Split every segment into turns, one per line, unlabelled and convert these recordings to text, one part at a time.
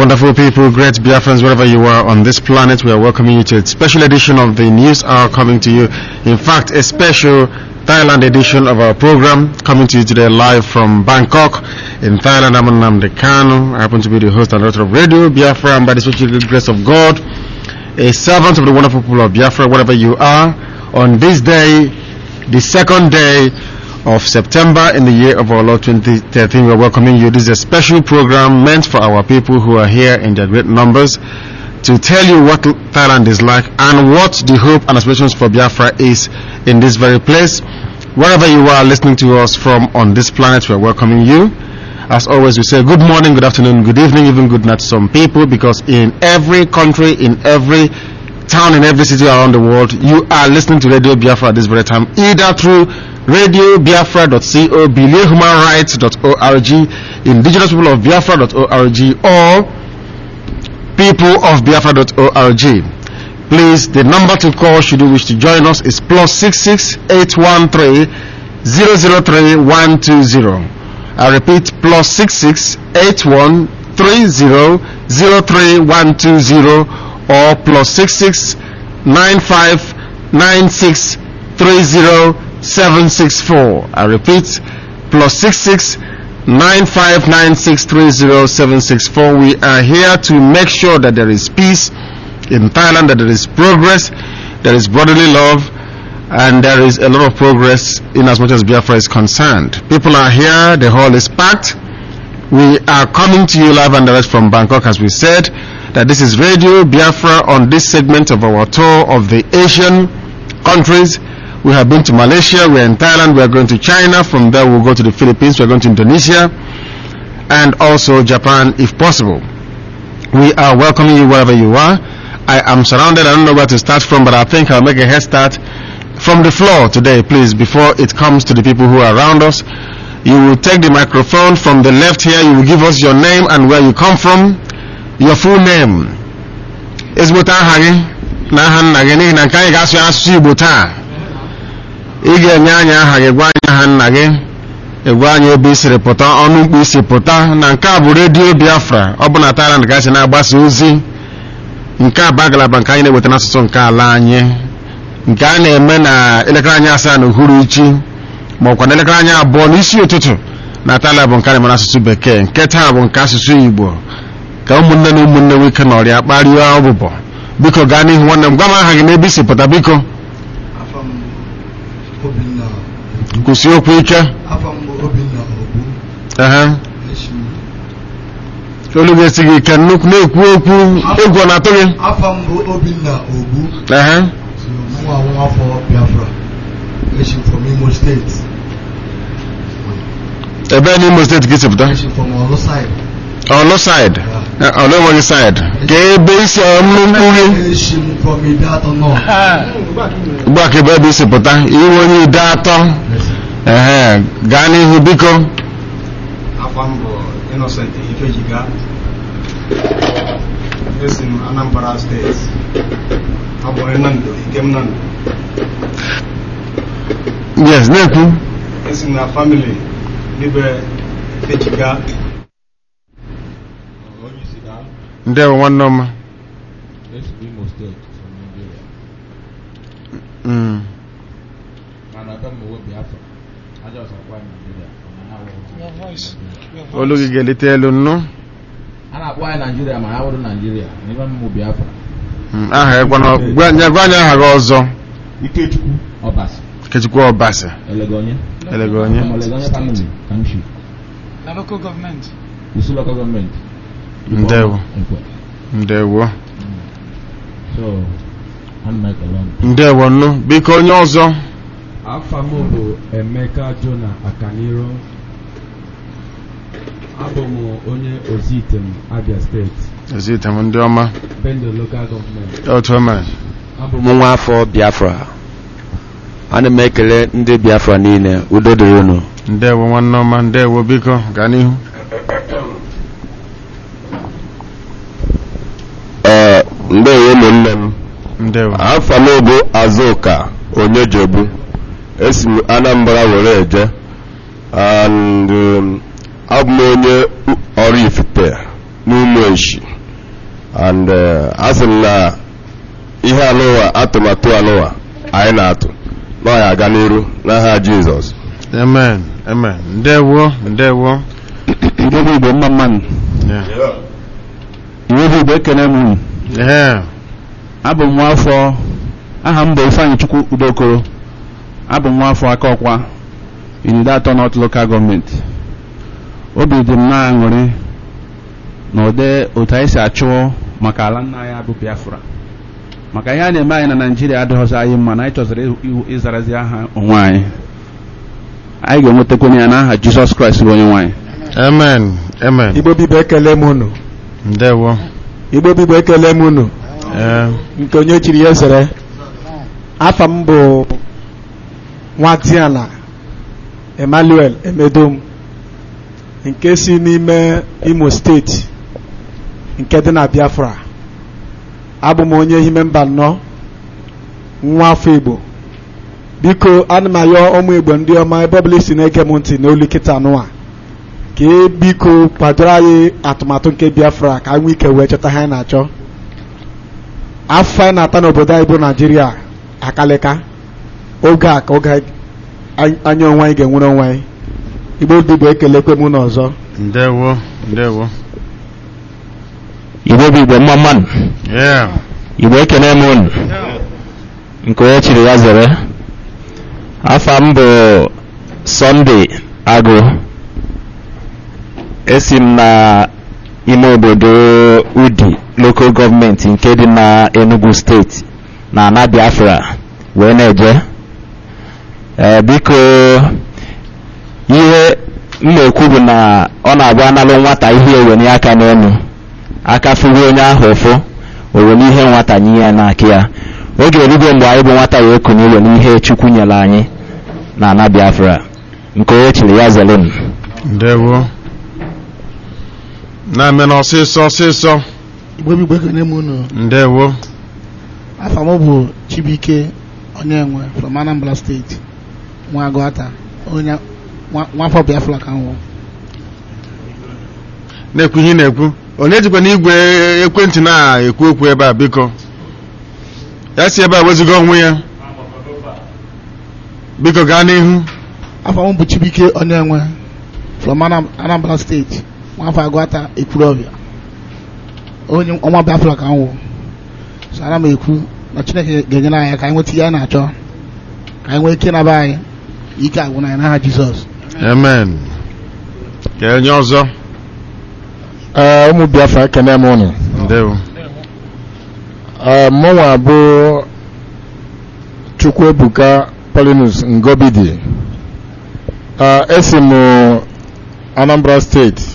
Wonderful people, great Biafrans, wherever you are on this planet, we are welcoming you to a special edition of the News Hour coming to you. In fact, a special Thailand edition of our program coming to you today live from Bangkok in Thailand. I'm Namde Kanu. I happen to be the host and director of Radio Biafra and by the special grace of God, a servant of the wonderful people of Biafra, wherever you are, on this day, the second day of September in the year of our Lord 2013. We're welcoming you. This is a special program meant for our people who are here in their great numbers to tell you what Thailand is like and what the hope and aspirations for Biafra is in this very place. Wherever you are listening to us from on this planet, we're welcoming you. As always, we say good morning, good afternoon, good evening, even good night to some people because in every country, in every town, in every city around the world, you are listening to Radio Biafra at this very time, either through radiobiafra.co, humanrights.org, indigenous people of biafra.org, or peopleofbiafra.org. Please, the number to call should you wish to join us is plus 66813 003 120. I repeat, plus 66813 003 120 or plus 669596 30764. I repeat, plus 66 959630764. We are here to make sure that there is peace in Thailand, that there is progress, there is brotherly love, and there is a lot of progress in as much as Biafra is concerned. People are here, the hall is packed. We are coming to you live and direct from Bangkok, as we said, that this is Radio Biafra on this segment of our tour of the Asian countries. We have been to Malaysia, we are in Thailand, we are going to China, from there we'll go to the Philippines, we are going to Indonesia, and also Japan if possible. We are welcoming you wherever you are. I am surrounded, I don't know where to start from, but I think I'll make a head start from the floor today, please, before it comes to the people who are around us. You will take the microphone from the left here, you will give us your name and where you come from, your full name. Ezigbote aha gị na aha nna gị n'ihi na nke anyị ga-asụ asụsụ Igbo taa. ị ga-enye anyị aha gị gwa anyị aha nna gị egwa anyị ebe i siri pụta ọnụ mkpu isi pụta na nke a bụ redio biafra ọ bụ na Thailand ka si na-agbasa ozi nke a bụ ngalaba nke anyị na-eweta n'asụsụ nke ala anyị nke a na-eme na elekere anyị asaa na uhuruchi ma ọkwa na elekere anyị abụọ n'isi ụtụtụ na Thailand bụ nke a na-eme n'asụsụ bekee nke taa bụ nke asụsụ Igbo ka ụmụnne na ụmụnne nwoke na ọrịa kparịa ọbụbọ biko gaa n'ihu nwanne m gwa m aha gị n'ebe i si pụta biko kwụsị okwu ike olu ga-esi gị ike nnukwu na-ekwu okwu egwu ọ na-atụ gị
afọ mbụ obinna ogbu
ehe
nwa afọ biafra eshi from imo steeti
ebe n'Imo steeti ka isi pụta
eshi from ọlụ side
ọlụ saịd ọlụ enweghị saịd ka ebe isi ọnụ mkpu gị
eshi m from ide atọ north
ugbu a ka ebe ebe isi pụta iwe onye ide atọ ehe gaa n'ihu biko
afọ m bụ Innocent Ifejiga esi m Anambra steeti abụ onye Nando Ikem Nando
yes na-ekwu
esi m na famili Libe Ifejiga
ndewo nwanne ọma
Imo steeti from Nigeria
Mm.
mana ebe m owe Biafra aja ọsọ kwa Nigeria
olu gị ga-elite elu nnu
a na-akpọ anyị Nigeria ma ya bụrụ Nigeria n'ebe m Biafra
Mm, aha ya gwana gwa nye- gwa anyị aha gị ọzọ
Ikechukwu Ọbasi
Ikechukwu Ọbasi
Elegonye
Elegonye
From Elegonye family Kamshi
na local government
Usu local government
Ndewo.
Ekwe.
ndewo
so ana m ekele unu
ndewo nnu biko onye ọzọ
afa m bụ emeka jona akaniro abụ m onye ozitem abia steeti
ezite m ndị ọma
bendo local gọọmenti
otu o mere
abụ
m nwa afọ biafra ana m ekele ndị biafra niile udo dịrị unu
ndewo nwanne ọma ndewo biko gaa n'ihu
ee ndewo ụmụnne m
ndewo
afọ m bụ azụka onyejebu esi m anambra were eje and um, abụ m onye ọrụ ifite n'ụmụ eshi and eh, asị m na ihe alụwa atụmatụ alụwa anyị na-atụ na ọ ya aga n'iru n'aha jizọs
amen amen ndewo ndewo
igbo bụ igbo mma mmanụ
Yeah.
igbo bụ igbo ekene m unu
Yeah.
abụ m nwaafọ aha m bụ ifeanyị chukwu udokoro abụ m nwaafọ aka ọkwa irido atọ north local gọọmenti obi dị m na-aṅụrị na ụdị otu anyị si achụ maka ala nna anyị bụ biafra maka ihe a na-eme anyị na naijiria adịghịzị anyị mma na anyị chọziri ịwụ- ịzarazi aha onwe anyị anyị ga-enwetakwana ya n'aha jizọs kraịst bụ onye nwaanyị
amen amen
igbo bibo ekele m unu
ndewo
igbo bibo ekele m unu
Eh,
nke onye chiri ya zere afa m bụ nwatiala emmanuel emedom nke si n'ime imo steeti nke dị na biafra abụ m onye ime mba nnọọ nwa afọ igbo biko ana m ayọ ụmụ igbo ndị ọma ebe ọbụla isi na-ege m ntị n'olu kịta nụwa ka e biko kwadoro anyị atụmatụ nke biafra ka anyị nwee ike wee chọta ha anyị na-achọ afọ anyị na-ata n'obodo anyị bụ naijiria akalịka oge a ka oge anyị- anya onwe anyị ga-enwere onwe anyị igbo dịbụ ekelekwe m n'ọzọ
ndewo ndewo
igbo bụ igbo mma mmanụ
Yeah.
igbo ekene m unu nke onye chiri ya zere afa m bụ sọnde agụ esi m na ime obodo udi lokal gọọmenti nke dị na enugu steeti na ana biafra wee na-eje ee biko ihe m na-ekwu bụ na ọ na-abụ analụ nwata ihe ewenye aka n'elu aka fụrụ onye ahụ ụfụ o were ihe nwata nye ya n'aka ya oge erugo mgbe anyị bụ nwata wee kunye were ihe chukwu nyere anyị na ana biafra nke onye chiri ya zere m
ndewo na-eme na ọsịsọ ọsịsọ
igbo bigbo ekene m unu
ndewo
afa m bụ chibuike onyenwe from anambra steeti nwa agụata onye nwa- nwafọ biafra ka m wụ
na-ekwu ihe ị na-ekwu onye jikwa n'igwe ekwentị na-ekwu okwu ebe a biko ya si ebe a weziga onwe ya biko gaa n'ihu
afa m bụ chibuike onyenwe from Anam- anambra steeti nwafọ agụata ekwurọbịa onye ọnwa biafra ka m wụ so ana m ekwu na chineke ga-enyere anyị ka anyị nweta ihe anyị na-achọ ka anyị nwee ike naba anyị ike agwụ na anyị n'aha jizọs
amen ka onye ọzọ
Ee, ụmụ biafra ekene m ụnụ
ndewo
Ee, mụnwa bụ chukwuebuka polinus ngobidi Ee, esi m anambra steeti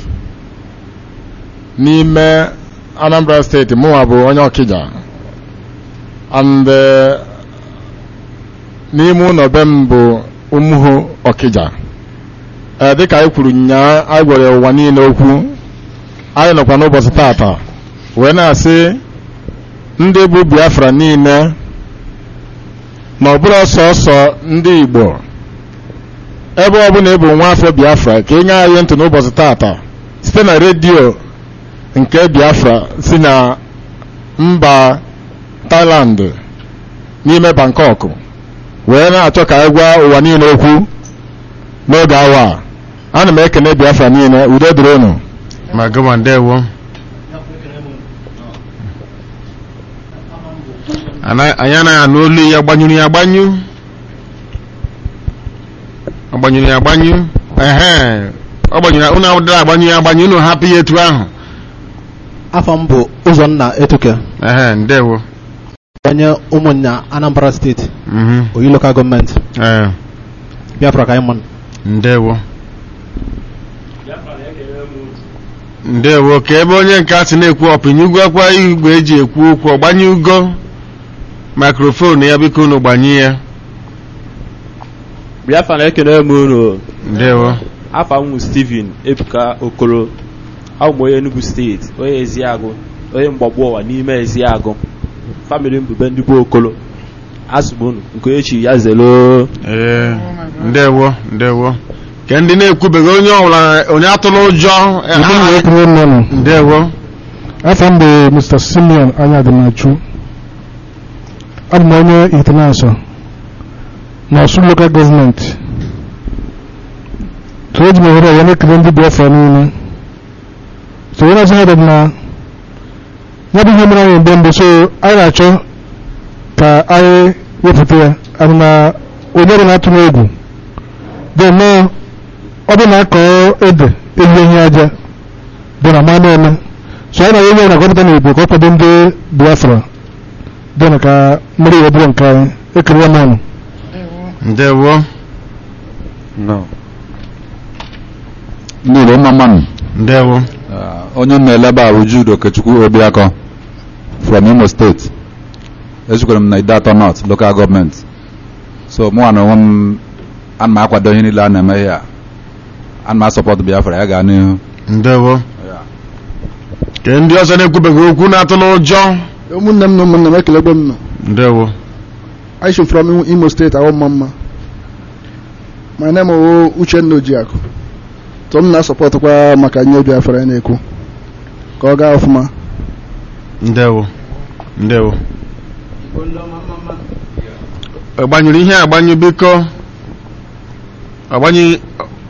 n'ime anambra steeti mụnwa bụ onye ọkịja and eh, n'ime ụlọ be m bụ ụmụhụ ọkịja Ee, dịka anyị kwuru nyaa anyị gwara ụwa niile okwu anyị nọkwa n'ụbọchị tata wee na-asị ndị bụ biafra niile na ọ bụrụ sọsọ ndị igbo ebe ọbụla ịbụ nwa afọ biafra ka ị nye anyị ntị n'ụbọchị tata site na redio nke biafra si na mba thailand n'ime bangkok wee na-achọ ka anyị gwa ụwa niile okwu n'oge awa a ana m ekene biafra niile udo dịrị unu
ma gịnwa ndewo Ana- anyị anaghị anụ olu ya gbanyụrụ ya agbanyụ ọ gbanyụrụ ya agbanyụ ehe ọ gbanyụrụ ya unu dara agbanyụ ya agbanyụ unu hapụ ya etu ahụ
afọ m bụ ụzọnna etuke
ehe ndewo
onye ụmụnna anambra steeti
mhm
oyi lokal gọọmenti
ee
biafra ka anyị mmanụ
ndewo ndewo ka ebe onye nke a sị na-ekwu ọpịnye ugwakwa igwe eji ekwu okwu ọgbanye ugo mikrofon ya biko unu gbanye ya
biafra na-ekene m unu
ndewo
afa m bụ steven ebuka okoro abụ m onye enugu steeti onye eziagụ onye mgbagbu ụwa n'ime eziagụ famili mbube ndị bụ okolo asụbụ unu nke onye chi ya zelo
ee ndewo ndewo ka ndị na-ekwubeghị onye ọbụla onye atụla ụjọ eh,
Igbo
aha-
na-ekwuru nnọnụ
ndewo
afọ m bụ Mr. Simeon Anyadimachu abụ m onye itinasọ na Ọsụ Local Government so eji m ohere a wee na-ekele ndị Biafra niile so onye ọzọ heded na ya bụ ihe mere anyị mgbe mbụ so anyị na-achọ ka anyị wepụta ya anyị na onye ọbụla atụ n'egwu dị nnọọ ọ bụ na akọ ede ehi ehi aja dị na ma na-eme so anyị na onye ọbụla gọpụta n'igbo ka ọ kwado ndị Biafra dị na ka mmeri wee bụrụ nke anyị ekele ya m ọnụ
ndewo
No. Niile mma mmanụ.
Ndewo.
onye m na-eleba ahụ Jude Okechukwu Obiakọ from Imo State. Ezukwara m na Idato North Local Government. So mụ na onwe m ana m akwado ihe niile a na-eme ihe a. Ana m asọpọtụ Biafra ya gaa n'ihu.
ndewo ka ndị ọzọ na-ekwubeghị okwu na-atụ n'ụjọ
ụmụnne m na ụmụnne m ekelegbe m nọ
ndewo
I should from Imo State awọ mma mma my name is Uchenna Ojiakụ so m na-asọpọtụkwa maka nye Biafra ya na-ekwu ka ọ gaa ọfụma
ndewo ndewo gbanyụrụ ihe agbanyụ biko agbanyụ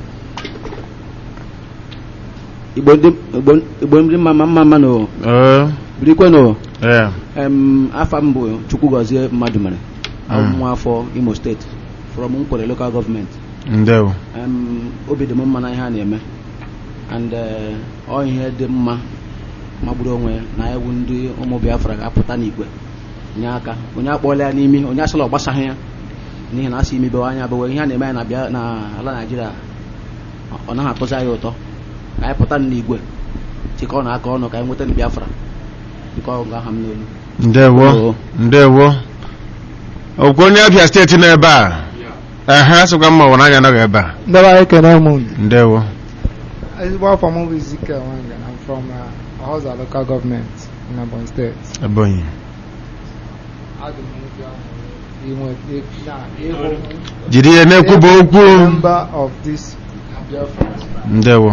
igbo ndị igbo igbo ndị mma mma mma nụ
ee
birikwenụ
ee
em afa m bụ chukwugozie mmadụ mere abụ m
Mm.
nwa afọ imo steeti from nkwere local government
ndewo
em obi dị m mma na ihe a na-eme and eh, ọ ihe dị mma magburu onwe ya na ewu ndị ụmụ biafra ga-apụta n'igwe nye aka onye akpọọla ya n'imi onye asịla ọ gbasaghị ya n'ihi na asị imibewe anya bewe ihe a na-eme ya na bịa na ala naijiria ọ naghị atụzi anyị ụtọ ka anyị pụta n'igwe chịkọ na aka ọnụ ka anyị nweta na biafra biko ọ ga-aha m n'olu
ndewo ndewo okwu onye abịa steeti nọ ebe a ehe sịkwa mma ụwa anya nọghị ebe a
Ndị be anyị ekene m unu.
ndewo
Ezigbo afọ m bụ Ezekiel Nwanga. I'm from uh, Ọhọza local government in Ebonyi State.
ebonyi
Adị m obi aṅụrị inwe na ịhụ
jiri ihe na-ekwuba okwu
member of this Biafra.
ndewo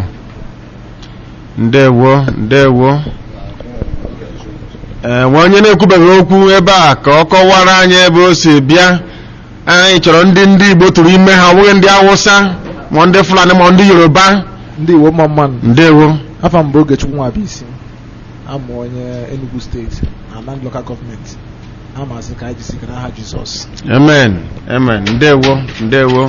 ndewo ndewo ee nwe onye na-ekwubeghị okwu ebe a ka ọ kọwara anyị ebe o si bịa anyị chọrọ ndị ndị igbo tụrụ ime ha ọ bụghị ndị awụsa ma ndị fulani ma ndị yoruba
ndị Igbo mma mmanụ
ndewo
afọ m bụ Ogechukwu Nwabisi amụ onye Enugu steeti na Anand local gọọmenti amasị ka anyị jisi n'aha Jizọs
amen amen ndewo ndewo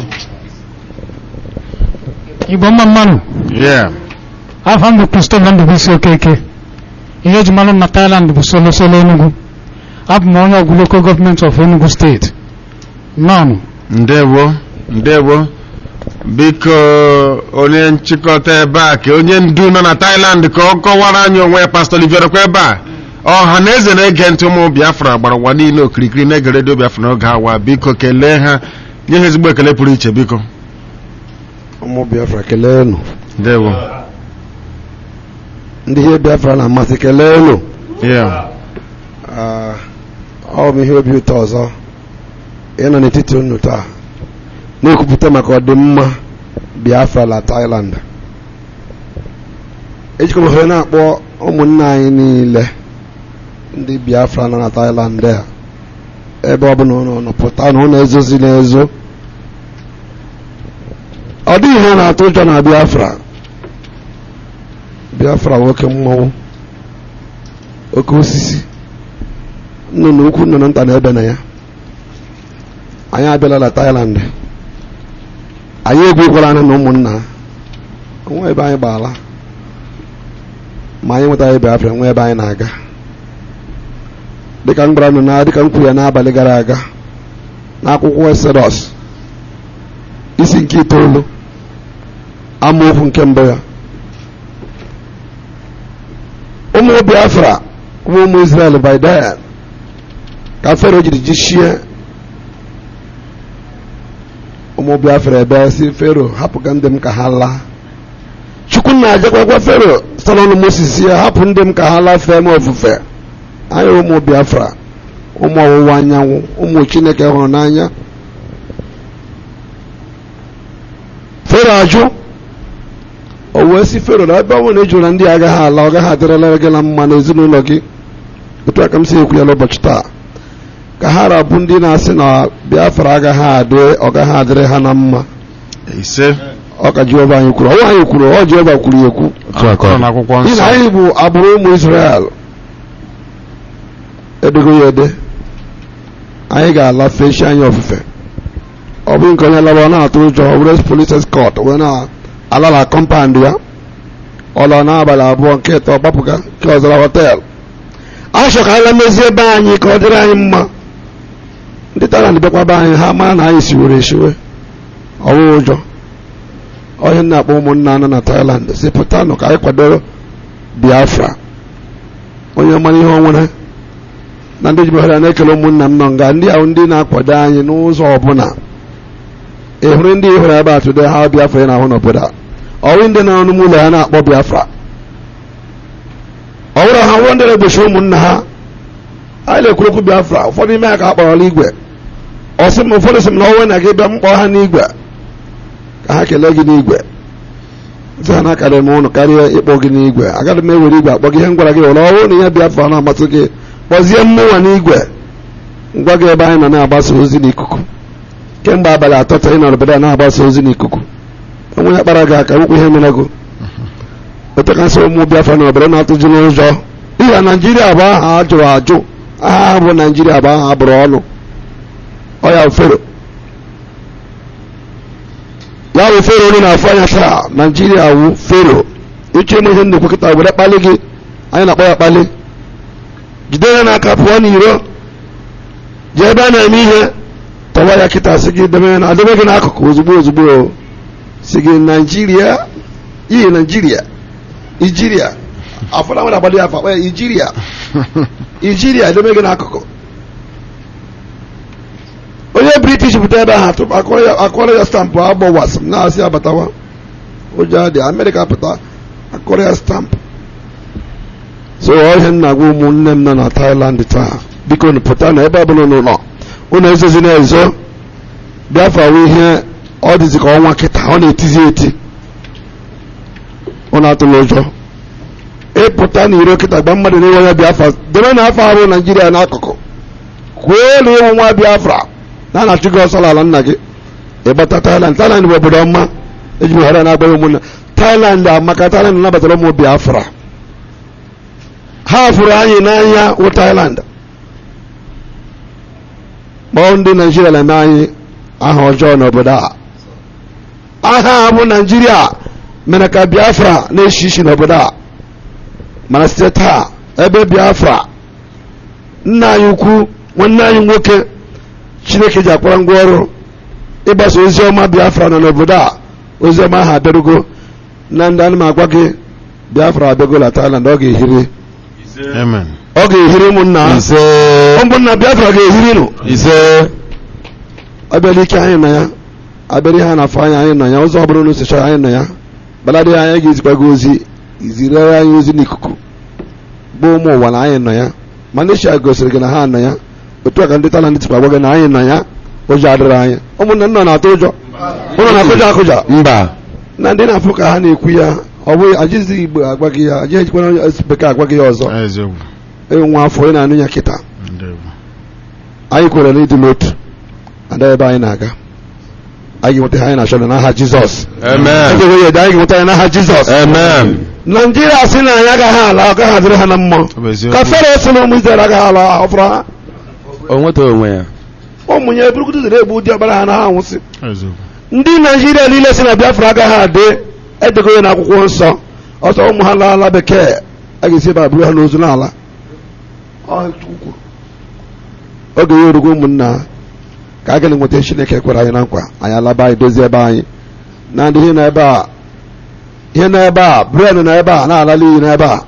igbo mma mmanụ
yeah
afọ m bụ Christopher Ndụbụisi Okeke ihe eji malụ m na Thailand bụ solo solo Enugu abụ m onye ọgwụ local gọọmenti of Enugu steeti nọọnụ
ndewo ndewo biko onye nchịkọta ebe a ka onye ndu nọ na Thailand ka ọ kọwara anyị onwe ya pastọ Olivier kwa ebe a ọha na eze na-ege ntị ụmụ Biafra gbara ụwa niile okirikiri na-ege redio Biafra n'oge awa biko kelee ha nye ha ezigbo ekele pụrụ iche biko
ụmụ biafra kelee unu
ndewo
ndị ihe biafra na-amasị kelee unu
yeah
Ah, ọ bụ ihe obi ụtọ ọzọ ịnọ n'etiti unu taa na-ekwupụta maka ọdịmma biafra na Thailand ejikwa m ohere na-akpọ ụmụnne anyị niile ndị biafra nọ na Thailand a ebe ọ bụla ụnụ nọ pụta na ụnụ ezozi n'ezo ọ dịghị ihe na-atụ ụjọ na biafra biafra nwoke mmọnwụ oke osisi nnụnụ ukwu nnụnụ nta na-ebe na ya anyị abịala na Thailand anyị egwukwara anya na ụmụnna nwa ebe anyị gbaala ma anyị nwetaghị biafra nwa ebe anyị na-aga dịka m gwara unu na dịka m kwuru ya n'abalị gara aga n'akwụkwọ Exodus isi nke itoolu amaokwu nke mbụ ya ụmụ biafra ụmụ ụmụ Israel by then ka fero jiri jichie ụmụ biafra ebe si fero hapụga ndị m ka ha laa chukwu na-ajakwa gwa fero site n'ọnụ moses ya hapụ ndị m ka ha laa fee m ofufe anyị ụmụ biafra ụmụ ọwụwa anyanwụ ụmụ chineke hụrụ n'anya fero fero ajụ o wee si fero na ebe ọ bụrụ na ị jụrụ na ndị agaghị ala ọ gaghị adịrịla gị na mma n'ezinụlọ gị otu a ka m si ekwu ya n'ụbọchị taa ka ha rabụ ndị na-asị na biafra agaghị adị ọ gaghị adịrị ha na mma
ise
ọ ka jehova anyị kwuru ọnwa anyị kwuru ọ jehova kwuru ya ekwu
akọrọ n'akwụkwọ
n'ihi
nsọ
na anyị bụ agbụrụ ụmụ israel edego ya ede anyị ga-ala fechi anyị ofufe ọ bụghị nke onye laba ọ na-atụ ụjọ ọ bụrụ polis escort wee na-ala na kọmpand ya ọlọ n'abalị abụọ nke ịtọ gbapụga nke ọzara họteelụ achọ ka anyị mezie ebe anyị ka ọ dịrị anyị mma ndị Thailand bịakwa be anyị ha mara na anyị siwere esiwe ọwụ ụjọ onye na-akpọ ụmụnna nọ na Thailand si pụtanụ ka anyị kwadoro Biafra onye mara ihe ọ nwere na ndị jibere na-ekele ụmụnna m nọ nga ndị ahụ ndị na-akwado anyị n'ụzọ ọbụla ị hụrụ ndị ị hụrụ ebe a tụde ha Biafra ị na-ahụ n'obodo a ọwụ ndị nọ n'ime ụlọ ya na-akpọ Biafra ọ bụrụ ha nwụrụ ndị na-egbochi ụmụnna ha anyị na-ekwuru okwu Biafra ụfọdụ ime ya ka a kpọrọla igwe ọsị m ụfọdụ sị m na ọnwe na gị bịa m kpọọ ha n'igwe ka ha kelee gị n'igwe sị ha na-akarị m ụnụ karịa ịkpọ gị n'igwe agaghị m ewere igwe akpọ gị ihe m gwara gị ụlọ ọrụ na ihe Biafra na-amasị gị kpọzie mmụnwa n'igwe ngwa gị ebe anyị nọ na-agbasa ozi n'ikuku kemgbe abalị atọ taa ị nọ n'obodo a na-agbasa ozi n'ikuku onwe ya kpara gị aka nwekwa ihe mere gị otu ka nsị ụmụ Biafra na obodo na-atụju n'ụjọ n'ihi na Naijiria bụ aha a jụrụ ajụ aha ha bụ Naijiria bụ aha a bụrụ ọnụ ọ ya fero ya bụ fero onye na-afụ anya taa Naijiria wụ fero ịchọ ime ihe nnukwu kịta were kpali gị anyị na-akpọ ya kpali jide ya n'aka pụọ n'iro jee ebe a na-eme ihe tọwa ya kịta sị gị debe na adebe gị n'akụkụ ozugbo ozugbo si gị Naijiria iyi Naijiria Ijiria afọdụ nwere agbado ya afa kpọ ya Ijiria Ijiria edebe gị n'akụkụ onye british pụta ebe ahụ atụpụ akọrọ ya stampụ agbọwas m na-asị abatawa ụjọ dị amerịka pụta akọrọ ya stampụ so ọhịa nna gwa ụmụnne m nọ na Thailand taa biko unu pụta na ebe ọbụla unu nọ unu ezozi na-ezo Biafra wụ ihe ọ dịzi ka ọnwa kịta ọ na-etizi eti unu atụla ụjọ ịpụta na iro kịta gba mmadụ n'iwe onye Biafra debe na afọ arụ Naijiria n'akụkụ kwuo na ịnwụ nwa Biafra na na-achụ gị ọsọ n'ala nna gị ịgbata Thailand Thailand bụ obodo ọma eji m ghara na-agba ụmụnne Thailand amaka Thailand nabatara ụmụ Biafra ha fụrụ anyị n'anya wụ Thailand kpọọ ndị Naijiria na-eme anyị aha ọjọọ n'obodo a aha a bụ Naijiria mere ka Biafra na-eshi isi n'obodo a mana site taa ebe Biafra nna anyị ukwu nwanne anyị nwoke Chineke ji akpọrọ ngwa ọrụ ịgbasa ozi ọma Biafra nọ n'obodo a ozi ọma ahụ abịarugo na ndị anụ m agwa gị Biafra abịagola Thailand ọ ga-ehiri
amen
ọ ga-ehiri ụmụnna
ise
ụmụnna Biafra ga-ehiri nụ
ise
abịala ike anyị nọ ya abịara ihe a na-afọ anya anyị nọ ya ụzọ ọbụla unu sichara anyị nọ ya baladị anyị ga-ezikwa gị ozi izirere anyị ozi n'ikuku bụ ụmụ ụwa na anyị nọ ya Malaysia gosiri gị na ha nọ ya otu a ka ndị Thailand tikwa gwa gị na anyị nọ ya ụjọ adịrị anyị ụmụnne nna na-atụ ụjọ ụlọ na-akụja akụja
mba
na ndị na-afụ ka ha na-ekwu ya ọ bụghị ajizi Igbo agwa gị ya ajighị ejikwana onye bekee agwa gị ya ọzọ
eziokwu
enwe afọ onye na-anụ ya kịta anyị kwere na ịdị n'otu ada ebe anyị na-aga anyị ga-enweta ihe anyị na-achọ na n'aha Jizọs
amen
egewe ya ede anyị ga-enweta ya n'aha Jizọs
amen
Naijiria sị na anyị agaghị ala ọ gaghị adịrị ha na mmụọ ka fero si na ụmụ Izrel agaghị ala ọ fọrọ ha
o nweta onwe ya
ụmụ ya eburukutu zere egbu ụdị ọbara ha na ha anwụsị
eziokwu
ndị Naijiria niile si na Biafra agaghị adị edego ya n'akwụkwọ nsọ ọsọ ụmụ ha laala bekee a ga-esi ebe a buru ha n'ozu n'ala Ọ Chukwu kwuru. oge ya orugo ụmụnna ka a ga nweta Chineke kwere anyị na nkwa anyị alaba anyị dozie ebe anyị na ndị ihe na ebe a ihe na ebe a bren na ebe a na-alala iyi n'ebe a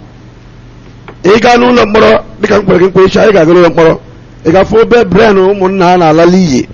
ị gaa n'ụlọ mkpọrọ dịka m kwere gị nkwa echi anyị ga-aga n'ụlọ mkpọrọ ị ga-afụ obe bren ụmụnna ha na-alala iyi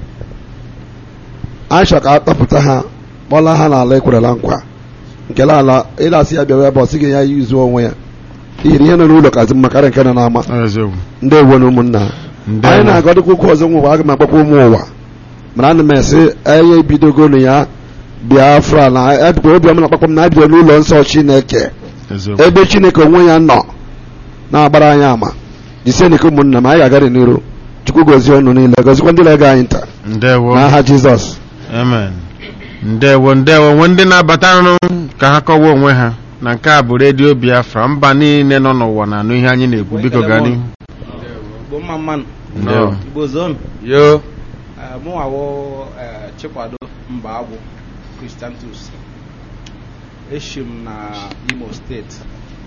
anyị chọrọ ka a tọpụta ha kpọla ha n'ala ekwerela nkwa nke ala ịlasị ya bịawa ebe ọ sị gị ya yuzuo onwe ya ihiri ihe nọ n'ụlọ kazi mma karịa nke nọ n'ama
eziokwu
ndị ewo na ụmụnna anyị na-agọdịkwa okwu ọzọ nwa ụwa aga m akpakwa ụmụ ụwa mana ana m esi anya ebidogonu ya biafra na ebikwa obiọma na akpakpọ m na ebido n'ụlọ nsọ chineke ebe chineke onwe ya nọ na-agbara anyị ama jisenike ụmụnna m anyị ga-agara n'iru chukwu gozie ọnụ niile gozikwa ndị na-ege anyị ntị
ndewo
n'aha jizọs
amen ndewo ndewo nwe ndị na-abatanụ ka ha kọwa onwe ha na nke a bụ redio biafra mba niile nọ n'ụwa na-anụ ihe anyị na-ekwu biko gaa n'ihu
Igbo mma mmanụ
Ndewo.
Igbo zonu
yo
Eh, mụ nwawo eh, Chikwado mba agwụ Christiantus eshi m na Imo steeti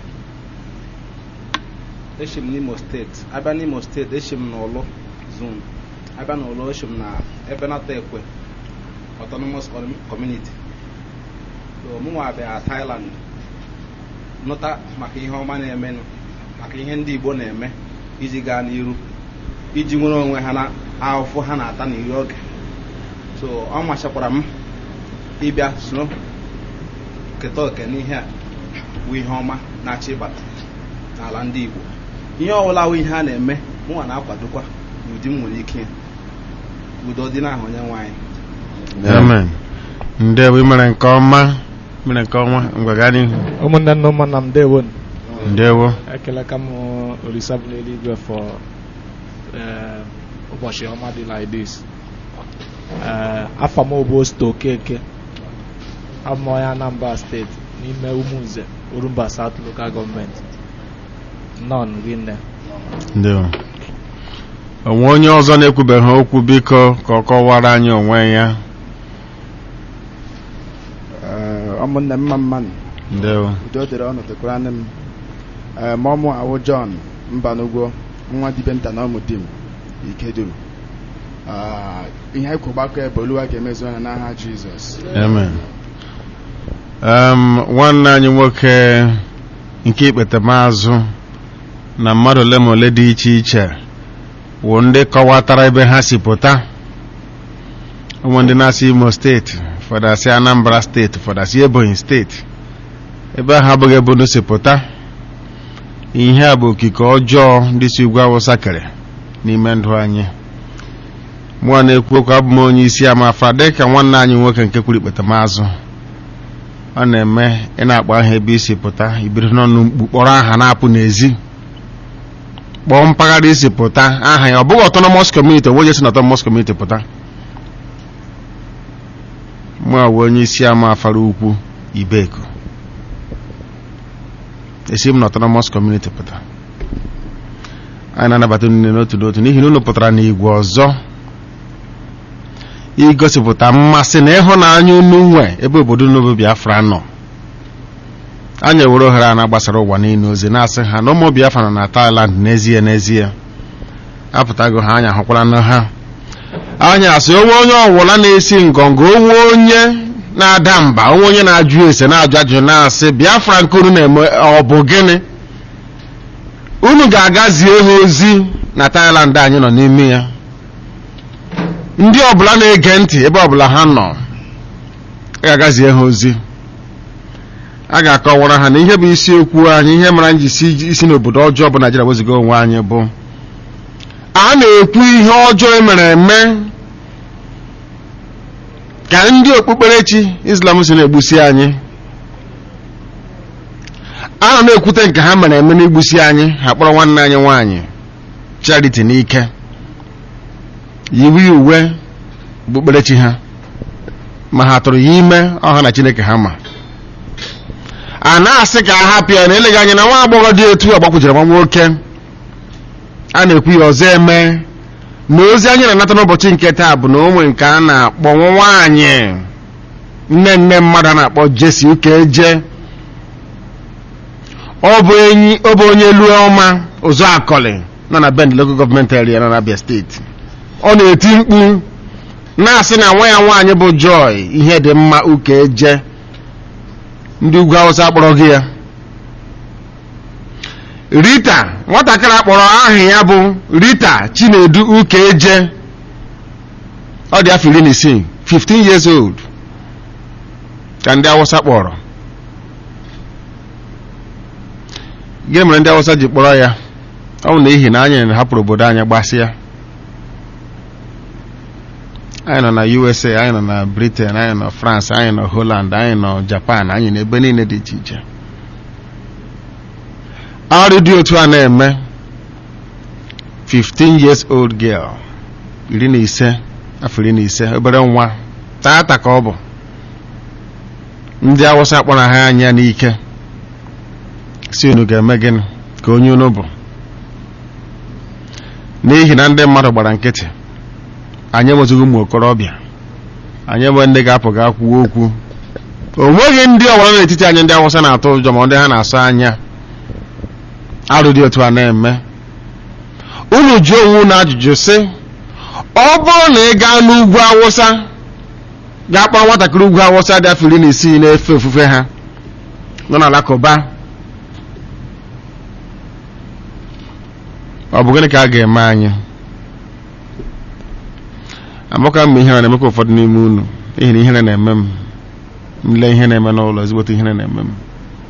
eshi m n'Imo steeti abịa n'Imo steeti eshi m n'Ọlụ zone abịa n'Ọlụ eshi m na Ebenata Ekwe autonomous Com- community so mụ nwa bịa Thailand nụta maka ihe ọma na-emenụ maka ihe ndị Igbo na-eme iji gaa n'iru iji nwere onwe ha na ahụhụ ha na-ata n'iri oge so ọ machakwara m ịbịa soro keta oke n'ihe a bụ ihe ọma na-achọ ịbata n'ala ndị Igbo ihe ọbụla wụ ihe a na-eme mụnwa na-akwadokwa n'ụdị m nwere ike udo dị n'ahụ onye nwe anyị
amen ndewo ị mere nke ọma mere nke ọma ngwa gaa n'ihu
ụmụnne nna ụmụnna m ndewo
ndewo
ekeleka m olisa bụ n'eluigwe for eh, ụbọchị ọma dị like this Eh, afọ m bụ Osto Okeke abụ m onye Anambra steeti n'ime Umunze Orumba South Local Government nọn rinne
ndewo onwe onye ọzọ na-ekwubeghị okwu biko ka ọ kọwara anyị onwe ya
ụmụnne m mma mmanụ
ndewo
udo dịrị ọnụ dịkwara nne m Ee, ma ọmụ awụ John Mbanugwo nwa dibe nta na ọmụ di m Ikeduru Ah, ihe anyị kwụ gbakọ ebe Oluwa ga-emezu anya n'aha Jizọs
amen um, nwanne anyị nwoke nke ikpete maazụ na mmadụ ole ma ole dị iche iche wụ ndị kọwatara ebe ha si pụta ụmụ ndị na-asị imo steeti fọdasị anambra steeti fọdasị ebonyi steeti ebe ahụ abụghị ebe unu si pụta ihe a bụ okike ọjọọ ndị si ugwu awụsa kere n'ime ndụ anyị mụọ na-ekwu okwu abụ m onye isi amafa dịka nwanne anyị nwoke nke kwuru ikpete maazụ ọ na-eme ị na-akpọ aha ebe isi pụta ibiri n'ọnụ mkpu kpọrọ aha na-apụ n'ezi kpọọ mpaghara isi pụta aha ya ọ bụghị autonomous community onwe onye si na autonomous community pụta mụ a wụ onye isi ama afara ukwu ibeko esi m na autonomous community pụta anyị na-anabata unu niile n'otu n'otu n'ihi na unu pụtara n'igwe ọzọ igosipụta mmasị na ịhụnanya unu nwe ebe obodo unu bụ biafra nọ anyị ewere ohere a na-agbasara ụwa niile ozi na-asị ha na ụmụ biafra nọ na Thailand n'ezie n'ezie apụtago ha anya hụkwara na ha anyị asị onwe onye ọwụla na-esi ngọngọ onwe onye na-ada mba onwe onye na-ajụ ese na-ajụ ajụjụ na-asị biafra nke unu na-eme ọ bụ gịnị unu ga-agazie ha ozi na Thailand anyị nọ n'ime ya ndị ọbụla na-ege ntị ebe ọbụla ha nọ ga-agazie ha ozi a ga-akọwara ha na ihe bụ isiokwu anyị ihe mara anyị ji si isi n'obodo ọjọọ bụ Naijiria weziga onwe anyị bụ a na-ekwu ihe ọjọọ emere eme ka ndị okpukperechi Islam si na-egbusi anyị a nọ na-ekwute nke ha mere eme n'igbusi anyị ha kpọrọ nwanne anyị nwaanyị Charity n'ike yiwe uwe okpukperechi ha ma ha tụrụ ya ime ọha na Chineke ha ma a na-asị ka a hapụ ya na eleghị anya na nwa agbọghọ dị etu agbakwujere nwa nwoke a na-ekwu ya ọzọ eme na ozi anyị na-anata n'ụbọchị nke taa bụ na onwe nke a na-akpọ nwa nwaanyị nne nne mmadụ a na-akpọ Jesi Ukeje ọ bụ enyi ọ bụ onye elu ọma ụzọ akọlị nọ na Bend local government area nọ na Abia steeti ọ na-eti mkpu na-asị na nwa ya nwaanyị bụ Joy ihe dị mma Ukeje ndị ugwu Hausa kpọrọ gị ya Rita nwatakịrị akpọrọ aha ya bụ Rita Chinedu Ukeje ọ dị afọ iri na isii 15 years old ka ndị Hausa kpọrọ gịnị mere ndị Hausa ji kpọrọ ya ọ bụ n'ihi na anyị hapụrụ obodo anyị gbasịa anyị nọ na usa anyị nọ na britain anyị nọ france anyị nọ holland anyị nọ japan anyị nọ ebe niile dị iche iche ọrụ dị otu a na-eme 15 years old girl iri na ise afọ iri na ise obere nwa taata ka ọ bụ ndị awụsa kpọrọ ha anya n'ike si unu ga-eme gịnị ka onye unu bụ n'ihi na ndị mmadụ gbara nkịtị anyị enwezighị ụmụ okorobịa anyị enwe ndị ga-apụ ga kwuo okwu o nweghị ndị ọgbara n'etiti anyị ndị awụsa na-atụ ụjọ ma ndị ha na-asụ anya arụ dị otu a na-eme unu jụọ onwe unu ajụjụ sị ọ bụrụ na ị gaa n'ugwu awụsa gaa kpọrọ nwatakịrị ugwu awụsa dị afọ iri na isii na-efe ofufe ha nọ n'alakụba ọ bụ gịnị ka a ga-eme anyị amaka mgbe ihere na-eme ka ụfọdụ n'ime unu n'ihi na ihere na-eme m nle ihe na-eme n'ụlọ ezigbote ihere na-eme m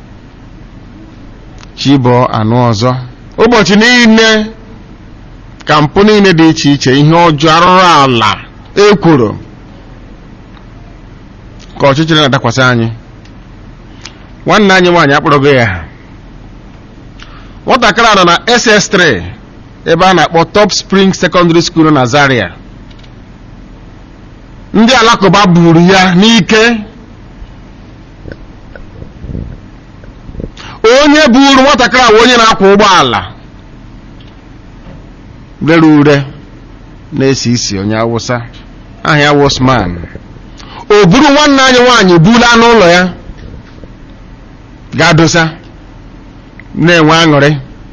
chibọ anụ ọzọ ụbọchị niile ka mpụ niile dị iche iche ihe ọjọọ arụrụ ala ekworo ka ọchịchịrị na-adakwasị anyị nwanne anyị nwaanyị akpọrọgo ya nwatakịrị a nọ na ss3 ebe a na-akpọ top spring secondary school na zaria ndị alakụba buru ya n'ike onye buru nwatakịrị a onye na-akwa ụgbọala rere ure na-esi isi onye awụsa aha ya wosman o buru nwanne anyị nwaanyị bula n'ụlọ ya gaa dosa na-enwe aṅụrị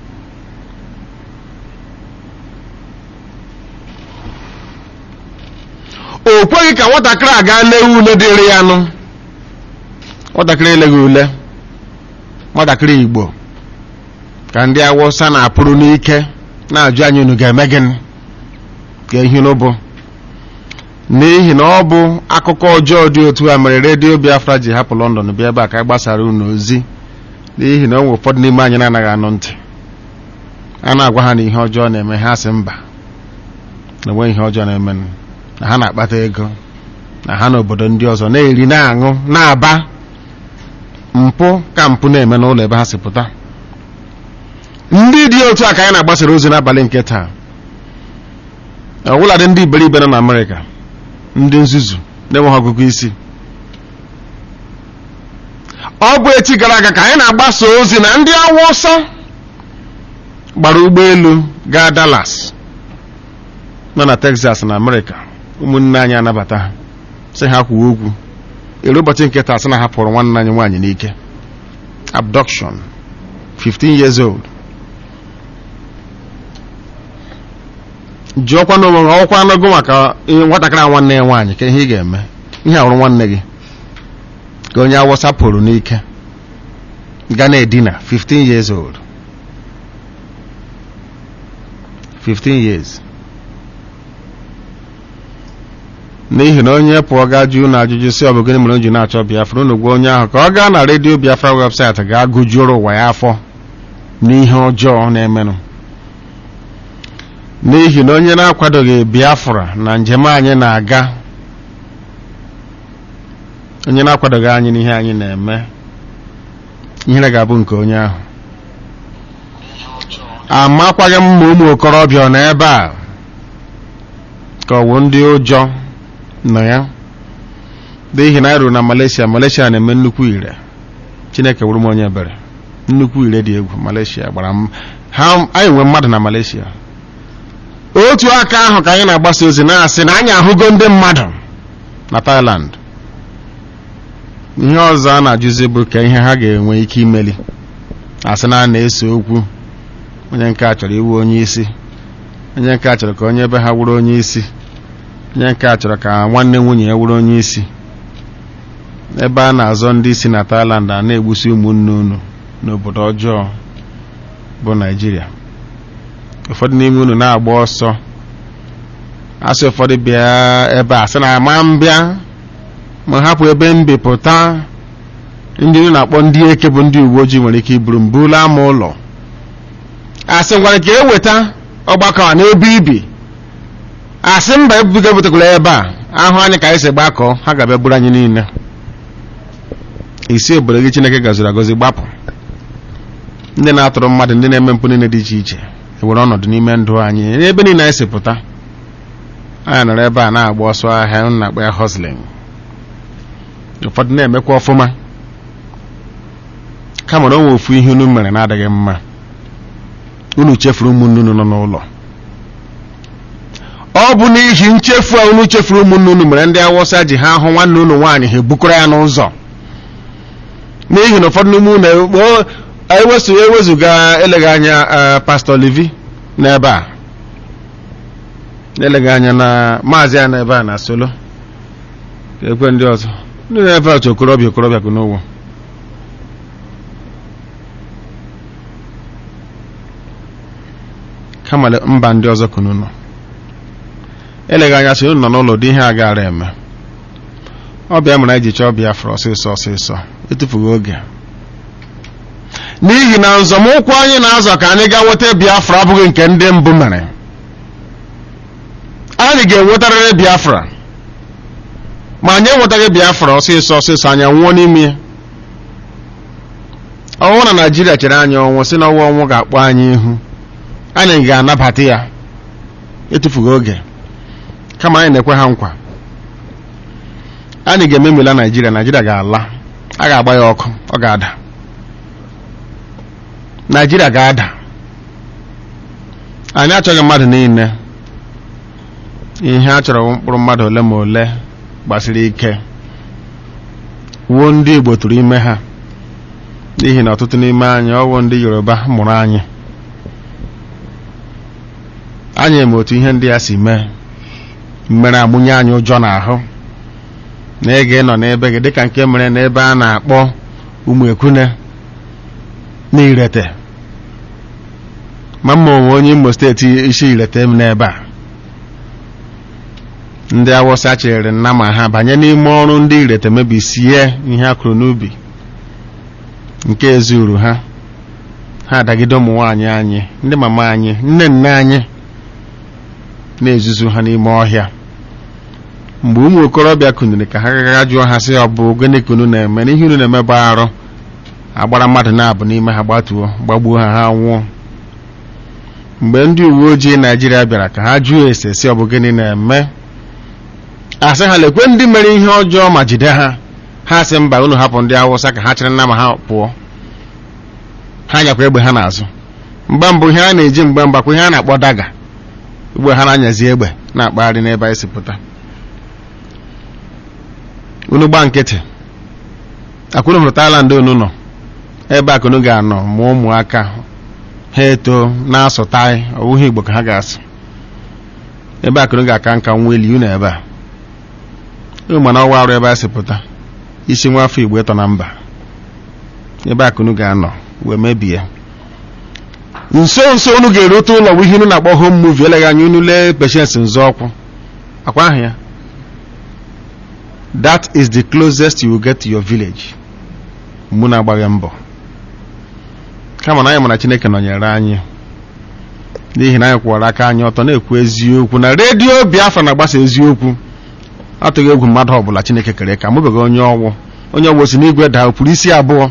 o kweghị ka nwatakịrị a gaa lee ule dịrị ya nụ nwatakịrị eleghị ule nwatakịrị igbo ka ndị awụsa na-apụrụ n'ike na-ajụ anyị unu ga-eme gịnị ka ihe n'ụbụ n'ihi na ọ bụ akụkọ ọjọọ dị otu a mere redio biafra ji hapụ lọndọn bịa ebe a ka gbasara unu ozi n'ihi na o nwere ụfọdụ n'ime anyị na-anaghị anụ ntị a na-agwa ha na ihe ọjọọ na-eme ha sị mba na enweghị ihe ọjọọ na-eme na ha na-akpata ego na ha n'obodo ndị ọzọ na-eri na-aṅụ na-aba mpụ ka mpụ na-eme n'ụlọ ebe ha si pụta ndị dị otu a ka anyị na-agbasara ozi n'abalị nke taa ọbụladị ndị iberibe nọ na amerịka ndị nzuzu na-enweghị ọgụgụ isi ọ bụ echi gara aga ka anyị na-agbasa ozi na ndị awụsa gbara ụgbọelu gaa Dallas nọ na Texas na amerịka ụmụnne anyị anabata ha sị ha kwuo okwu ere ụbọchị nke taa sị na ha pụrụ nwanne anyị nwaanyị n'ike abduction 15 years old jụọkwa n'onwe gị ọkwa anọgo maka nwatakịrị a nwanne ya nwaanyị ka ihe ị ga-eme ihe ahụrụ nwanne gị ka onye awụsa pụrụ n'ike ga na-edina 15 years old 15 years n'ihi na onye pụọ gaa jụ unu ajụjụ si ọ bụ gịnị mere o ji na-achọ biafra unu gwa onye ahụ ka ọ gaa na redio biafra webụsaịtị gaa gụjuoro ụwa ya afọ n'ihe ọjọọ na-emenụ n'ihi na onye na-akwadoghị biafra na njem anyị na-aga onye na-akwadoghị anyị n'ihe anyị na-eme ihere ga-abụ nke onye ahụ amakwaghị m ma ụmụ okorobịa ọ nọ ebe a ka ọ wụ ndị ụjọ nọ ya n'ihi na anyị ruru na Malaysia Malaysia na-eme nnukwu ire Chineke wụrụ m onye ebere nnukwu ire dị egwu Malaysia gbara m ha anyị nwee mmadụ na Malaysia otu aka ahụ ka anyị na-agbasa ozi na-asị na anyị ahụgo ndị mmadụ na Thailand ihe ọzọ a na-ajụzi bụ ka ihe ha ga-enwe ike imeli asị na a na-ese okwu onye nke a chọrọ iwu onye isi onye nke a chọrọ ka onye ebe ha wụrụ onye isi onye nke a chọrọ ka nwanne nwunye ya wụrụ onye isi ebe a na-azọ ndị isi na Thailand a na-egbusi ụmụnne unu n'obodo ọjọọ bụ Naijiria ụfọdụ n'ime unu na-agba ọsọ asị ụfọdụ bịa ebe a sị na ama m bịa ma hapụ ebe m bi pụta ndị unu na-akpọ ndị eke bụ ndị uwe ojii nwere ike iburu m bula ama ụlọ asị ngwara ka eweta ọgbakọ a n'ebe ibi asị mba ebubiga ebutekwala ebe a ahụ anyị ka anyị si gbakọ ha ga-abịa buru anyị niile isi obodo gị chineke gọziri agọzi gbapụ ndị na-atụrụ mmadụ ndị na-eme mpụ niile dị iche iche ewere ọnọdụ n'ime ndụ anyị n'ebe niile anyị si pụta anyị nọrọ ebe a na-agba ọsọ ahịa m na-akpọ ya hustling ụfọdụ na-emekwa ọfụma kama na o nwe ofu ihe unu mere na-adịghị mma unu chefuru ụmụnne unu nọ n'ụlọ ọ bụ n'ihi nchefu a unu chefuru ụmụnne unu mere ndị awụsa ji ha hụ nwanne unu nwaanyị ha ebukọrọ ya n'ụzọ n'ihi na ụfọdụ n'ime unu ewezuga eleghị anya pastọ livi n'ebe a eleghị anya na maazị ya n'ebe a na solo ka ekwe ndị ọzọ ndị na-efe otu okorobịa okorobịa kụ n'ụwa kama mba ndị ọzọ kụ n'ụlọ eleghị anya sị unu nọ n'ụlọ dị ihe a gara eme ọbịa mere anyị ji chọọ Biafra ọsịsọ ọsịsọ etufughị oge n'ihi na nzọmụkwụ anyị na-azọ ka anyị gaa nweta Biafra abụghị nke ndị mbụ mere anyị ga-enwetarịrị Biafra ma anyị enwetaghị Biafra ọsịsọ ọsịsọ anyị nwụọ n'ime ya ọnwụ na Naijiria chere anyị ọnwụ si na ọnwụ ọnwụ ga-akpọ anyị ihu anyị ga-anabata ya etufughị oge kama anyị na-ekwe ha nkwa anyị ga-ememila Naijiria Naijiria ga-ala a ga-agba ya ọkụ ọ ga-ada Naijiria ga-ada anyị achọghị mmadụ niile ihe a chọrọ mkpụrụ mmadụ ole ma ole gbasiri ike wuo ndị Igbo tụrụ ime ha n'ihi na ọtụtụ n'ime anyị ọwụ ndị Yoruba mụrụ anyị anyị eme otu ihe ndị ya si mee mere amụnye anyị ụjọ n'ahụ na ị ga-ịnọ n'ebe gị dịka nke mere n'ebe a na-akpọ ụmụ ekwune n'irete ma mma onwe onye Imo steeti isi irete m n'ebe a ndị awụsa chere nna ma ha banye n'ime ọrụ ndị irete mebisie ihe a kụrụ n'ubi nke ezuru ha ha adagide ụmụ nwaanyị anyị ndị mama anyị nne nne anyị na-ezuzu ha n'ime ọhịa mgbe ụmụ okorobịa kuniri ka ha gaga jụọ ha sị ọ bụ gịnị ka unu na-eme n'ihe unu na-eme bụ arụ agbara mmadụ na-abụ n'ime ha gbatuo gbagbuo ha ha nwụọ mgbe ndị uwe ojii naijiria bịara ka ha jụọ ese si ọ bụ gịnị na-eme asị ha lekwe ndị mere ihe ọjọọ ma jide ha ha sị mba unu hapụ ndị awụsa ka ha chịrị nna ma ha pụọ ha nyakwa egbe ha n'azụ mgba mbụ ihe a na-eji mgbe mgbakwa ihe a na-akpọ daga ugbo ha na-anyazi egbe na-akpagharị n'ebe anyị si pụta unu gba nkịtị akwụrụ hụrụ Thailand unu nọ ebe a ka unu ga-anọ mụọ ụmụaka ha eto na-asụ tai ọwụghị Igbo ka ha ga-asụ ebe a ka unu ga-aka nka nwa eli unu ebe a unu mana ọwa arụ ebe a si pụta isi nwa afọ Igbo ịtọ na mba ebe a ka unu ga-anọ wee mebie nso nso unu ga-erute ụlọ bụ ihe unu na-akpọ home movie eleghị anya unu lee patience nzọọkwụ akwa ahụ ya that is the closest you will get to your village mgbe na-agbaghị mbọ kama na anyị mara Chineke nọnyere anyị n'ihi na anyị kwụwara aka anyị ọtọ na-ekwu eziokwu na redio Biafra na-agbasa eziokwu atụghị egwu mmadụ ọbụla Chineke kere ka mụbeghị onye ọwụ onye ọwụ si n'igwe daa pụrụ isi abụọ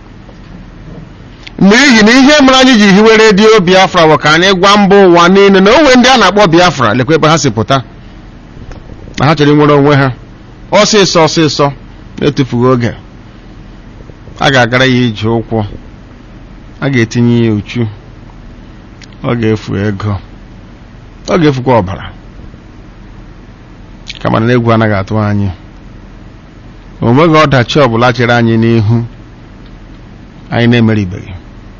n'ihi na ihe mere anyị ji hiwe redio Biafra bụ ka anyị gwa mba ụwa niile na onwe ndị a na-akpọ Biafra lekwa ebe ha si pụta na ha chọrọ inwere onwe ha ọsịsọ ọsịsọ na-etufughị oge a ga-agara ya ije ụkwụ a ga-etinye ya uchu ọ ga-efu ego ọ ga-efukwa ọbara kama na egwu anaghị atụ anyị o nweghị ọdachi ọbụla chere anyị n'ihu anyị na-emeribeghị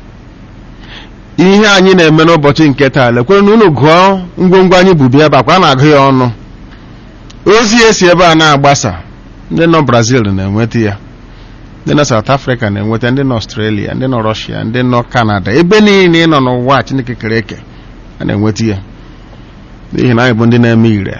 ihe anyị na-eme n'ụbọchị nke taa lekwere na unu gụọ ngwongwo anyị bubi ebe akwa a na-agụ ya ọnụ ozi esi ebe a na-agbasa ndị nọ Brazil na-enweta ya ndị nọ South Africa na-enweta ndị nọ Australia ndị nọ Russia ndị nọ Canada ebe niile ị nọ n'ụwa Chineke kere eke a na-enweta ya n'ihi na anyị bụ ndị na-eme ire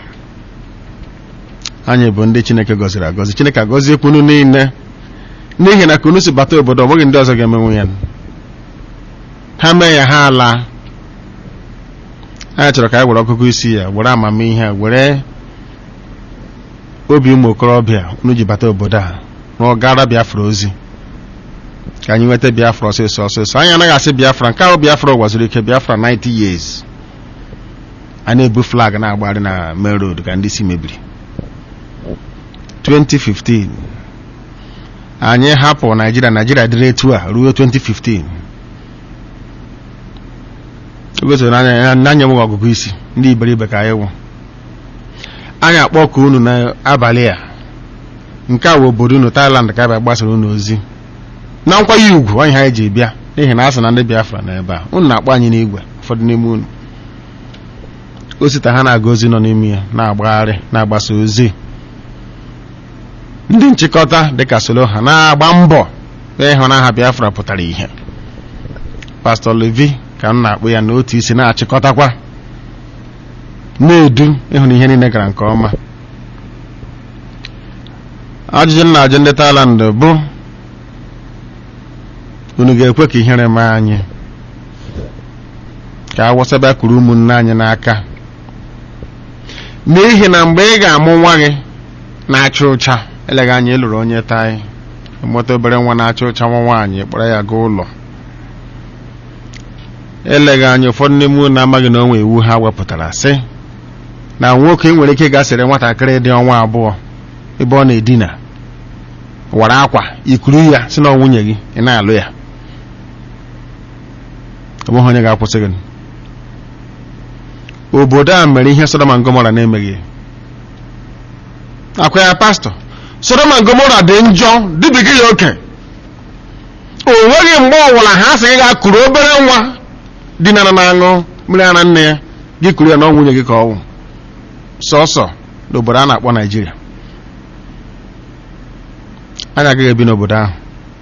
anyị bụ ndị Chineke gọziri agọzi Chineke agọziekwunu niile n'ihi na ka unu si bata obodo ọ bụghị ndị ọzọ ga-emenwu ya ha mee ya ha ala anyị chọrọ ka anyị were ọgụgụ isi ya were amamihe were obi ụmụ okorobịa unu ji bata obodo a rụọ gara biafra ozi ka anyị nweta biafra ọsịsọ ọsịsọ anyị anaghị asị biafra nke ahụ biafra gwaziri ike biafra 90 years a na-ebu flag na-agbagharị na main road ka ndị si mebiri 2015 anyị hapụ naijiria naijiria dịrị etu a ruo 2015 ogosoro n'anya nwe ọgụgụ isi ndị iberibe ka anyị wụ anyị akpọkọ unu n'abalị a nke a wụ obodo unu Thailand ka abịa gbasara unu ozi na nkwanye ugwu anyị ha eji bịa n'ihi na a sị na ndị Biafra nọ ebe a unu na-akpọ anyị n'igwe ụfọdụ n'ime unu osita ha na-aga ozi nọ n'ime ya na-agbagharị na-agbasa ozi ndị nchịkọta dịka solo ha na-agba mbọ ịhụ na aha Biafra pụtara ihe Pastor Levi ka m na-akpọ ya n'otu isi na-achịkọtakwa na-edu ịhụ na ihe niile gara nke ọma ajụjụ m na-ajụ ndị Thailand bụ unu ga-ekwe ka ihere mee anyị ka awụsaba kuru ụmụnne anyị n'aka n'ihi na mgbe ị ga-amụ nwa gị na-acha ụcha eleghị anya ịlụrụ onye tai mụta obere nwa na-acha ụcha nwa nwaanyị kpọrọ ya gaa ụlọ eleghị anya ụfọdụ n'ime unu amaghị na onwe iwu ha wepụtara sị na nwoke nwere ike gasịrị nwatakịrị dị ọnwa abụọ ebe ọ na-edina wara akwa ikuru ya si na nwunye gị ị na-alụ ya ọ bụghị onye ga-akwụsị gị obodo a mere ihe Sodoma na Gomora na-emeghị akwa ya pastọ Sodoma na Gomora dị njọ dịbiga ya oke o nweghị mgbe ọbụla ha sị gị gaa kuru obere nwa dinara na-aṅụ mmiri ara nne ya gị kuru ya na nwunye gị ka ọ wụ sọsọ n'obodo a na-akpọ Naijiria anyị agaghị ebi n'obodo ahụ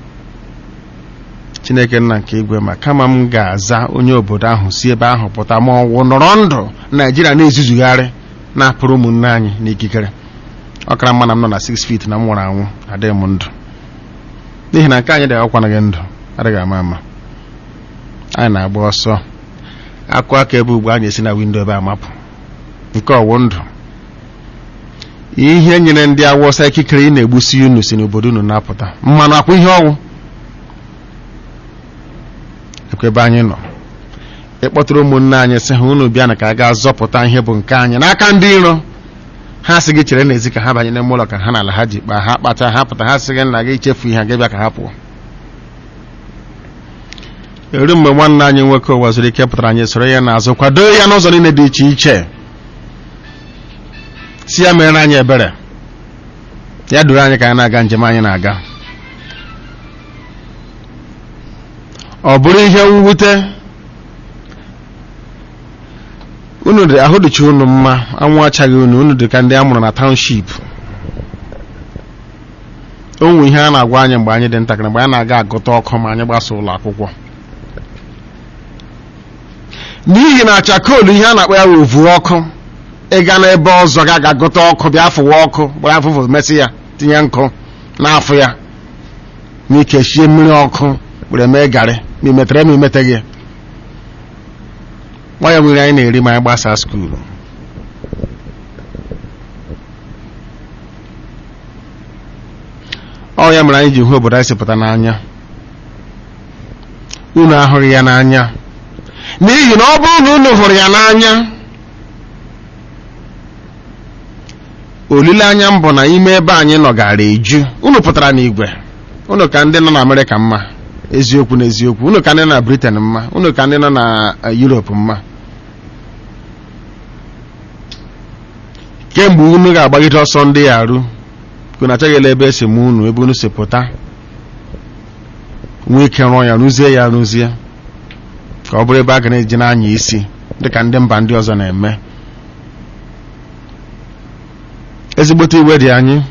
Chineke nna nke igwe ma kama m ga-aza onye obodo ahụ si ebe ahụ pụta ma ọwụ nọrọ ndụ Naijiria na-ezuzugharị na-apụrụ ụmụnne anyị n'ikikere ọ kara mma na m nọ na 6 feet na m nwụrụ anwụ adịghị m ndụ n'ihi na nke anyị dị akwanaghị ndụ adịghị ama ama anyị na-agba ọsọ akụ aka ebe ugbu anyị esi na windo ebe amapụ nke ọwụ ndụ ihe nyere ndị awụsa ikikere ị na-egbusi unu si n'obodo unu na-apụta mmanụ akwụ ihe ọnwụ ekwe ebe anyị nọ ịkpọtụrụ ụmụnne anyị sị ha unu bịa na ka a gaa zọpụta ihe bụ nke anyị n'aka ndị iro ha sị gị chere n'ezi ka ha banye n'ime ụlọ ka ha na ala ha ji kpaa ha kpacha ha pụta ha sị gị na gị chefu ihe gị bịa ka ha pụọ eru mgbe nwanne anyị nwoke ụwa zuru ike pụtara anyị soro ya n'azụ kwado ya n'ụzọ niile dị iche iche si ya mere anyị ebere ya duru anyị ka anyị na-aga njem anyị na-aga ọ bụrụ ihe mwute unu dị ahụ dịcha unu mma anwụ achaghị unu unu dị ka ndị a mụrụ na township o nwe ihe a na-agwa anyị mgbe anyị dị ntakịrị mgbe anyị na-aga agụta ọkụ ma anyị gbasa ụlọ akwụkwọ n'ihi na chakolu ihe a na-akpọ ya ovu ọkụ ịga n'ebe ọzọ ga aga gụta ọkụ bịa fụwa ọkụ gbara afụfụ mesị ya tinye nkụ n'afọ ya ma ike shie mmiri ọkụ were mee garị ma imetere ma imeteghị nwa ya nwere anyị na-eri ma anyị gbasaa skuulu ọ ya mere anyị ji hụ obodo anyị si pụta n'anya unu ahụghị ya n'anya n'ihi na ọ bụrụ na unu hụrụ ya n'anya olileanya m bụ na ime ebe anyị nọ gara eju unu pụtara n'igwe unu ka ndị nọ na amerịka mma eziokwu na eziokwu unu ka ndị nọ na briten mma unu ka ndị nọ na europe mma kemgbe unu ga-agbagide ọsọ ndị ya arụ unu achaghịla ebe esi m unu ebe unu si pụta nwee ike rụọ ya rụzie ya rụzie ka ọ bụrụ ebe a ga na-eji n'anya isi dịka ndị mba ndị ọzọ na-eme ezigbote iwe dị anyị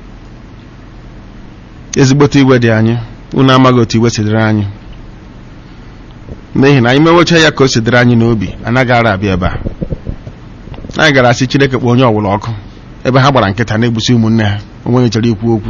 ezigbote iwe dị anyị unu amaghị otu iwe sidere anyị n'ihi na anyị mewecha ya ka o sidere anyị n'obi anaghị ara abịa ebe a anyị gara asị chineke kpọọ onye ọwụla ọkụ ebe ha gbara nkịta na-egbusi ụmụnne ha onwenye chọrọ ikwu okwu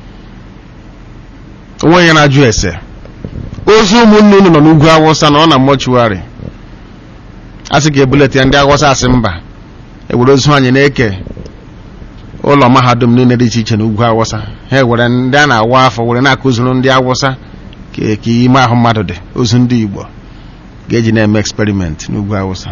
onwenye na-ajụ ese ozu ụmụnne unu nọ n'ugwu awụsa na ọ na mọchuarị a sị ka ebuleta ya ndị awụsa asị mba ewere ozu anyị na-eke ụlọ mahadum niile dị iche iche n'ugwu awụsa ha were ndị a na-awa afọ were na-akụziri ndị awụsa ka ka ime ahụ mmadụ dị ozu ndị igbo ga-eji na-eme eksperiment n'ugwu awụsa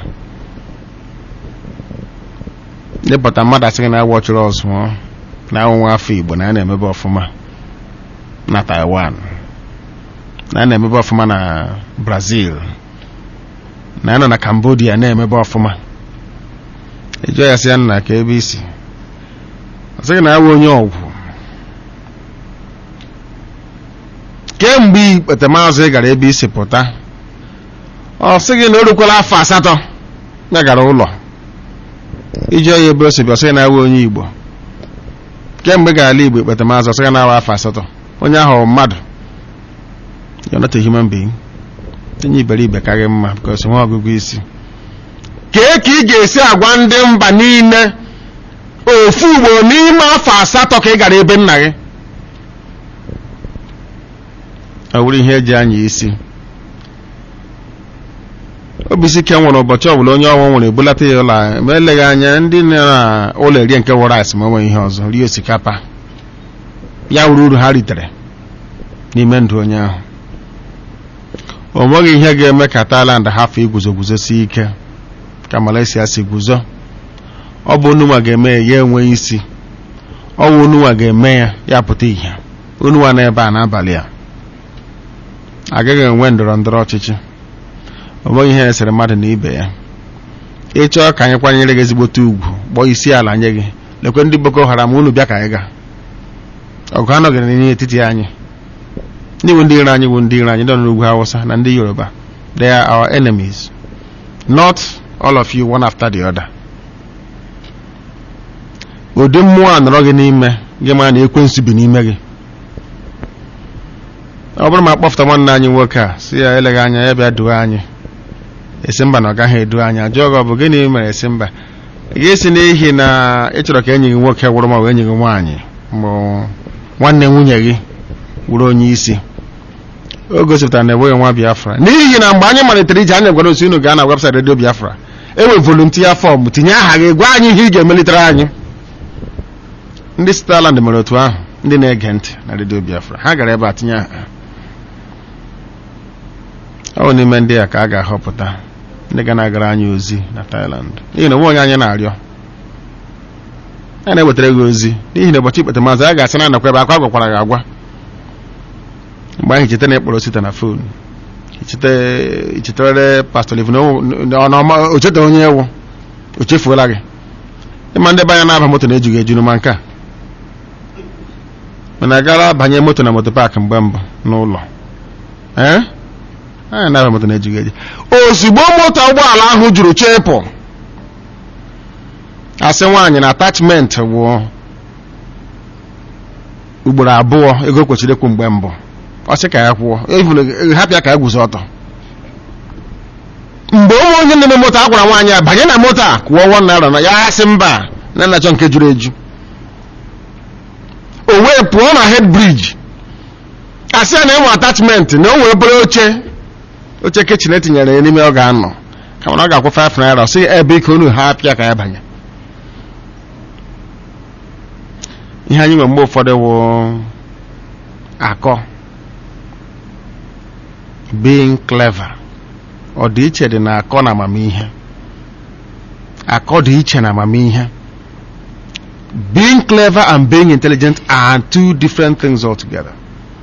dịpụta mmadụ asịghị na agwọ chụrụ ọzụọ na anwụnwa afọ igbo na a na-emebe ọfụma na taiwan na a na-emebe ọfụma na brazil na anọ na cambodia na-emebe ọfụma ịjụọ ya sị ya nna ka ebe isi ọ sịghị na awụ onye ọgwụ kemgbe ikpetemazụ ị gara ebe isi pụta ọ sịghị na o rukwala afọ asatọ ya gara ụlọ ijụọ ya ebe o si bịa ọ sịghị na awụ onye igbo kemgbe ị gara ala igbo ikpetemazụ ọ sịghị na awa afọ asatọ onye ahụ mmadụ you're not a human being onye iberibe karị mma because nwa ọgụgụ isi kee ka ị ga-esi agwa ndị mba niile ofu ugboro n'ime afọ asatọ ka ị gara ebe nna gị ọ bụrụ ihe eji anya isi obisi ike nwere ụbọchị ọbụla onye ọnwụ nwere ebulata ya ụlọ ma eleghị anya ndị na ụlọ erie nke wụrụ rice ma onwe ihe ọzọ rie osikapa ya wuru uru ha ritere n'ime ndụ onye ahụ o nweghị ihe ga-eme ka Thailand hafụ iguzoguzosi ike ka Malaysia si guzo ọ bụ onunwa ga-eme ya ya enweghị isi ọ bụ onunwa ga-eme ya ya pụta ihe onunwa n'ebe a n'abalị a agaghị enwe ndọrọ ndọrọ ọchịchị o nweghị ihe esere mmadụ na ibe ya ịchọọ ka anyị kwanyere gị ezigbote ugwu kpọọ isi ala nye gị lekwe ndị Boko Haram unu bịa ka anyị gaa ọgụ anọghị n'etiti anyị ndị bụ ndị iro anyị bụ ndị iro anyị ndị nọ n'ugwu Hausa na ndị Yoruba they are our enemies not all of you one after the other ụdị mmụọ a nọrọ gị n'ime gị ma na ekwensu bi n'ime gị ọ bụrụ ma akpọfụta nwanne anyị nwoke a si ya eleghị anya ya bịa duo anyị esi mba na ọ gaghị edu anyị ajụọ gị ọ bụ gịnị mere esi mba ị ga-esi n'ihi na ị chọrọ ka enyi gị nwoke gwụrụ ma ọ bụ enyi gị nwaanyị mbụ nwanne nwunye gị wụrụ onye isi o gosipụtara na enweghị nwa biafra n'ihi na mgbe anyị malitere ije anyị gwara osi unu gaa na webụsaịtị redio biafra enwe volunteer fọm tinye aha gị gwa anyị ihe ị ga-emelitere anyị ndị Switzerland mere otu ahụ ndị na-ege ntị na redio biafra ha gara ebe a tinye aha ọ bụ n'ime ndị a ka a ga-ahọpụta ndị ga na-agara anyị ozi na Thailand n'ihi na onwe onye anyị na-arịọ a na-ewetara gị ozi n'ihi na ụbọchị ikpete maazị a ga-asị na anakwa ebe akwa gwakwara gị agwa mgbe ahụ icheta na ịkpọrọ site na fon ichetere pastọ livin o cheta onye ewu o chefuola gị ịma ndị be anya na-aba moto na-ejughị eju n'ụma nke a mana agara banye moto na moto paakị mgbe mbụ n'ụlọ ee anya na-aba moto na-ejughị eju ozugbo moto ụgbọala ahụ juru chepụ asị nwaanyị na atachment bụ ugboro abụọ ego kwesịrị ịkwụ mgbe mbụ ọ sị ka ya kwụọ hapịa ka ya guzo ọtọ mgbe ụmụ onye na-eme moto a gwara nwaanyị a banye na moto a kwụọ wọn naira na ya sị mba na nnachọ nke juru eju o wee pụọ na head bridge asị ya na ịmụ atachment na o wee bụrụ oche oche kichin etinyere ya n'ime ọ ga-anọ ka mana ọ ga-akwụ 5 naira ọ sị ebe ike unu ha apịa ka ya banye ihe anyị nwe mgbe ụfọdụ wụ akọ being clever ọ dị iche dị na akọ na amamihe akọ dị iche na amamihe being clever and being intelligent are two different things altogether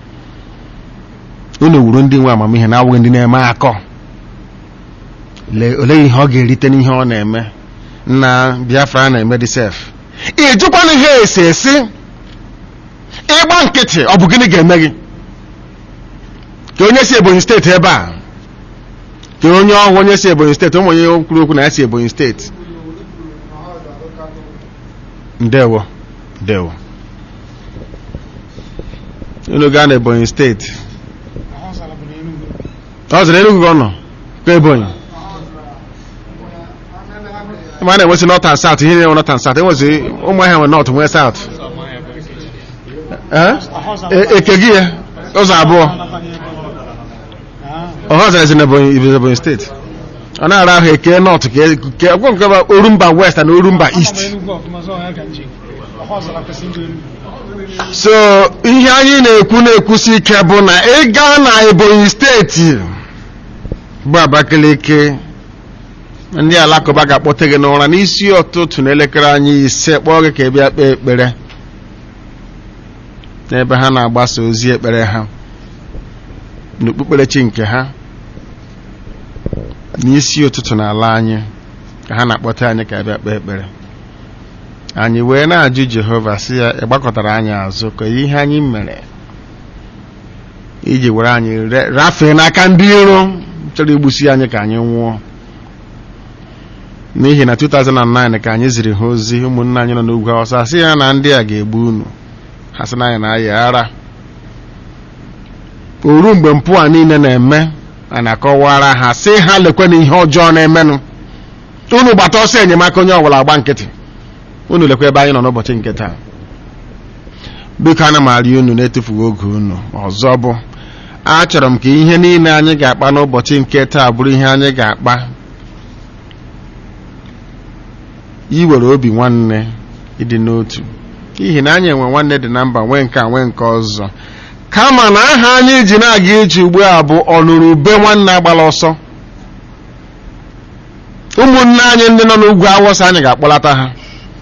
unu wuru ndị nwe amamihe na-awụghị ndị na-eme akọ olee ihe ọ ga-erite n'ihe ọ na-eme na Biafra na-eme dị sef ijikwana ihe esi esi ịgba nkịtị ọ bụ gịnị ga-eme gị ka onye si Ebonyi steeti ebe a ka onye ọhụụ onye si Ebonyi steeti ụmụ onye kwuru okwu na ya si Ebonyi steeti ndewo ndewo unu gaa na Ebonyi steeti ọ zara Enugu ọ nọ ka Ebonyi ma a na-enwesị north and south ihe na-enwe north and south enwezi ụmụ ahịa nwe north nwee south eke gị ya ụzọ abụọ ọha zara ezi na Ebonyi steeti ọ na-ara ahụ eke north ka ọgwụ nke bụ orumba west na orumba east so ihe anyị na-ekwu na-ekwusi ike bụ na ị gaa na ebonyi steeti bụ abakaliki ndị alakụba ga-akpọte gị n'ụra n'isi ụtụtụ n'elekere anyị ise kpọọ gị ka ị bịa kpee ekpere n'ebe ha na-agbasa ozi ekpere ha n'okpukperechi nke ha n'isi ụtụtụ n'ala anyị ka ha na-akpọta anyị ka bịa kpee ekpere anyị wee na-ajụ jehova sị ya ị gbakọtara anyị azụ ka ihe anyị mere iji were anyị re- rafee n'aka ndị iro chọrọ igbusi anyị ka anyị nwụọ n'ihi na 2009 ka anyị ziri ha ozi ụmụnne anyị nọ n'ugwu awụsa sị ya na ndị a ga-egbu unu ha sị na anyị na-ayị ara oru mgbe mpụ a niile na-eme a na-akọwara ha sị ha lekwe na ihe ọjọọ na-emenụ unu gbata ọsọ enyemaka onye ọbụla agba nkịtị unu lekwa ebe anyị nọ n'ụbọchị nke taa biko ana m arịọ unu na-etufughị oge unu ọzọ bụ achọrọ m ka ihe niile anyị ga-akpa n'ụbọchị nke taa bụrụ ihe anyị ga-akpa iwere obi nwanne ịdị n'otu n'ihi na anyị enwe nwanne dị na mba nwee nke a nwee nke ọzọ kama na aha anyị ji na-aga ije ugbu a bụ ọnụrụbe nwanne agbala ọsọ ụmụnne anyị ndị nọ n'ugwu awụsa anyị ga-akpọlata ha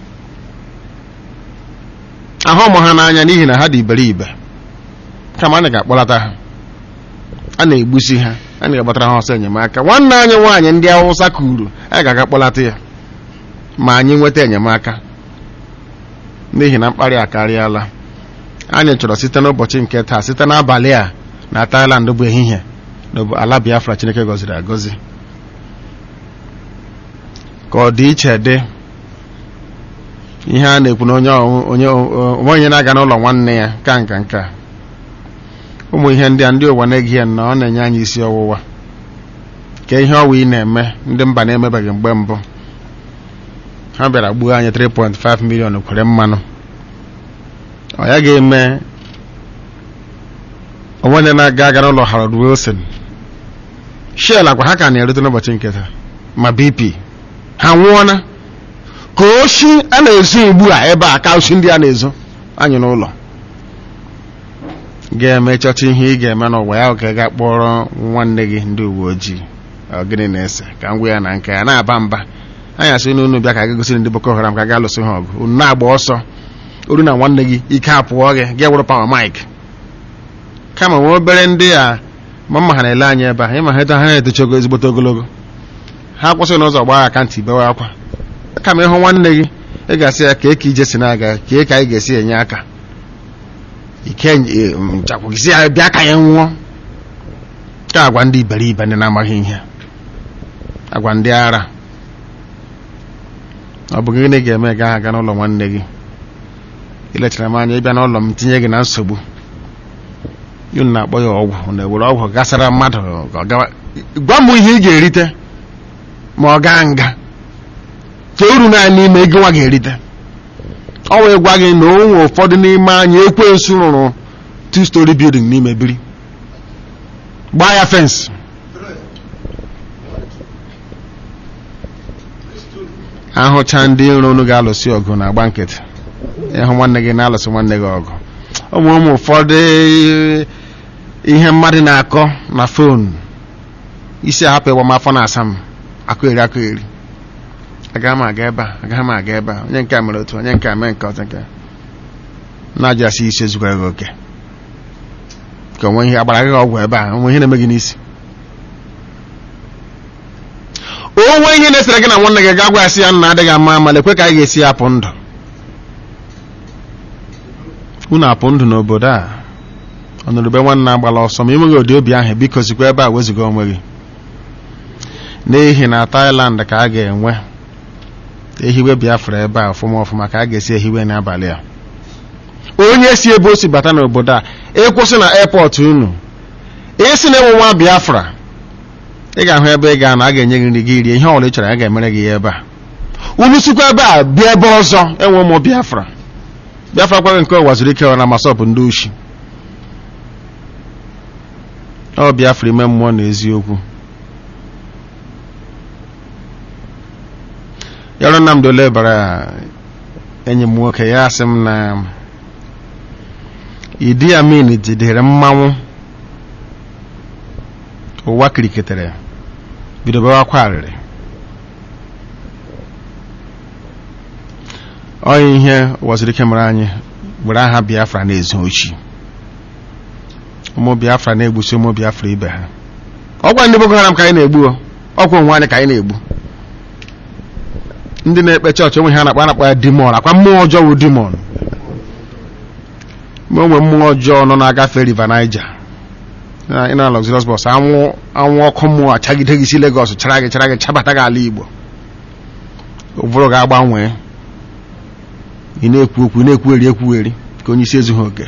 ahụ ụmụ ha n'anya n'ihi na ha dị iberibe kama anyị ga-akpọlata ha a na-egbusi ha anyị ga-agbatara ha ọsọ enyemaka nwanne anyị nwaanyị ndị awụsa kuru anyị ga-aga kpọlata ya ma anyị nweta enyemaka n'ihi na mkparị akarịala anyị chọrọ site n'ụbọchị nke taa site n'abalị a na Thailand bụ ehihie na bụ ala Biafra Chineke gọziri agọzi ka ọ dị iche dị ihe a na-ekwu na onye onye onwe onye na-aga n'ụlọ nwanne ya ka nka nka ụmụ ihe ndị a ndị ụwa na-egi ya na ọ na-enye anyị isi ọwụwa ka ihe ọwa ị na-eme ndị mba na-emebeghị mgbe mbụ ha bịara gbuo anyị 3.5 million kwere mmanụ ọ ya ga-eme onwe na-aga aga n'ụlọ Harold Wilson Shell agwa ha ka na-erute n'ụbọchị nke taa ma BP ha nwụọna ka oshi a na-ezo ugbu a ebe a ka oshi ndị a na-ezo anyị n'ụlọ ga-eme chọcha ihe ị ga-eme n'ụwa ya ka ga kpọrọ nwanne gị ndị uwe ojii ọ gịnị na-ese ka m gwa ya na nke ya na-aba mba anyị asị na unu bịa ka ga gosiri ndị Boko Haram ka ga alụsị ha ọgụ unu na-agba ọsọ oru na nwanne gị ike apụọ gị gị wụrụ pawa mike kama nwe obere ndị a ma mma ha na-ele anyị ebe a ịma ha ha na-etochago ezigbote ogologo ha kwụsịrị n'ụzọ gbaa akantị bewe akwa kama ịhụ nwanne gị ị ga-asị ya ka eke ije si na-aga ka ka anyị ga-esi enye aka ike nchakwụgisi ya bịa ka ya nwụọ ka agwa ndị iberibe ndị na-amaghị ihe agwa ndị ara ọ bụ gịnị ga-eme gaa aga n'ụlọ nwanne gị ilechara m anya ịbịa n'ụlọ m tinye gị na nsogbu unu na-akpọ ya ọgwụ na-ewere ọgwụ gasara mmadụ ka ọ gawa gwa m ihe ị ga-erite ma ọ gaa nga ka uru naanị n'ime ego nwa ga-erite ọ wee gwa gị na o nwe ụfọdụ n'ime anyị ekwensu rụrụ two story building n'ime biri gbaa ya fensị ahụcha ndị iro unu ga-alụsị ọgụ na agba nkịtị ịhụ nwanne gị na-alụsị nwanne gị ọgụ ụmụ ụmụ ụfọdụ ihe mmadụ na-akọ na fonu isi ahapụ ịgba m afọ na-asa m akụ eri akụ eri agaghị m aga ebe a agaghị m aga ebe a onye nke a mere otu onye nke a mee nke ọzọ nke na-ajụ asị isi ezukwara gị oke ka onwe ihe agbara gị ọgwụ ebe a onwe ihe na-eme gị n'isi onwe ihe na-esere gị na nwanne gị ga-agwa ya sị ya nna adịghị ama ama lekwe ka anyị ga-esi apụ ndụ unu apụ ndụ n'obodo a ọnụrụbe nwanne agbala ọsọ ma enweghị ụdị obi ahụ biko zikwa ebe a weziga onwe gị n'ihi na Thailand ka a ga-enwe ehiwe Biafra ebe a ọfụma ọfụma ka a ga-esi ehiwe n'abalị a onye si ebe o si bata n'obodo a ịkwụsị na airport unu isi na enwe nwa Biafra ị ga-ahụ ebe ị ga na a ga-enye gị nri gị rie ihe ọbụla ị chọrọ a ga-emere gị ya ebe a unu sikwa ebe a bịa ebe ọzọ enwe ụmụ Biafra Biafra kwaghị nke ụwa zuru ike na masọpụ ndị ushi ọ Biafra ime mmụọ na eziokwu yọrọ Nnamdi Ole bara enyi m nwoke ya asị m na Idi Amin jidere mmanwụ ụwa kiriketere bido bewa akwa arịrị ọ ihe waziri ike mere anyị were aha Biafra na-ezu ochi ụmụ Biafra na-egbusi ụmụ Biafra ibe ha ọgwa ndị Boko Haram ka anyị na-egbu ọkwa onwe anyị ka anyị na-egbu ndị na-ekpe chọọchị onwe ha na-akpa na-akpa ya dimon akwa mmụọ ọjọọ wụ dimon ma onwe mmụọ ọjọọ nọ na-agafe river Niger ị na luxurious bus anwụ anwụ ọkụ mmụọ achagide gị si Lagos chara gị chara gị chabata gị ala Igbo ụbụrụ ga-agbanwee ị na-ekwu okwu na-ekwugheri ekwugheri ka onye isi ezughị oke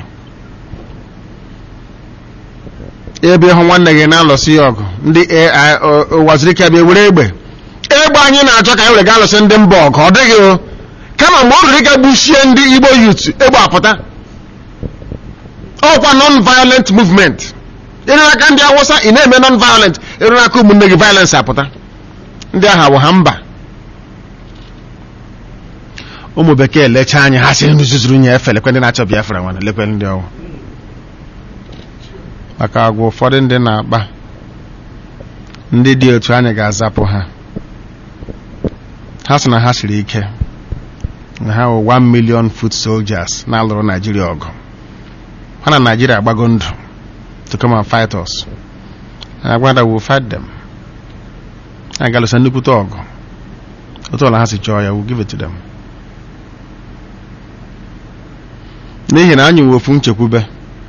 ebe ịhụ nwanne gị na-alụsị ya ọgụ ndị AI waziri ike bịa were egbe egbe anyị na-achọ ka anyị were gaa lụsị ndị mba ọgụ ọ dịghị o kama mgbe ọ ruru ịga gbuchie ndị Igbo youth egbe apụta ọkwa non-violent movement ịrụ aka ndị awụsa ị na-eme non-violent ịrụ aka ụmụnne gị violence apụta ndị agha bụ ha mba ụmụ bekee lechaa anya ha sị ndị zuzuru nye efe lekwe ndị na-achọ Biafra nwana lekwe ndị ọwụ maka agwa ụfọdụ ndị na-akpa ndị dị otu anyị ga-azapụ ha ha sị na ha siri ike na ha wụ 1 million foot soldiers na-alụrụ Naijiria ọgụ ha na Naijiria agbago ndụ to come and fight us agwada will fight them a ga-alụsa nnukwute ọgụ otu ọla ha si chọọ ya will give it to them n'ihi na anyị nwe ofu nchekwube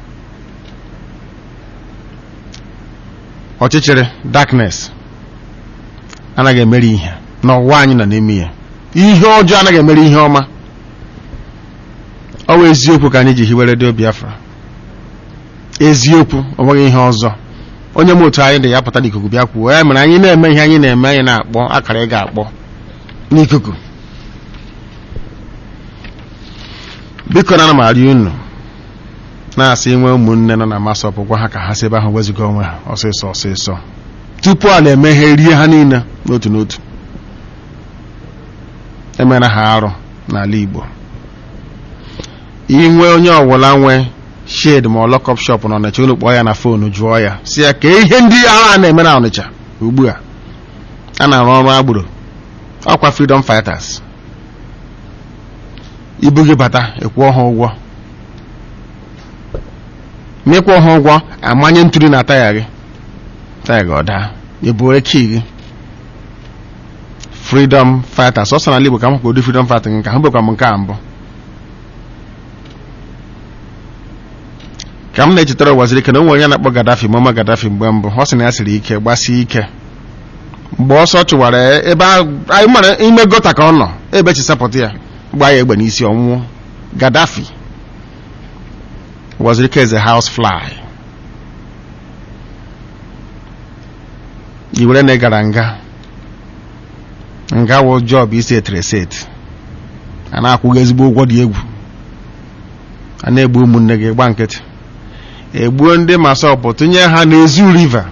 ọchịchịrị darkness anaghị emeri ihe n'ụwa anyị nọ n'ime ya ihe ọjọọ anaghị emeri ihe ọma ọ bụ eziokwu ka anyị ji hiwe redio Biafra eziokwu ọ nweghị ihe ọzọ onye m otu anyị dị ya pụta n'ikuku bịa kwuo ya mere anyị na-eme ihe anyị na-eme anyị na-akpọ akara ị ga-akpọ n'ikuku biko na ana m arịọ unu na-asị inwe ụmụnne nọ na masọpụ gwa ha ka ha si ebe ahụ wezuga onwe ha ọsịsọ ọsịsọ tupu a na-eme ihe rie ha niile n'otu n'otu emere ha arụ n'ala Igbo inwe onye ọbụla nwe shed ma ọ lọkọp shop na Ọnịcha unu kpọọ ya na foonu jụọ ya si ya ka ihe ndị agha na-eme na Ọnịcha ugbu a a na-arụ ọrụ agboro ọkwa freedom fighters ibu gị bata ịkwụọ ha ụgwọ ma ịkwụọ ha ụgwọ amanye ntụli na taya gị taya gị ọ daa ebu eki gị freedom fighters ọ sọ n'ala Igbo ka m hụkwa ụdị freedom fighters nke ha bekwa m nke a mbụ ka m na-echetara waziri ike na onwe onye na-akpọ Gaddafi mama Gaddafi mgbe mbụ ọ sị na ya siri ike gbasie ike mgbe ọsọ chụwara ebe anyị mara ime gota ka ọ nọ ebe chisapụta ya gbaa ya egbe n'isi ọnwụọ Gaddafi waziri ike eze house fly iwere na ị gara nga nga wụ job isi etereset a na-akwụghị ezigbo ụgwọ dị egwu a na-egbu ụmụnne gị gba nkịtị egbuo ndị masọpụ tụnye ha n'ezu river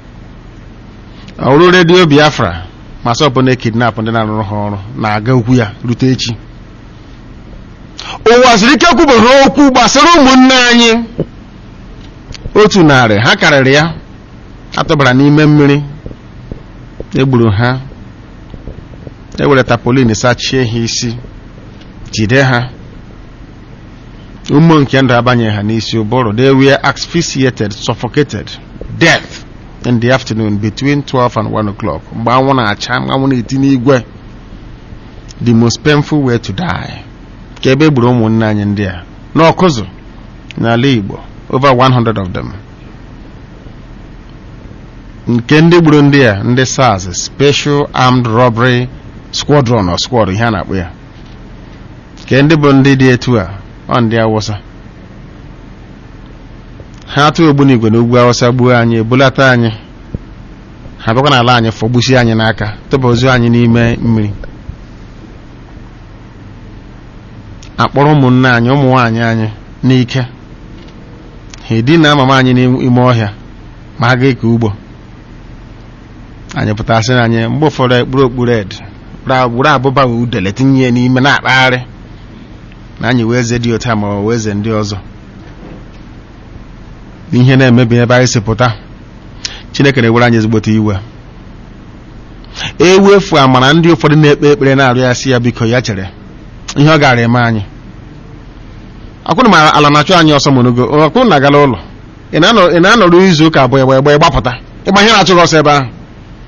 ọrụ redio biafra masọpụ na-ekidnapụ ndị na-arụrụ ha ọrụ na-aga okwu ya rute echi ụwa siri ike kwubere okwu gbasara ụmụnne anyị otu narị ha karịrị ya atụbara n'ime mmiri egburu ha ewere tapolin sachie ha isi jide ha ụmụ nke ndụ abanye ha n'isi ụbụrụ they were asphyxiated suffocated death in the afternoon between 12 and 1 o'clock mgbe anwụ na-acha anwụ na-eti n'igwe the most painful way to die ka ebe egburu ụmụnne anyị ndị a n'ọkụzụ n'ala Igbo over 100 of them nke ndị gburu ndị a ndị SARS special armed robbery squadron or squad ihe a na-akpọ ya nke ndị bụ ndị dị etu a ọ ndị awụsa ha atụ ogbunigwe na ugwu awụsa gbuo anyị ebulata anyị ha bịakwa n'ala anyị fọgbusi anyị n'aka tụba ozu anyị n'ime mmiri akpọrọ ụmụnne anyị ụmụ nwaanyị anyị n'ike ha edina mama anyị n'ime ọhịa ma ha ga-eke ugbo anyị pụtasị na anyị mgbe ụfọdụ ekpuru okpuru ed gburu abụba udele tinye ya n'ime na-akpagharị na anyị wee eze dị otu a ma ọ wee eze ndị ọzọ ihe na-emebi ebe anyị si pụta chineke na-ewere anyị ezigbote iwe ewefu amara ndị ụfọdụ na-ekpe ekpere na-arịọ ya si ya biko ya chere ihe ọ gaara eme anyị akwụrụ ma ala na-achụ anyị ọsọ monogo akwụrụ na agala ụlọ ị na-anọ- ị na-anọrụ izu ụka abụọ egbe egbe gbapụta ịgba ihe na-achụ gị ọsọ ebe ahụ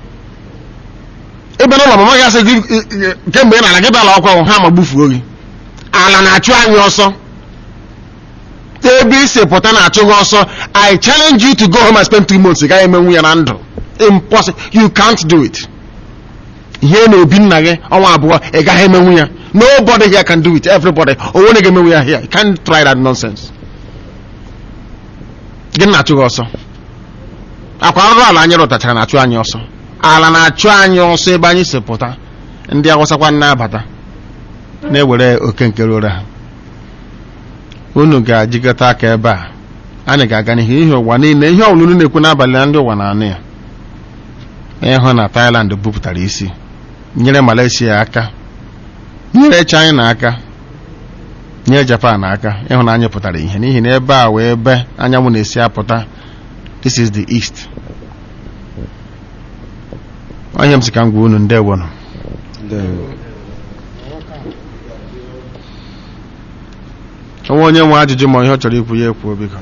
ebe n'ụlọ mama gị asị gị ị- ị- kemgbe ị na-ala gị bịala ọkwa ha ma gbufuo gị ala na-achụ anyị ọsọ ebe isi pụta na-achụ gị ọsọ i challenge you to go home and spend three months ị gaghị emenwu ya na ndụ impossible you can't do it ihe na-ebi nna gị ọnwa abụọ ị gaghị emenwu ya nobody here can do it everybody onwe na ga-emenwu ya here you can't try that nonsense gị na-achụ gị ọsọ akwa arụrụ ala anyị rụtachara na-achụ anyị ọsọ ala na-achụ anyị ọsọ ebe anyị si pụta ndị awụsakwa na-abata na-ewere oke nke rụrụ ha unu ga-ajikọta aka ebe a anyị ga-aga n'ihu ihe ụwa niile ihe ọbụla unu na-ekwu n'abalị na ndị ụwa na-anụ ya ịhụ na Thailand bupụtara isi nyere Malaysia aka nyere China aka nyere Japan aka ịhụ na anyị pụtara ihe n'ihi na ebe a wee ebe anyanwụ na-esi apụta this is the east onye m si ka m gwa unu ndewonụ onwe onye nwe ajụjụ ma ihe ọ chọrọ ikwu ya ekwuo biko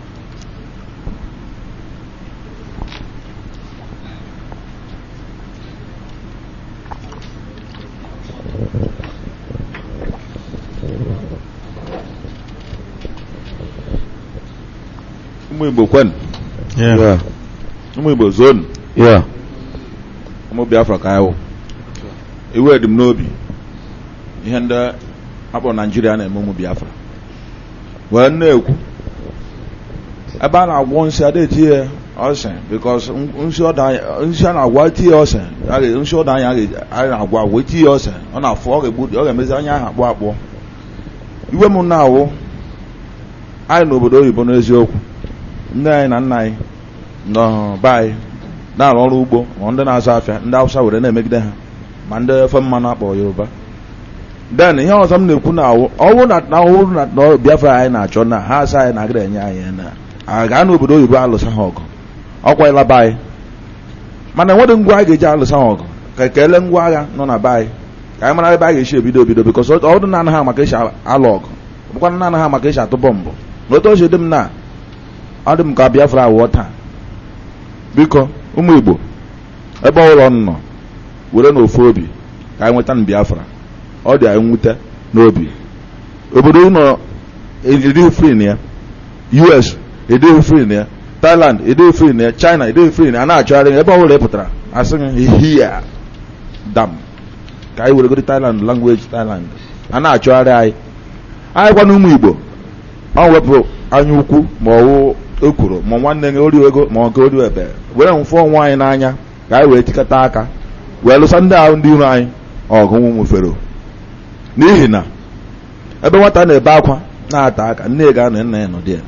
ụmụ igbo kwen
Yeah.
ụmụ igbo zonu
Yeah.
ụmụ biafra ka anyị wụ iwe dị m n'obi ihe ndị akpọ naijiria na-eme ụmụ biafra wee na-ekwu ebe a na-agwọ nsị ada eti ya ọsị bikos nsị ọda anyị- nsị a na-agwa eti ya ọsị a ga- nsị ọda anyị a ga- anyị na-agwa agwa eti ya ọsị ọ na-afụ ọ ga-egbu ọ ga-emezi anya ahụ akpọ akpọ iwe m na-awụ anyị n'obodo oyibo n'eziokwu ndị anyị na nna anyị nọ be anyị na-arụ ọrụ ugbo ma ndị na-azụ afịa ndị awụsa were na-emegide ha ma ndị efe mmanụ akpọ yoruba den ihe ọzọ m na-ekwu na awụ ọwụ na na ọwụ na na biafra anyị na-achọ na ha asa anyị na-agara enye anyị na a gaa n'obodo oyibo alụsa ha ọgụ ọkwa ịla be anyị mana enweghị ngwa anyị ga-eji alụsa ha ọgụ ka ekele ngwa agha nọ na be anyị ka anyị mara ebe a ga-esi ebido ebido bikọs ọ dị na anaghị ama ka esi alụ ọgụ bụkwa na anaghị ama ka esi atụ bọmbụ na otu o si dị m na ọ dị m ka biafra awụọ taa biko ụmụ igbo ebe ọbụla ọ nọ were n'ofu obi ka anyị nweta na biafra ọ dị anyị nwute n'obi obodo ụlọ edighị free na ya us edighị free na ya thailand edighị free na ya china edighị free na ya a na-achọgharị ya ebe ọbụla ị pụtara asị gị hia dam ka anyị were godi thailand language thailand a na-achọgharị anyị anyị gwa na ụmụ igbo ọ wepụ anya ukwu ma ọwụ ekworo ma nwanne gị ori ego ma ọ nke ori ebe were mfụ onwe anyị n'anya ka anyị wee tikọta aka wee lụsa ndị ahụ ndị iro anyị ọgụ nwụfere n'ihi na ebe nwata na-ebe akwa na-ata aka nne ya ga-anọ nna ya nọdị ya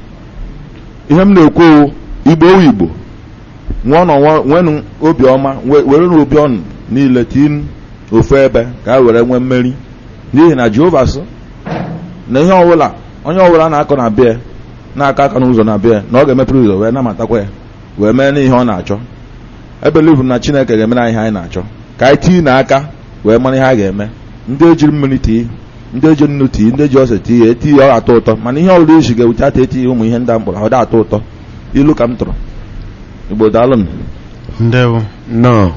ihe m na-ekwu owu igbo owu igbo nwụọ nọ nwenu obiọma we- were na obi ọnụ niile tii ofu ebe ka a were nwee mmeri n'ihi na jehova sị na ihe ọbụla onye ọbụla na-akọ na bịa na-aka aka n'ụzọ na bịa na ọ ga-emepere ụzọ wee namatakwa ya wee mee n'ihe ọ na-achọ ebelivu na chineke ga-emere anyị ihe anyị na-achọ ka anyị tii na aka wee mara ihe a ga-eme ndị ejiri mmiri tii ndị eji nnu tii ndị eji ose tii ya eti ya ọ atọ ụtọ mana ihe ọbụla isi ga-ewute ata eti ụmụ ihe ndị a mkpọrọ ọ da atọ ụtọ ilu ka m tụrụ igbo daalụ m
ndewo
no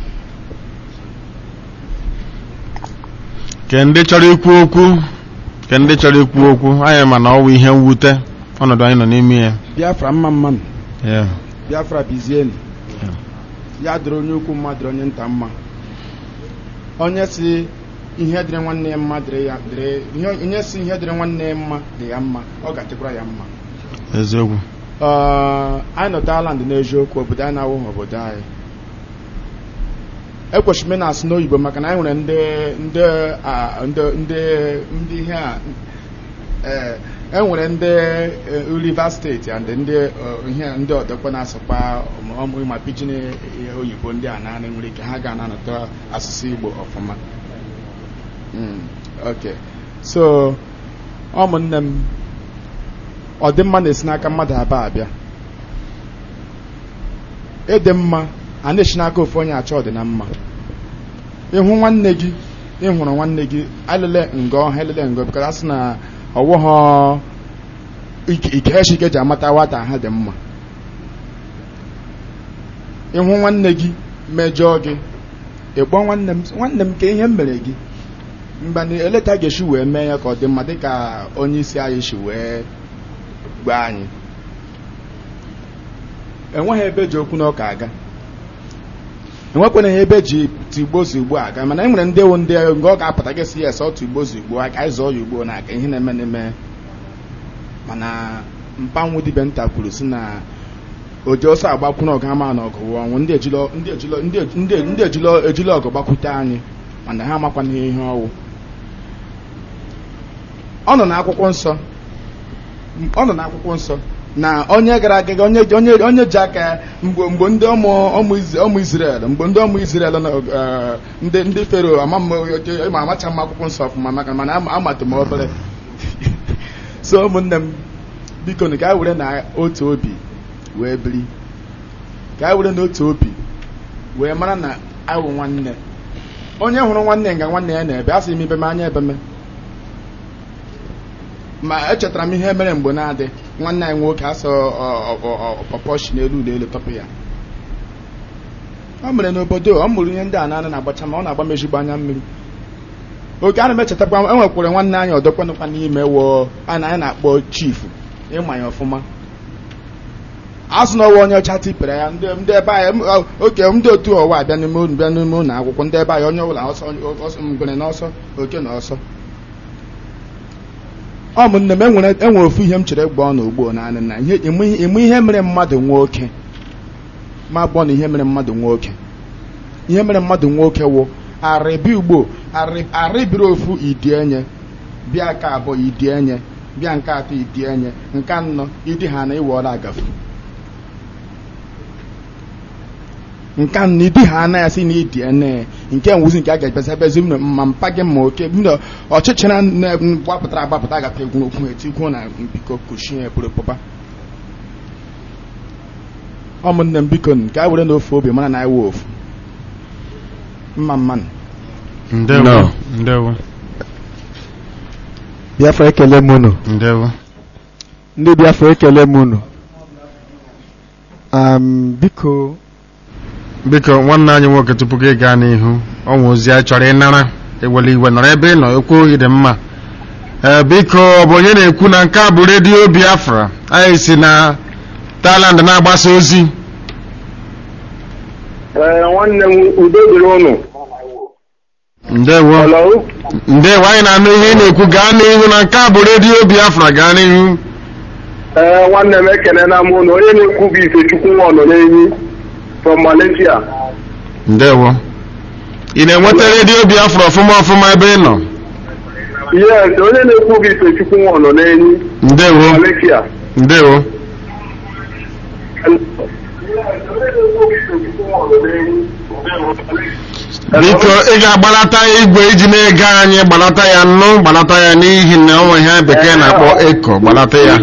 ke ndị chọrọ ikwu okwu ke ndị chọrọ ikwu okwu anyị ma na ọ wụ ihe mwute ọnọdụ anyị nọ n'ime ya
biafra mma mmanụ
Yeah.
biafra bizienu ya dịrị onye ukwu mma dịrị onye nta mma onye si ihe dịrị nwanne ya mma dịrị ya dịrị ihe- onye si ihe dịrị nwanne ya mma dị ya mma ọ ga-adịkwara ya mma
eziokwu
Ee, anyị nọ Thailand n'eziokwu obodo anyị na-awụghị obodo anyị ekwesịrị m na-asụ n'oyibo maka na anyị nwere ndị ndị a, ndị ndị ndị ihe a ee e nwere ndị eh, Rivers steeti and ndị eh, ihe ndị ọdọkwa na-asụkwa ọmụ ma pidgin eh, oyibo ndị a naanị nwere ike ha ga-anata asụsụ Igbo ọfụma Mm, okay so ụmụnne m ọdịmma na-esi n'aka mmadụ abụọ abịa ịdị mma a na-esi n'aka ofu onye achọ ọdị na mma ịhụ nwanne gị ịhụrụ nwanne gị alele nga ọha elele nga bụkara sị na ọwụghọ ike ike ji amata nwata ha dị mma ịhụ nwanne gị mejọọ gị ịkpọ nwanne m nwanne m ka ihe m mere gị mba na eleta ga-esi wee mee ya ka ọ dị mma dịka onye isi anyị si wee gwa anyị enweghị ebe ji okwu n'ọka aga enwekwana ebe ji tigbo ozugbo aga mana e nwere ndị ewu ndị nga ọ ga-apụta gị si ya ese otu igbo ozugbo aka anyị zọọ ya ugbo na aka ihe na-eme n'eme mana mpanwu dibe nta kwuru si na oji ọsọ agbakwuna ọgụ ama na ọgụ wụọ ọnwụ ndị ejilo ndị ejilo ndị ndị ndị ejilo ejilo ọgụ gbakwute anyị mana ha amakwana ihe ọwụ ọ nọ n'akwụkwọ nsọ ọ nọ n'akwụkwọ nsọ na onye gara aga onye onye onye ji aka mgbe mgbe ndị ọmụ ọmụ ọmụ Israel mgbe ndị ọmụ Israel nọ ndị ndị fero ama ma amacha m akwụkwọ nsọ ọfụma maka mana amatụ m obere so ụmụnne m biko ka anyị were na otu obi wee biri ka anyị were n'otu obi wee mara na awụ nwanne onye hụrụ nwanne nga nwanne ya na-ebe a sị m ibe m anya ebe m ma echetara m ihe mere mgbe na-adị nwanne anyị nwoke asọ pọpọshi n'elu n'elu tọpụ ya ọ mere n'obodo ọ mụrụ ihe ndị a na na-agbacha ma ọ na-agba m ezigbo anya mmiri oge a na-emechetakwa enwekwara nwanne anyị ọdọkwanụkwa n'ime woo a na anyị na-akpọ chifu ịma ya ọfụma azụ n'ọwa onye ọcha tipere ya ndị ebe anyị oke ndị otu ọwa abịa n'ime unu bịa n'ime ụlọ akwụkwọ ndị ebe anyị onye ọbụla ọsọ ngwere n'ọsọ oke na ọsọ ọ bụ nne m enwere enwere ofu ihe m chere gba ọnụ ugbo naanị na ihe ịmụ ihe mere mmadụ nwoke ma gbọ na ihe mere mmadụ nwoke ihe mere mmadụ nwoke wụ arịbi ugbo arịbiri ofu idienye bịa nke abụọ idienye bịa nke atọ idienye nke anọ idi ha na iwọla agafu nke anọ idi ha anaghị asị na idi ene nke nwuzi nke a ga-ebezi ebezi m ma mpa gị ma oke m ọchịchịra gbapụtara agbapụta agafe egwu okwu etikwu na biko kuchie pụrụ pụba ụmụnne m biko nke a were na ofu obi mara na anyị wee ofu mma mmanụ
ndewo ndewo
biafra ekele m unu
ndewo
ndị biafra ekele m unu um, biko
biko nwanne anyị nwoke tupu gị gaa n'ihu ọnwa ozi anyị chọrọ ịnara ewele iwe nọrọ ebe ị nọ ekwu ohi dị mma ee biko ọ bụ onye na-ekwu na nke a bụ redio biafra anyị si na Thailand na-agbasa ozi
nwanne m udo dịrị ụnụ
ndewo ndewo anyị na-anụ ihe ị na-ekwu gaa n'ihu na nke a bụ redio biafra gaa n'ihu
ee nwanne m ekelela m ụnụ onye na-ekwu bụ Ifechukwu nwa nọ n'enyi from Malaysia
ndewo ị na-enweta redio biafra ọfụma ọfụma ebe ị nọ
yes onye na-ekwu bụ Ifechukwu nwa nọ n'enyi
ndewo
Malaysia
ndewo biko ị ga-agbalata ya igwe iji na-ege anyị gbalata ya nnụ gbalata ya n'ihi na onwe ihe bekee na-akpọ eko gbalata ya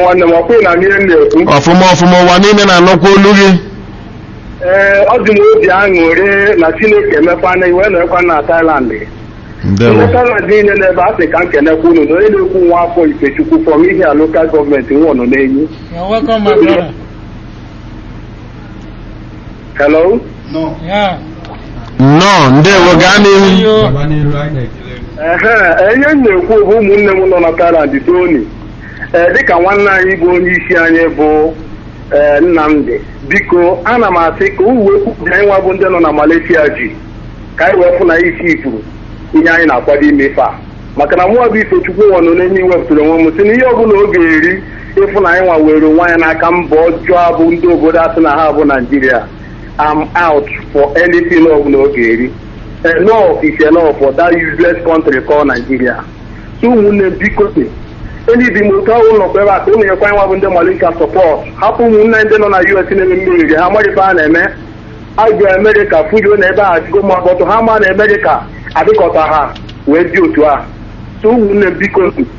ọfụma ọfụma ụwa niile na-anụkwa olu gị
ee ọ dị m obi aṅụrị na Chineke emekwana iwe na-ekwa na Thailand
ndewo
Thailand niile n'ebe a sị ka m kenekwa unu na onye na-ekwu nwa afọ Ifechukwu from ihe a lokal gọọmenti nwa nọ n'enyi
You're welcome, my brother.
hello
Yeah.
nnọọ ndewo gaa n'ihu
ehe enye m na-ekwu bụ ụmụnne m nọ na Thailand Tony ee dịka nwanne anyị bụ onye isi anyị bụ ee Nnamdi biko ana m asị ka uwe kwupụta anyị nwa bụ ndị nọ na Malaysia ji ka anyị wee fụ na isi ifuru ihe anyị na-akwado ime ife a maka na mụwa bụ Ifechukwu nwa nọ n'enye wepụtara onwe m si na ihe ọbụla ọ ga-eri ịfụ na anyị nwa were onwe anyị n'aka mba ọjọọ bụ ndị obodo asị na ha bụ Naijiria am out for anything ọbụla ọ ga-eri enough is enough for that useless country called Nigeria so ụmụnne m biko enyi dị m otu ahụ nọkwa ebe a ka ụmụ nyekwa anyị nwa bụ ndị Malaysia support hapụ ụmụnne ndị nọ na US na-eme mmiri ha marịba a na-eme agụ Amerịka fujuo na ebe a adịgo ma bọtụ ha ma na Amerịka adịkọta ha wee dị otu a so ụmụnne m biko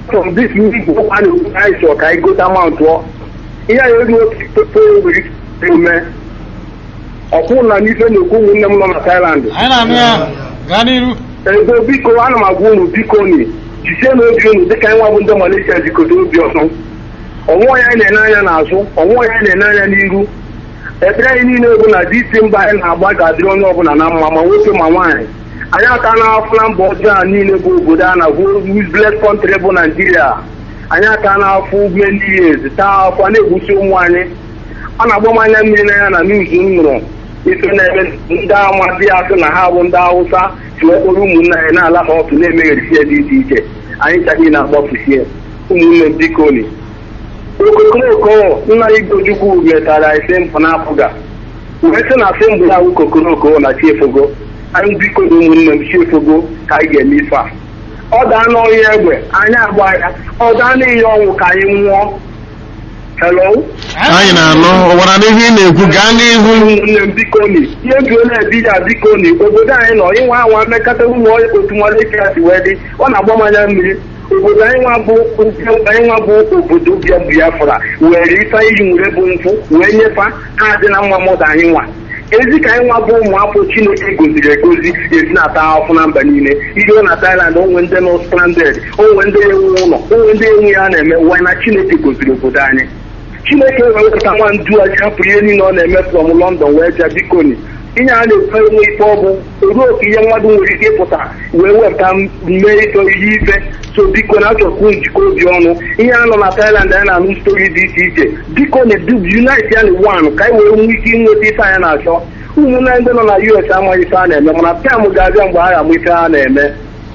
from this Igbo a na-ekwu na anyị chọrọ ka anyị gota mountụọ ihe anyị ego otu nwere ike eme ọkwụ na n'ife na-ekwu ụmụnne m nọ na Thailand
anyị na-anụ ya gaa n'iru
ego biko ana m agwa unu biko ni jisie n'obi unu dịka anyị nwa bụ ndị Malaysia jikọta obi ọzọ ọnwụọ ya anyị na-ene anya n'azụ ọnwụọ ya anyị na-ene anya n'iru ekpere anyị niile bụ na dị isi mba anyị na-agba ga-adịrị onye ọbụla na mma ma nwoke ma nwaanyị anyị aka na-afụ na mba ọjọọ a niile bụ obodo a na-agụ useless country bụ Naijiria anyị aka na-afụ many years taa afọ na-egbusi ụmụ anyị a na-agba m anya mmiri n'anya na n'izu m nụrụ ife na-eme ndị amadị asị na ha bụ ndị Hausa si okporo ụmụnne anyị na-ala ha ọtụ na-emegharịsi ya dị iche iche anyị chaghị na-agbafusie ụmụnne m biko ni okokoroko nna igwe ojukwu metara ise mpụ na-apụga wee sị na asị mbụ ya wụ kokoroko na chiefogo anyị biko na ụmụnne m chiefogo ka anyị ga-eme ife a ọ daa n'ọhịa egbe anyị agba ya ọ daa n'ihe ọnwụ ka anyị nwụọ hello
anyị na-anụ ụwara n'ihu ị na-ekwu gaa n'ihu
ụmụnne m bikoni ihe bi ole ebi ya bikoni obodo anyị nọ ịnwa anwa mmekọta ụmụ otu nwanne ya si wee dị ọ na-agba m anya mmiri obodo anyị nwa bụ anyị nwa bụ obodo bịa Biafra were ife iyi nwere bụ nkwụ wee nyefa ha dị na mma mmadụ anyị nwa ezi ka anyị nwa bụ ụmụafọ Chineke goziri egozi esi na-ata ahụhụ na mba niile ihe na Thailand onwe ndị nọ stranded onwe ndị enwe ụlọ onwe ndị enwe ya na-eme wee na Chineke goziri obodo anyị Chineke wee wepụta nwa ndu a hapụrụ ihe niile ọ na-eme from London wee bịa bikoni ihe a na-ekwe enwe ife ọ bụ ruo oke ihe mmadụ nwere ike ịpụta wee wepụta mee ịtọ ihe ife so biko na achọkwu njikọ obi ọnụ ihe a nọ na Thailand anyị na-anụ stori dị iche iche biko na unite ya na one ka anyị wee nwee ike inweta ife anyị na-achọ ụmụnne ndị nọ na US amaghị ife a na-eme mana pịam ga-abịa mgbe a ga-amụ ife a na-eme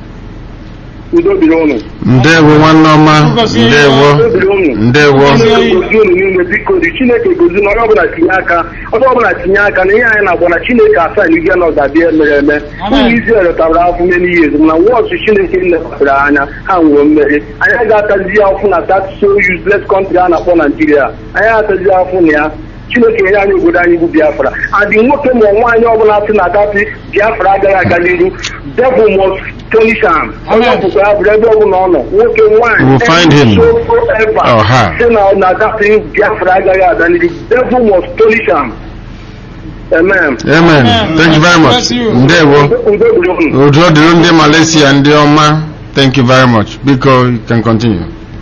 udo dịrị ụnụ
ndewo nwanne ọma ndewo ndewo
gozi unu niile biko dị chineke gozi na onye ọbụla tinye aka onye ọbụla tinye aka na ihe anyị na-agba na chineke asaa na ihe nọ ga-abịa mere eme ụmụ Izrel tabara afụ many years mana wọọsụ chineke nlekwasịrị anya ha nwere mmeri anyị ga-atazi afụ na that so useless country a na-akpọ Naijiria anyị atazi afụ na ya chineke nye anyị obodo anyị bụ biafra adị nwoke ma nwaanyị ọbụla sị na datị biafra agaghị aga n'iru devil must punish am onye ọbụkwa ya bụrụ ebe ọbụla ọ nọ nwoke nwaanyị
We will find him.
whatsoever
Oh, ha.
sị na na datị biafra agaghị aga n'iru devil must punish am amen
amen thank you very much ndewo udo dịrị ndị Malaysia ndị ọma thank you very much biko you can continue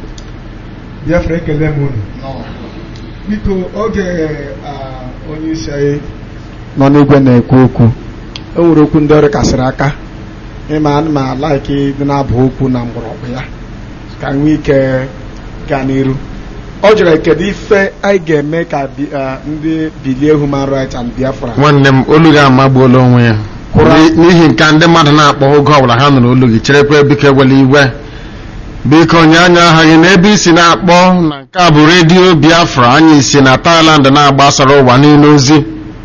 biafra ekele m unu biko oge ah, onye isi anyị nọ n'igwe na-ekwu okwu e nwere okwu ndị ọrụ kasịrị aka ịma ana m alaiki dị na-abụ okwu na mgbọrọgwụ ya ka nwee ike gaa n'iru ọ jụrụ kedu ife anyị ga-eme ka bi- ah, ndị bilie human rights and biafra
nwanne m olu gị amagbuola onwe ya N'i- n'ihi nke a, ndị mmadụ na-akpọ oge ọbụla ha nụrụ olu gị cherekwa biko ewela iwe biko nye anya aha gị n'ebe isi na-akpọ na nke a bụ redio biafra anyị si na Thailand na-agbasara ụwa niile ozi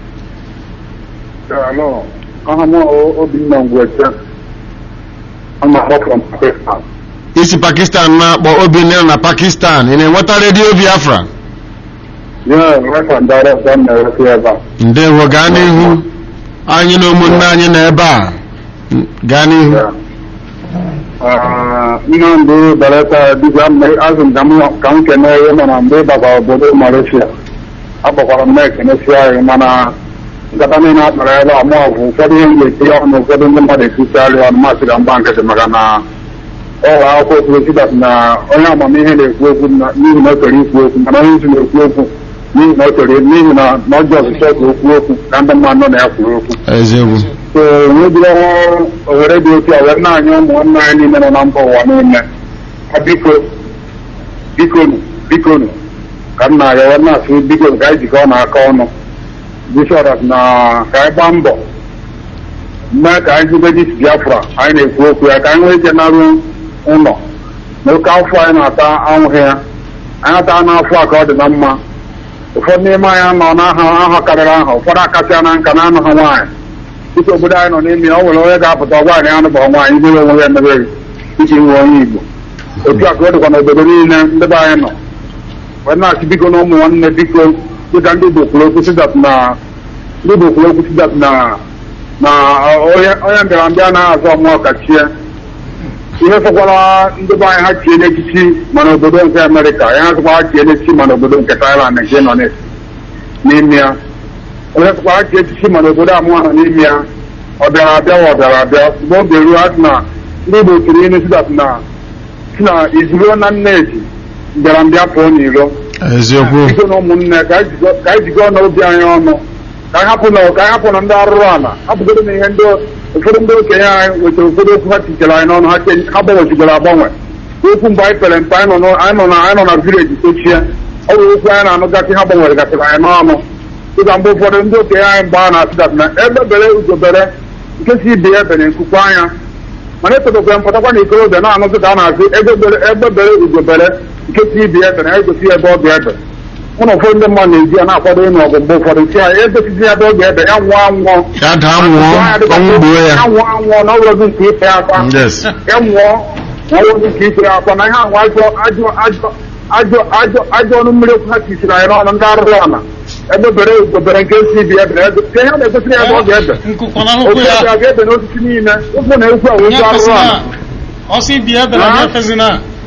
Hello. Aha m Obinna Ngwete. I'm a from Pakistan.
isi Pakistan na-akpọ Obinna na Pakistan ị na-enweta redio biafra
Yeah, right and direct from the ebe a.
ndewo gaa n'ihu anyị na ụmụnne anyị nọ ebe a gaa n'ihu
Ah, Nnamdị Belata dibịa mme azụ m ka m ka m kene ihe nọ na mgbe ịbaba obodo Malaysia. Akpọkwara m na-ekenesi anyị mana nkata niile a kpara ebe a mụ ọgwụ ụfọdụ ihe m ga-etinye ọnụ ụfọdụ ndị mmadụ ekwusiarị ọnụ masị ka mgba nkịtị maka na ọrụ akwụkwọ okwu sidat na onye amamihe na-ekwu okwu na- n'ihi na o chọrọ ikwu okwu mana onye isi na-ekwu okwu n'ihi na o chọrọ n'ihi na na ọjọọ ọsụsọ ka okwu okwu ka ndị mmadụ nọ na ya kwuru okwu
eziokwu
so nwebiri ọhụrụ ohere dị otu a wee na-anya ụmụnne anyị niile nọ na mba ụwa niile Ha biko bikonu bikonu ka m na-arịọ wee na-asị biko ka anyị jikọọ n'aka ọnụ bishọp na ka anyị gbaa mbọ mee ka anyị jide dis biafra anyị na-ekwu okwu ya ka anyị nwee ike narụ ụlọ na oke afọ anyị na-ata anwụghị ya anyị ata n'afọ a ka ọ dị na mma ụfọdụ n'ime anyị nọ n'aha aha karịrị aha ụfọdụ akasịa na nka na anụ ha nwaanyị dịka obodo anyị nọ n'ime ya, o nwere onye ga-apụta ọgwa anyị anụ bụ nwaanyị ibere onwe ya emebeghị iji nwe onye igbo otu a ka ọ dịkwa n'obodo niile ndị be anyị nọ wee na-asị biko na ụmụ nwanne biko dịka ndị Igbo kwuru okwu sidat na ndị Igbo kwuru okwu sidat na na onye onye mbịara mbịa na-azụ ọmụọ kachie ihe sọkwara ndị be anyị ha chie n'echichi mana obodo nke amerịka ihe ha sọkwara ha chie n'echichi mana obodo nke thailand nke nọ n'es- n'ime ya onye sọkwara ha chie echichi mana obodo amụọ ha n'ime ya ọ bịara abịa wa ọ bịara abịa mgbe oge ruo ha sị na ndị igbo tiri inu sidat na si na izuruo na nneji bịara mbịa pụọ n'iro
eziokwu
biko na ụmụnne ka anyị jigo- ka anyị jikọọ n'obi anyị ọnụ ka anyị hapụ na ka anyị hapụ na ndị arụrụ ala hapụgodo na ihe ndị ụfọdụ ndị okenye anyị wetara ụfọdụ okwu ha tichara anyị n'ọnụ ha che- ha gbanwechigoro agbanwe okwu mgbe anyị pere mpe anyị nọ n'ụ- anyị nọ na anyị nọ na vileji tochie ọ bụ okwu anyị na-anụgasị ha gbanwere gasịrị anyị n'ọnụ dịka mgbe ụfọdụ ndị okenye anyị mgbe a na-asịdat na ebe bere ugobere nke si ibe ya bere nkukwu anya mana etobekwe mpụtakwa na ikorobịa na-anụzi ka a na-asị ebe bere ebe bere ugobere nke si ibe ya ebe na egosi ebe ọ ga-ebe mụ na ụfọdụ ndị mmadụ na-eji ya na-akwado ịnụ ọgụ mgbe ụfọdụ si ya egosizi ya ebe ọ ga-ebe ya nwụọ anwụọ
ya daa nwụọ ọnwụ gbuo ya
ya nwụọ anwụọ na ọbụrụzi nke ife ya akwa
Yes.
ya nwụọ na ọbụrụzi nke ife ya akwa na ihe ahụ ajọ ajọ ajọ ajọ ajọ ajọ ọnụ mmiri okwu ha tisiri anyị n'ọnụ ndị arụrụ ala ebe bere ugobere nke si ibe ya ebe ebe ihe ha na-egosiri ya ebe ọ ga-ebe ofu ebe a ga-ebe n'osisi niile okwu na ekwu a wee okwu arụrụ ala
ọsị bi ebe na
Ah.
efezina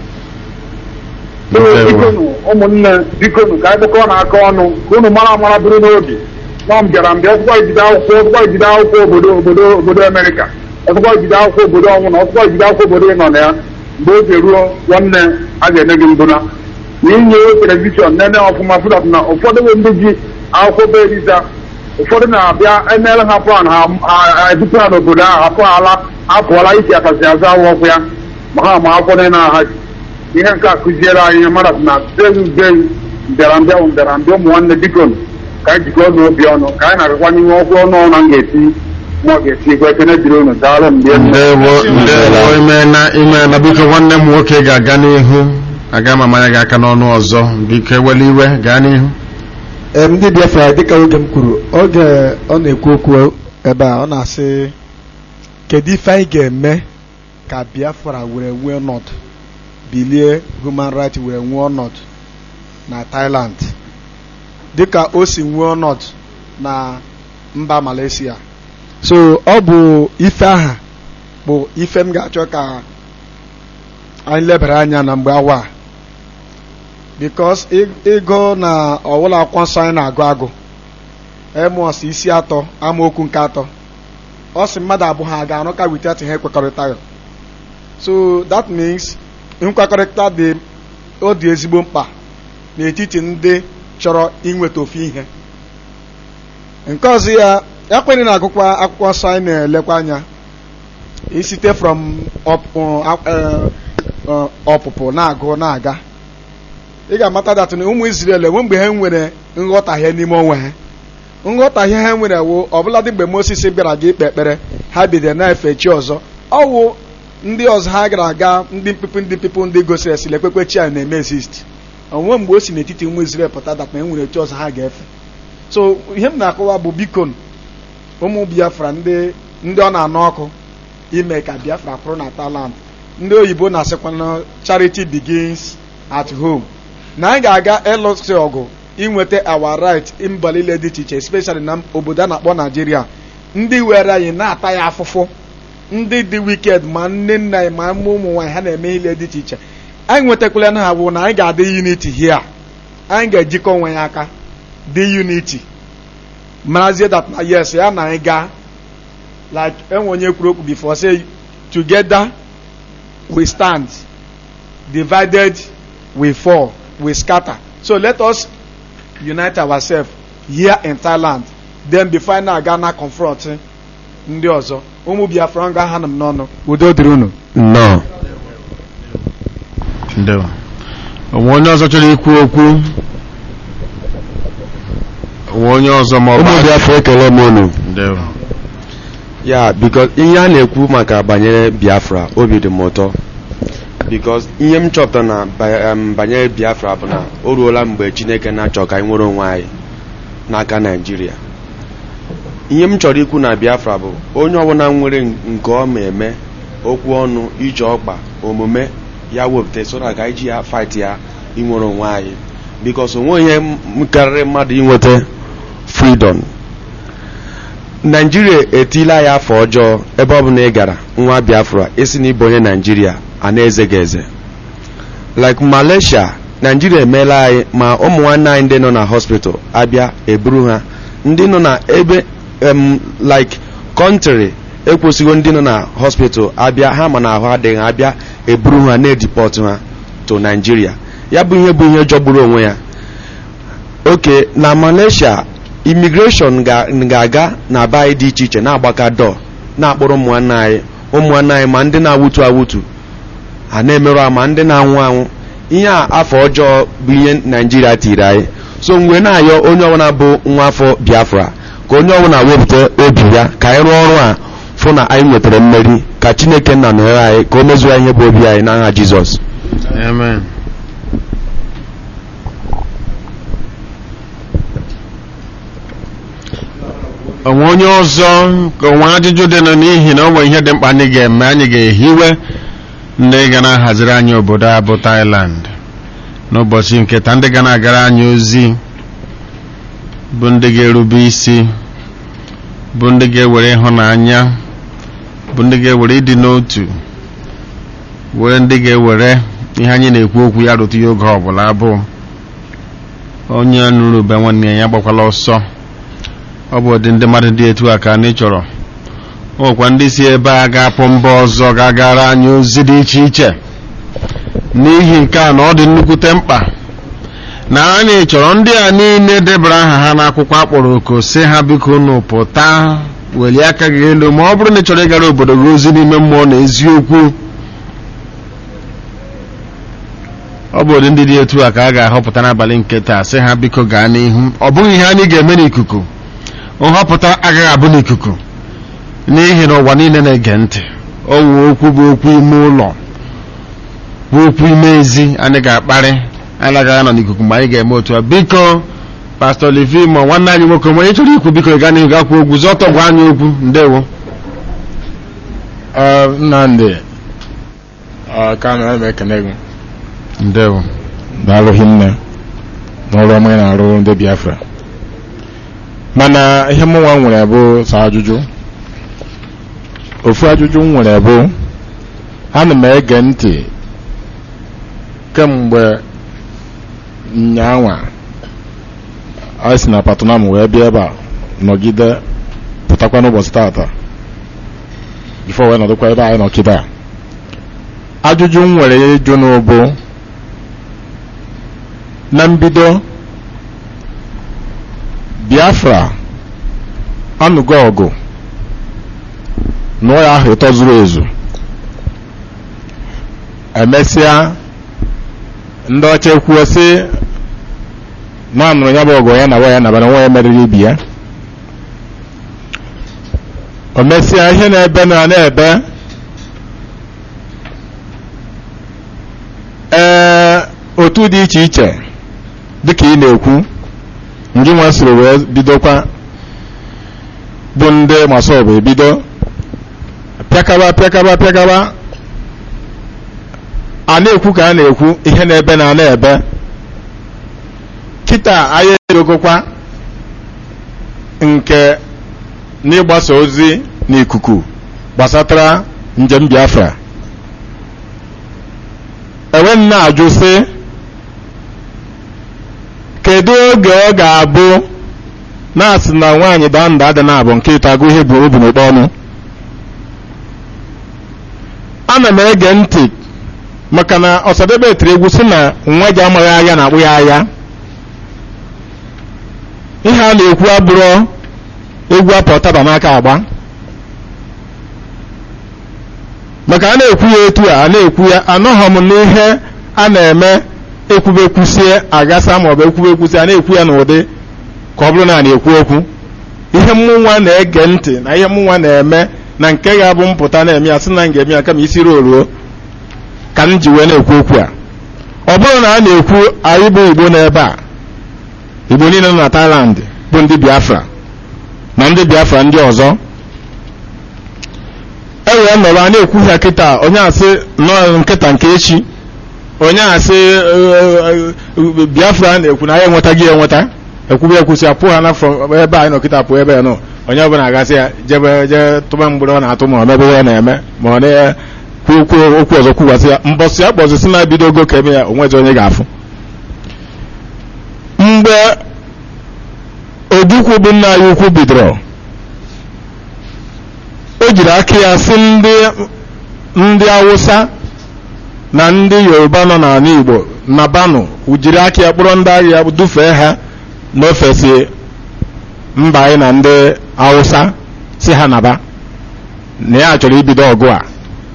Ee, bikonu ụmụnne bikonu ka anyị kpọkọọ na-aka ọnụ ka unu mara amara bụrụ n'obi nọ m bịara mbịa ọtụkwa ijide akwụkwọ ọtụkwa ijide akwụkwọ obodo obodo obodo amerịka ọtụkwa ijide akwụkwọ obodo ọnwụ na ọtụkwa ijide akwụkwọ obodo ịnọ na ya mgbe oge ruo nwanne a ga-ene gị mbụna na inye telivishọn nene ọfụma fụdat na ụfọdụ bụ ndị ji akwụkwọ be eriza ụfọdụ na-abịa emere ha plan ha ha ebupụ ha n'obodo ahụ hapụ ala apụọla isi akasị azụ awụ ọkụ ya ma ha ma akwụkwọ niile ha ji ihe nke a kụziere anyị ihe mmadụ na beghị beghị mbịarambịa bụ mbịarambịa ụmụ nwanne biko ka anyị jikọọ n'obi ọnụ ka anyị na-agakwa n'ihe ọgwụ ọnụ ọnụ m ga-eti ma ọ ga-eti ekwe ekene dịrị unu daalụ mgbe
ndewo ndewo imeela imeela biko nwanne m nwoke ga-aga n'ihu aga m amanya gị aka n'ọnụ ọzọ biko ewela iwe gaa n'ihu
em ndị biafra dịka oge m kwuru oge ọ na-ekwu okwu ebe a ọ na-asị kedu ife anyị ga-eme ka biafra were nwee ọnọdụ bilie human rights were nwee ọnọdụ na thailand dịka o si nwee ọnọdụ na mba malaysia so ọ bụ ife aha bụ ife m ga-achọ ka anyị lebara anya na mgbe awa a because ịgụ na ọwụla akwụkwọ nsọ anyị na-agụ agụ emos isi atọ amaokwu nke atọ ọ sị mmadụ abụọ ha ga-arụ ka without ha ekwekọrịtaghị so that means nkwekọrịta dị ọ dị ezigbo mkpa n'etiti ndị chọrọ inweta ofu ihe nke ọzọ ya ekwenye na-agụkwa akwụkwọ nsọ anyị na-elekwa anya isite from ọpụpụ na-agụ na-aga ị ga-amata dat na ụmụ Izrel enwe mgbe ha nwere nghọtahie n'ime onwe ha nghọtahie ha nwere wo ọbụladị mgbe Moses bịara ga ikpe ekpere ha bidoro na-efe chi ọzọ ọwụ ndị ọzọ ha gara aga ndị mpipu ndị mpipu ndị gosiri esile ekpekpe chi a na-eme exist onwe mgbe o si n'etiti ụmụ Izrel pụta dat na enwere chi ọzọ ha ga-efe so ihe m na-akọwa bụ biko ụmụ Biafra ndị ndị ọ na-anụ ọkụ ime ka Biafra kwụrụ na Thailand ndị oyibo na-asịkwa charity begins at home na anyị ga-aga ịlụsị ọgụ inweta our right mba niile dị iche iche especially na obodo a na-akpọ Naijiria ndị were anyị na-ata ya afụfụ ndị dị wicked ma nne nna anyị ma ụmụ nwaanyị ha na-eme ihe dị iche iche anyị nwetakwala na ha bụ na anyị ga-adị unity here anyị ga-ejikọ onwe ya aka dị unity marazie that na yes ya na anyị gaa like enwe onye kwuru okwu before say together we stand divided we fall we scatter so let us unite ourselves here in Thailand then before na aga na confront ndị ọzọ ụmụ Biafra ga ha m n'ọnụ udo dịrị unu
nnọọ ndewo onwe onye ọzọ chọrọ ikwu okwu onwe onye ọzọ ma ọ bụ
ụmụ biafra ekele m unu
ndewo
ya biko ihe a na-ekwu maka banyere biafra obi dị m ụtọ bikos ihe m chọpụtara na ba- em, banyere biafra bụ na o ruola mgbe chineke na-achọ ka anyị nwere onwe anyị n'aka naijiria ihe m chọrọ ikwu na biafra bụ onye ọbụla nwere nke ọ ma eme okwu ọnụ ije ọkpa omume ya wepụta so na ka anyị ji ya fight ya inwere onwe anyị bikos onwe ihe m karịrị mmadụ inweta freedom naijiria etila ya afọ ọjọọ ebe ọ bụ na ị gara nwa biafra isi na ịbụ onye naijiria a na-eze gị eze like malaysia naijiria emeela anyị ma ụmụ nwanne anyị ndị nọ na hospital abịa eburu ha ndị nọ na ebe em like kọntrị ekwesịghị ndị nọ na hospital abịa ha ma na ahụ adịghị ha abịa eburu ha na-edipọt ha to naijiria ya bụ ihe bụ ihe jọgburu onwe ya oke na malaysia imigreshọn ga-aga na be anyị dị iche iche na-agbaka dọ na-akpọrọ ụmụnwanne anyị ụmụnwanne anyị ma ndị na-awụtu awụtu ha na-emerụ ahụ ma ndị na-anwụ anwụ ihe a afọ ọjọọ bụ ihe naijiria tiri anyị so mgbe na-ayọ onye ọbụla bụ nwa afọ biafra ka onye ọbụla wepụta obi ya ka anyị rụọ ọrụ a fụ na anyị nwetara mmeri ka chineke nna nọnyere anyị ka o mezuo ihe bụ obi anyị n'aha jizọs
amen onwe onye ọzọ ka onwe ajụjụ dị nọ n'ihi na o nwere ihe dị mkpa anyị ga-eme anyị ga-ehiwe ndị ga na-ahaziri anyị obodo a bụ Thailand n'ụbọchị nke taa ndị ga na-agara anyị ozi bụ ndị ga-erube isi bụ ndị ga-ewere ịhụnanya bụ ndị ga-ewere ịdị n'otu were ndị ga-ewere ihe anyị na-ekwu okwu ya rụtụ ya oge ọbụla bụ onye nụrụ ube nwanne ya gbakwala ọsọ ọ bụ ụdị ndị mmadụ dị etu a ka anyị chọrọ ọkwa ndị si ebe a ga-apụ mba ọzọ ga-agara anyị ozi dị iche iche n'ihi nke a na ọ dị nnukwute mkpa na anyị chọrọ ndị a niile debara aha ha n'akwụkwọ akpọrọ oku si ha biko unu pụta welie aka gị elu ma ọ bụrụ na ị chọrọ ịgara obodo gị ozi n'ime mmụọ na eziokwu ọ bụ ụdị ndị dị etu a ka a ga-ahọpụta n'abalị nke taa sị ha biko gaa n'ihu ọ bụghị ihe anyị ga-eme n'ikuku nhọpụta agaghị abụ n'ikuku n'ihi na ụwa niile na-ege ntị ọ wụ okwu bụ okwu ime ụlọ bụ okwu ime ezi anyị ga-akparị anyị agaghị anọ n'ikuku mgbe anyị ga-eme otu a biko pastọ livi ma nwanne anyị nwoke ma onye chọrọ ikwu biko gaa n'ihu gakwa okwu zọtọ gwa anyị okwu ndewo
nnamdị ka na eme ekene gị
ndewo
daalụghị nne n'ọrụ ọma ị na-arụ ndị biafra mana ihe mụnwa nwere bụ sọ ajụjụ ofu ajụjụ m nwere bụ ana m ege ntị kemgbe nyanwa anyị si na patronam wee bịa ebe a nọgide pụtakwa n'ụbọchị tata bifo wee nọdụkwa ebe anyị nọ kịta ajụjụ m nwere ịjụ n'ụbụ na mbido biafra anụgo ọgụ nụọ ya ahụ ịtọ zuru ezu emesịa ndị ọcha ekwuo sị na anụrụ ya bụ ọgụ ya na ya nabara nwa ya meriri ibi ya o mesịa ihe na-ebe na na-ebe ee otu dị iche iche dịka ị na-ekwu ndị nwa siri wee bidokwa bụ ndị masọbụ ebido pịakaba pịakaba pịakaba a na-ekwu ka a na-ekwu ihe na-ebe na na-ebe kịta anyị edogokwa nke n'ịgbasa ozi n'ikuku gbasatara njem biafra enwe nna ajụ sị kedu oge ọ ga-abụ na-asị na nwaanyị daa nda adị na abụ nke ịta agụ ihe bụ obi n'ụkpọ ọnụ ana m ege ntị maka na ọsadebe tiri egwu sị na nwa ji amaghị agha na-akpụ ya agha ihe a na-ekwu abụrụ egwu apụ taba n'aka agba maka a na-ekwu ya etu a a na-ekwu ya anọghọ m n'ihe a na-eme ekwubekwusie agasa maọbụ ekwubekwusie a na-ekwu ya n'ụdị ka ọ bụrụ na a na-ekwu okwu ihe mmụnwa na-ege ntị na ihe mmụnwa na-eme na nke ga-abụ mpụta na-eme ya sị na m ga-eme ya kama isi ruo ruo ka m ji wee na-ekwu okwu a ọ bụrụ na a na-ekwu anyị bụ igbo n'ebe a igbo niile nọ na Thailand bụ ndị Biafra na ndị Biafra ndị ọzọ e wee nọrọ a na-ekwu ya kịta onye asị nọọ nkịta nke echi onye asị Biafra na-ekwu na ya enwetaghị enweta ekwube ekwusi apụ ha na ebe anyị nọ kịta pụọ ebe ya nọ onye ọbụla agasị ya jebe je tụba mgbere ọ na-atụ ma ọ mebe ihe ọ na-eme ma ọ na-ekwu okwu okwu ọzọ kwuwasị ya mbọsị ya kpọzisi na-ebido ogo ka eme ya onwezi onye ga-afụ mgbe ojukwu bụ nna ya ukwu bidoro o jiri aka ya si ndị ndị awụsa na ndị yoruba nọ n'ala igbo na banụ jiri aka ya kpọrọ ndị agha ya dufee ha n'ofesi mba anyị na ndị awụsa si ha naba na ya chọrọ ibido ọgụ a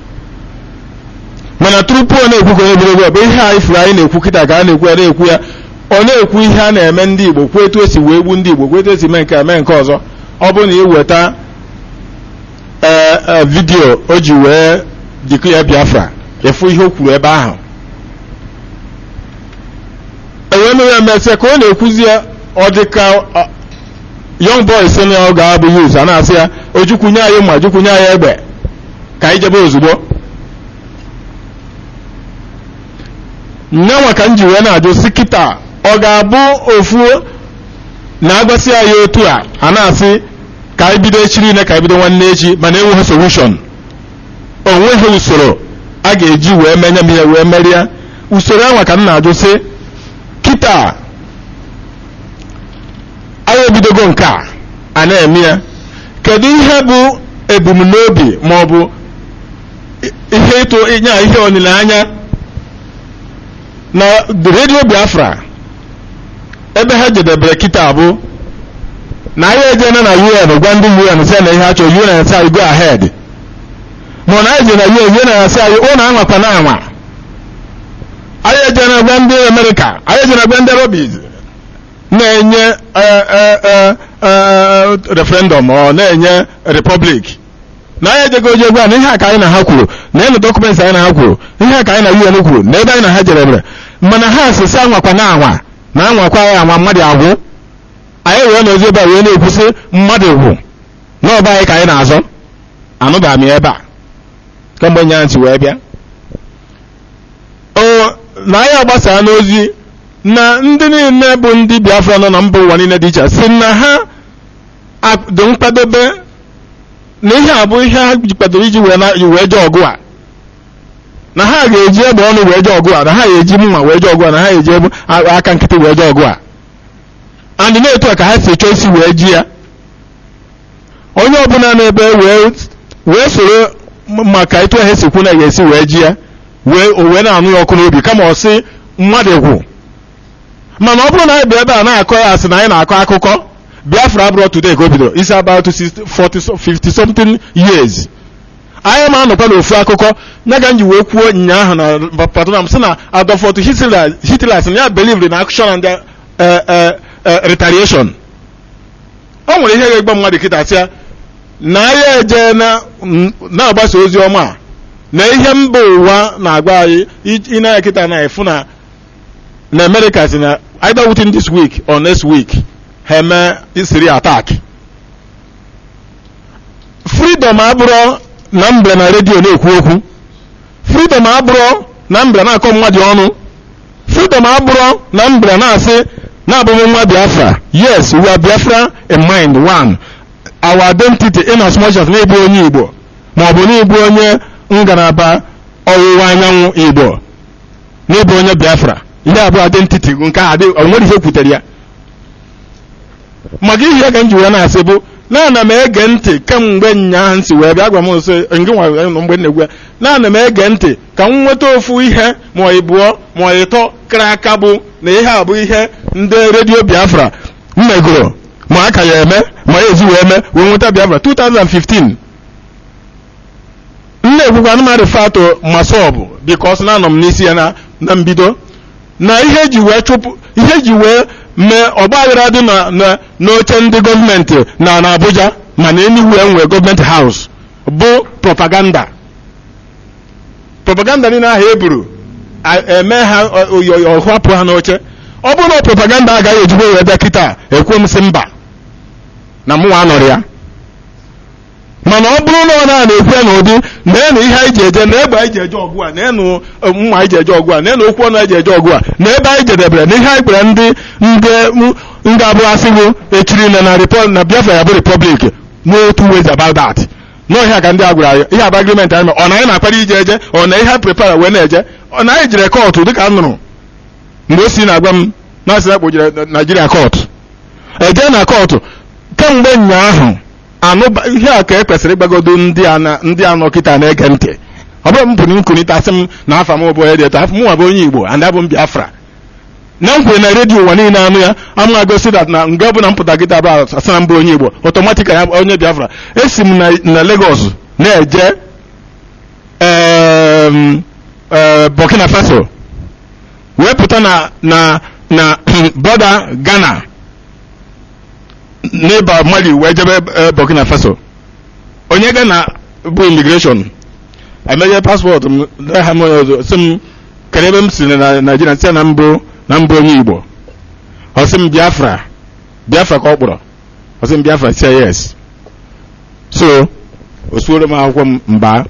mana tupu ọ na-ekwu ka onye biri ọgụ ihe anyị furu anyị na-ekwu kịta ka a na-ekwu ya na-ekwu ya ọ na-ekwu ihe a na-eme ndị igbo kwuo etu esi wee gbu ndị igbo kwuo etu esi mee nke a mee nke ọzọ ọ bụrụ na iweta ee vidiyo o ji wee dịkụ ya biafra efu ihe o kwuru ebe ahụ enwee mere emesịa ka ọ na-ekwuzi ya ọ dị ka young boy si na ọ ga-abụ yuz a na-asị ya ojukwunye anyị ma jukwunye anyị egbe ka anyị jebe ozugbo nyanwa ka m ji wee na-ajụ si kịta ọ ga-abụ ofu na-agwasị anyị otu a a na-asị ka anyị bido echi niile ka anyị bido nwanne echi mana enweghị solushon o nweghị usoro a ga-eji wee menye m ihe wee merie usoro anwa ka m na-ajụ sị kịta anyị ebidogo nke a a na-eme ya kedu ihe bụ ebumnobi ma ọ bụ ihe ịtụ ịnya ihe olileanya na redio biafra ebe ha jedebere kịta bụ na anyị ejena na un gwa ndị un sị na ihe a chọrọ un sị anyị go ahead ma na anyị je na un un na-asị anyị ụnụ anwakwa na anwa anyị ejena gwa ndị amerịka anyị ejena gwa ndị robis na-enye referendum ọ na-enye republic na anyị ejego oje gwa na ihe a ka anyị na ha kwuru na ịnụ dọkụmentị anyị na ha kwuru ihe a ka anyị na un kwuru na ebe anyị na ha jerebere mana ha asịsị anwakwa na anwa na anwakwa ya anwa mmadụ agwụ anyị wee n'ozi ebe a wee na-ekwusị mmadụ gwụ n'ọba anyị ka anyị na-azọ anụba m ebe a kemgbe nya ntị wee bịa o na anyị agbasaa n'ozi na ndị niile bụ ndị biafra nọ na mba ụwa niile dị iche si na ha dị mkpadobe na ihe a bụ ihe ha kwadoro iji wee jee ọgụ a na ha ga-eji egbe ọnụ wee jee ọgụ a na ha ga-eji mma wee jee ọgụ a na ha ga-eji aka nkịtị wee jee ọgụ a andị na-etu a ka ha si chọọ isi wee ji ya onye ọbụla n'ebe wee soro maka etu ha si kwu na ga-esi wee ji ya wee o wee na-anụ ya ọkụ n'obi kama ọ sị mmadụ gwụ mana ọ bụrụ na anyị bịa ebe a na-akọ ya asị na anyị na-akọ akụkọ biafra abụrọ today ka o bidoro isi about 40 50 something years anyị ma anọkwa n'ofu akụkọ ya ga nji wee kwuo nyaahụ na patronam sị na adolfot hitler sị na ya believed na action and retaliation o nwere ihe ga-egba mmadụ kịta sịa na anyị eje na-agbasa ozi ọma a na ihe mba ụwa na-agba anyị ịna kịta na-efu na na america si na either within this week or next week ha eme isiri attack freedom abụrụ na mbre na redio na-ekwu okwu freedom abụrụ na mbre na-akọ mmadụ ọnụ freedom abụrụ na mbre na-asị na-abụghị nwa biafra yes we are biafra in mind one our identity in as much as na-ebu onye igbo ma ọ bụ na-ebu onye ngalaba ọwụwa anyanwụ igbo na-ebu onye biafra ihe abụọ identity nke a onwere ihe kwutere ya maka ihe ka m ji wee na-asị bụ na ana m ege ntị kemgbe nyaa nsi wee bịa gwa m nso ngị nwa mgbe na-egwu ya na ana m ege ntị ka m nweta ofu ihe ma ọ ịbụọ ma ọ ịtọ kara aka bụ na ihe a bụ ihe ndị redio biafra mmegoro ma aka ya eme ma ya ezi wee mee wee nweta biafra 2015 m na-ekwukwa anụmanụ fato masọbụ bikos na anọ m n'isi ya na mbido na ihe ji wee chụpụ ihe ji wee mee ọgbaghara dị n'oche ndị gọọmenti na na Abuja ma na Enugu enwe gọọmenti haus bụ propaganda propaganda niile ahụ eburu eme ha ọhapụ ha n'oche ọ bụrụ na propaganda agaghị ejigbo wee bịa kịta ekwe m sị mba na mụnwa anọrọ ya mana ọ bụrụ na ọ na-ekwu ya n'ụdị na-enu ihe anyị ji eje na egbe anyị ji eje ọgụ a na-enu mma anyị ji eje ọgụ a na-enu okwu ọnụ anyị ji eje ọgụ a na ebe anyị jedebere na ihe anyị kpere ndị ndị abụọ asịgo echiri na na na biafra ya bụ repọblik no two ways about that no ihe a ka ndị a gwara anyị ihe aba agreement anyị mere ọ na anyị na-akpara ije eje ọ na ihe prepare wee na-eje ọ na anyị jere kọọtụ dịka m nụrụ mgbe o si na-agwa m na asị na kpojere naijiria kọọtụ eje na kọọtụ kemgbe ụnyaahụ anụba ihe a ka e kwesịrị ịgbagodo ndị a na- ndị anọ kịta na-ege ntị ọ bụrụ m pụrụ nkunite asị m na afa m bụ onye dị eto afọ mụnwa bụ onye igbo and abụ m biafra na m kwere na redio ụwa niile anụ ya ama agosi dat na nga ọbụla m pụta kịta bụ asị na m bụ onye igbo ọtọmatik ya onye biafra esi m na, na lagos na-eje em, eh, burkina faso wee pụta na na na bọda ghana n'ịba mali wee jebe eh, burkina faso onye ghana bụ imigreshọn emeghe paspọtụ m ha m onye ọzọ si m kedu ebe m si na naijiria sị na mbụ na mbụ onye igbo ọ sị m biafra biafra ka ọ kpọrọ ọ sị m biafra si yes so o suoro m akwụkwọ m mba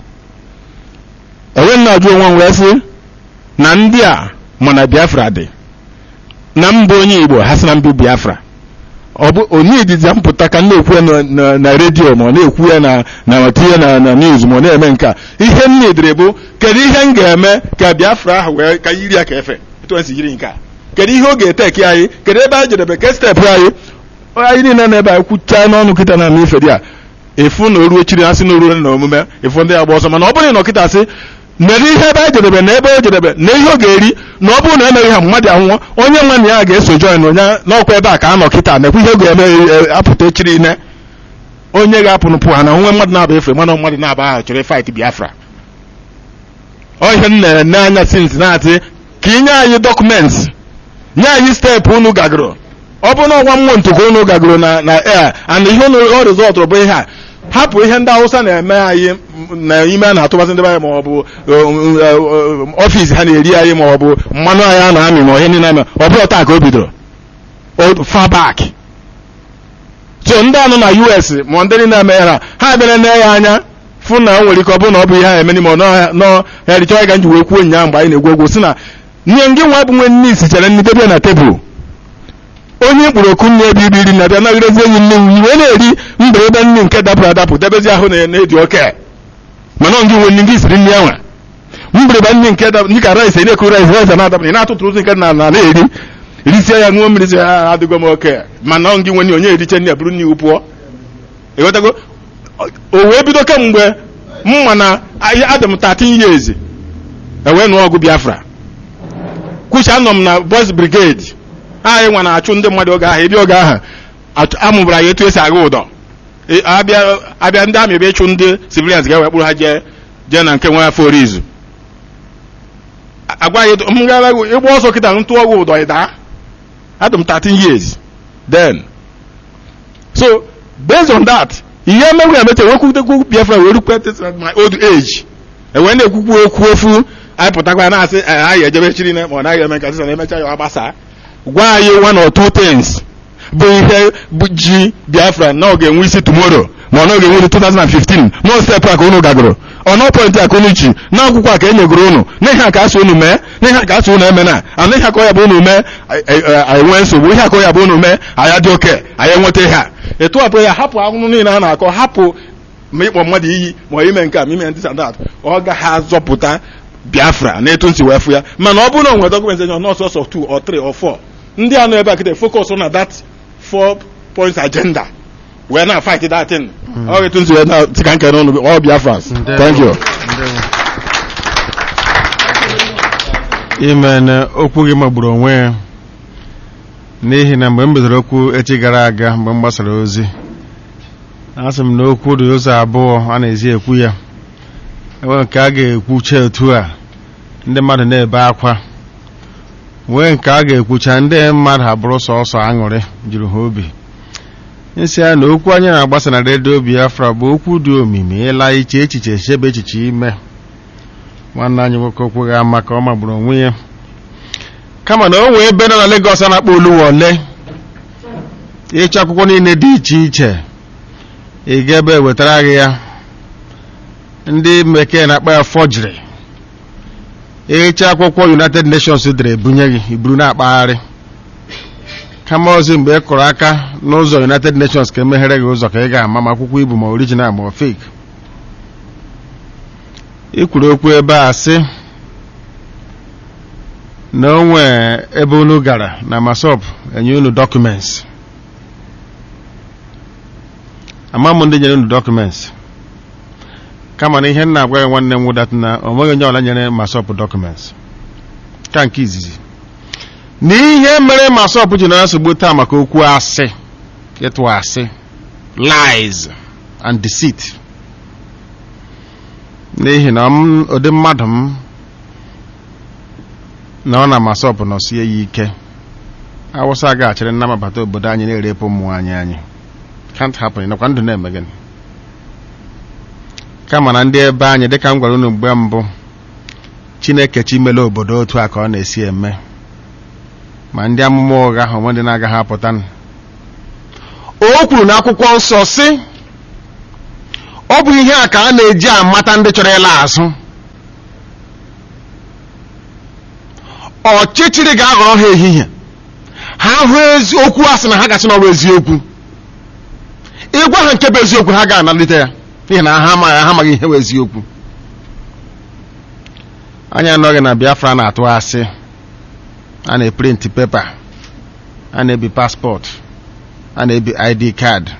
enwe m na-ajụ onwe m wee sị na ndị a ma na biafra dị na mbụ onye igbo ha sị na mbụ biafra ọ bụ onye idizi mpụta ka m na-ekwu ya na- na- na redio ma ọ na-ekwu ya na na tinye na na news ma ọ na-eme nke a ihe m na-edere bụ kedu ihe m ga-eme ka biafra ahụ wee ka yiri ya ka efe etu esi yiri nke a kedu ihe ọ ga-eteki anyị kedu ebe anyị jedebe ke steepụ anyị anyị niile na ebe anyị kwuchaa n'ọnụ kịta na ama ife dị a efu na oruo chiri asị na oruo na omume efu ndị agba ọsọ mana ọ bụrụ na ọkịta sị mere ihe ebe anyị jedebe na ebe o jedebe na ihe ọ ga-eri na ọ bụrụ na emeghị ha mmadụ anwụọ onye nwe na ya ga-eso join onye n'ọkwa ebe a ka a nọ kịta na-ekwu ihe ọ ga-eme e, apụta echiri ine onye ga-apụnụpụ ha na onwe mmadụ na-aba efe mana mmadụ na-aba ahụ chọrọ fight biafra ọ ihe m na-ene anya since na-atị ka inye anyị dọkụmentị nye anyị steepụ unu gagoro ọ bụ na ọgwa mmụọ ntụkọ unu gagoro na na air and ihe unu ọ rizọtụrụ bụ ihe a hapụ ihe ndị awụsa na-eme anyị m- na ime a na-atụbasị ndị be anyị ma ọ bụ ọfịs ha na-eri anyị ma ọ bụ mmanụ anyị a na-amị ma ihe niile ame ọ bụrụ taa ka o bidoro O- far back so ndị anọ na us ma ndị niile eme ha ha bịara na ya anya fụ na o nwere ike ọ bụrụ na ọ bụ ihe ha eme n'ime ọnụ nọ ya dịchọ ga nji wee kwuo ụnyaahụ mgbe anyị na-egwu egwu si na nye ngị nwa bụ nwe nne isichere nne debe na tebụl onye mkpụrụ oku nne ebe ibe iri na-abịa nagidezi enyi nne nwe iwe na-eri mberede nne nke dapụrụ adapụ debezi ahụ na- na-edi oke mana ọ ngị nwe nne ngị siri nne ya nwa mgbịrịgba nne nke dapụ ndị ka rice na-ekuru rice rice na-adapụ ị na-atụtụrụ ozi nke na na na-eri risie ya ṅụọ mmiri si ya adịgo m oke mana ọ ngị nwe nne onye eriche nne ya bụrụ nne iwu pụọ ịghọtago o wee bido kemgbe mma na ahịa adị m 13 years ewee nụọ ọgụ biafra kwuchi anọ m na boys brigade anyị nwa na-achụ ndị mmadụ oge ahụ ebe oge ahụ achụ- amụbara ya etu esi agha ụdọ E, abịa abịa ndị amị bịa ịchụ ndị civilians ga-ewe kpụrụ ha jee jee na nke nwe afọ orizu A- agwa ya etu- m gara ịgba ọsọ kịta ntụ ọgwụ ụdọ ịda adị m 13 years then so based on that ihe emegwu emecha wekwutekwu biafra wee rukwe at my old age ewee na-ekwukwu okwu ofu anyị pụtakwa na-asị "Eh, anyị ejebe chiri na ma ọ naghị eme nke sịsa na emecha ya ọ gbasa gwa anyị one or two things bụ ihe bụ ji biafra na ọ ga-enwe isi tomorrow ma ọ na ọ ga-enwe 2015 nọ step a ka unu gagoro ọ nọ point a ka unu ji na akwụkwọ a ka e nyegoro unu n'ihe a ka asị unu mee n'ihe a ka asị unu eme na ana ihe aka ọ ya bụ unu mee anyị nwee nsogbu ihe aka ọ ya bụ unu mee anyị dị oke anyị enweta ihe a etu a bụ ya hapụ ahụhụ niile a na-akọ hapụ ma ịkpọ mmadụ iyi ma ime nke a ma ime ndị sandat ọ gaghị azọpụta biafra na etu nsi wee fụ ya mana ọ bụrụ na o nwere documentation not sọsọ 2 or 3 or 4 ndị a nọ ebe a kịta focus na that four points agenda wee na fight that thing ọ etu nsi wee na tika nke n'ọnụ all biafrans thank you
ime na okwu gị magburu onwe ya n'ihi na mgbe m bidoro okwu echi gara aga mgbe m gbasara ozi asị m na okwu dị ụzọ abụọ a na-ezi ekwu ya enwere nke a ga-ekwucha etu a ndị mmadụ na-ebe akwa nwee nke a ga-ekwucha ndị mmadụ abụrụ sọsọ aṅụrị juru ha obi nsị ya na okwu anyị na-agbasa na redio biafra bụ okwu dị omimi ịla iche echiche chebe echiche ime nwanne anyị nwoke okweghị ama ka ọ magburu onwe ya kama na o nwee ebe nọ na Lagos a na-akpọ Oluwole ịchọ akwụkwọ niile dị iche iche ị ga ebe wetara gị ya ndị bekee na-akpọ ya forgery ịcha akwụkwọ United Nations dere ebunye gị iburu na-akpagharị kama ozi mgbe ị kụrụ aka n'ụzọ united nations ka emeghere gị ụzọ ka ị ga-ama ma akwụkwọ ibu ma original ma fake ị kwuru okwu ebe a sị na o nwee ebe unu gara na masop enye unu documents ama m ndị nyere unu documents kama na ihe nna agwa ya nwanne m wụdat na o nweghị onye ọla nyere masop documents ka nke izizi na ihe mere masop ji na nsogbu taa maka okwu asị ịtụ asị lies and deceit n'ihi na m ụdị mmadụ m na ọ na masọpụ nọsie ya ike awụsa ga-achịrị nnabata obodo anyị na-erepụ ụmụ anyị anyị can't happen nakwa ndụ na-eme gịnị kama na ndị ebe anyị dịka m gwara unu mgbe mbụ chineke chimele obodo otu a ka ọ na-esi eme ma ndị amụma ụgha ahụ onwe ndị na-agaghị apụta o kwuru n'akwụkwọ nsọ sị ọ bụ ihe a ka a na-eji amata ndị chọrọ ịla azụ ọchịchịrị ga-aghọrọ ha ehihie ha hụ eziokwu a sị na ha gasị n'ọrụ eziokwu ịgwa ha nke bụ eziokwu ha ga-analite ya n'ihi na ha amaghị ha amaghị ihe bụ eziokwu anyị anọghị na biafra na-atụ asị a na-eprintị pepa a na-ebi paspọtụ a na-ebi id kaadị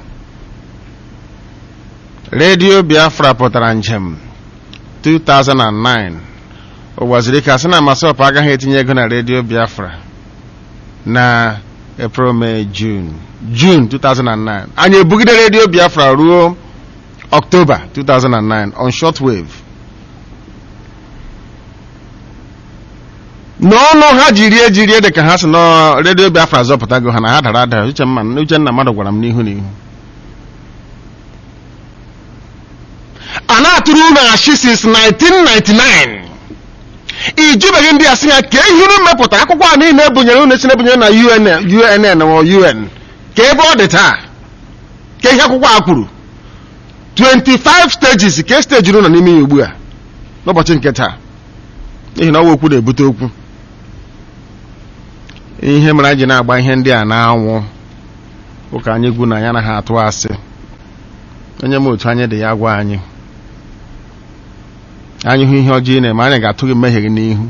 redio biafra pụtara njem 2009 ụwaziri ka sị na masọpụ agaghị etinye ego na redio biafra na april may june june 2009 anyị ebugide redio biafra ruo october 2009 on shortwave n'ọnụ ha jiri ejiri dị ka ha si na redio biafra zọpụtago ha na ha dara ada uchenna mmadụ gwara m n'ihu n'ihu a na-atụrụ unu achị since 1999 ijubeghị ndị a sị ya ka ihe unu mepụta akwụkwọ a niile ebunyere unu esi na-ebunyere na UNN ma UN ka ebe ọ dị taa ka ihe akwụkwọ a kwuru 25 stages ka steji unu nọ n'ime ya ugbu a n'ụbọchị nke taa n'ihi na ọwa okwu na-ebute okwu ihe mere anyị ji na-agba ihe ndị a na-anwụ ụka anyị gwu na ya na ha atụ asị onye m otu anyị dị ya gwa anyị anyị hụ ihe ọjọọ ị na-eme anyị ga-atụ gị mmehie gị n'ihu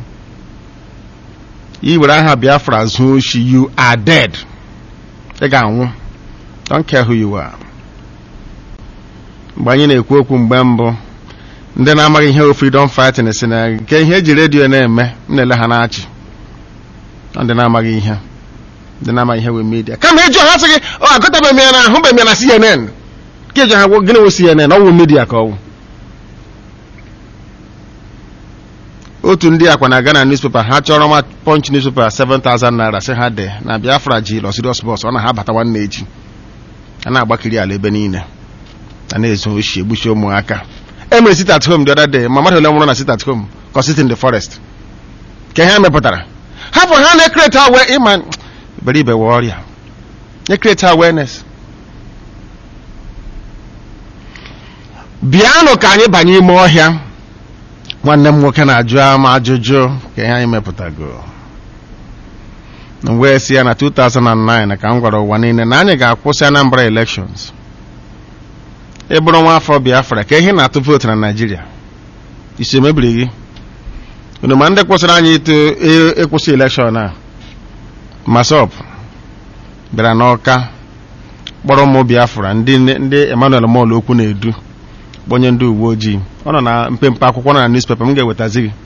i were aha biafra zuo oshi you are dead ị ga-anwụ don't care who you are mgbe anyị na-ekwu okwu mgbe mbụ ndị na-amaghị ihe freedom fighting si na nke ihe eji redio na-eme m na-ele ha na-achị ndị na-amaghị ihe ndị na-amaghị ihe wee media kama ịjụ ha sị gị ọ agụtabeghị m ya na ahụbeghị m ya na CNN ka ịjụ ha gịnị wụ CNN ọ wụ media ka ọ wụ otu ndị akwa na-aga na newspaper ha chọrọ ma punch newspaper 7000 naira sị ha de na biafra ji lọ serious bus ọ na ha bata nwanne echi a na-agbakiri ala ebe niile a na-ezu oshi egbuchi ụmụaka emere sit at home the other day ma mmadụ ole nwụrụ na sit at home ka sit in the forest ka ihe mepụtara hapụ ha na-ekrete awe ịma iberibe we ọrịa ekrete awareness bịanụ ka anyị banye ime ọhịa nwanne m nwoke na-ajụ ama ajụjụ ka ihe anyị mepụtago wee si ya na 2009 ka m gwara ụwa niile na anyị ga-akwụsị Anambra elections ị bụrụ nwa afọ Biafra ka ihe na-atụ vootu na Naịjirịa isi emebiri gị unu ma ndị kwụsịrị anyị ịtụ ịkwụsị elekshọn a masop bịara n'ọka kpọrọ ụmụ Biafra ndị ndị Emmanuel Mol okwu na-edu bụ onye ndị uwe ojii ọ nọ na mpempe akwụkwọ nọ na newspaper m ga-ewetazi gị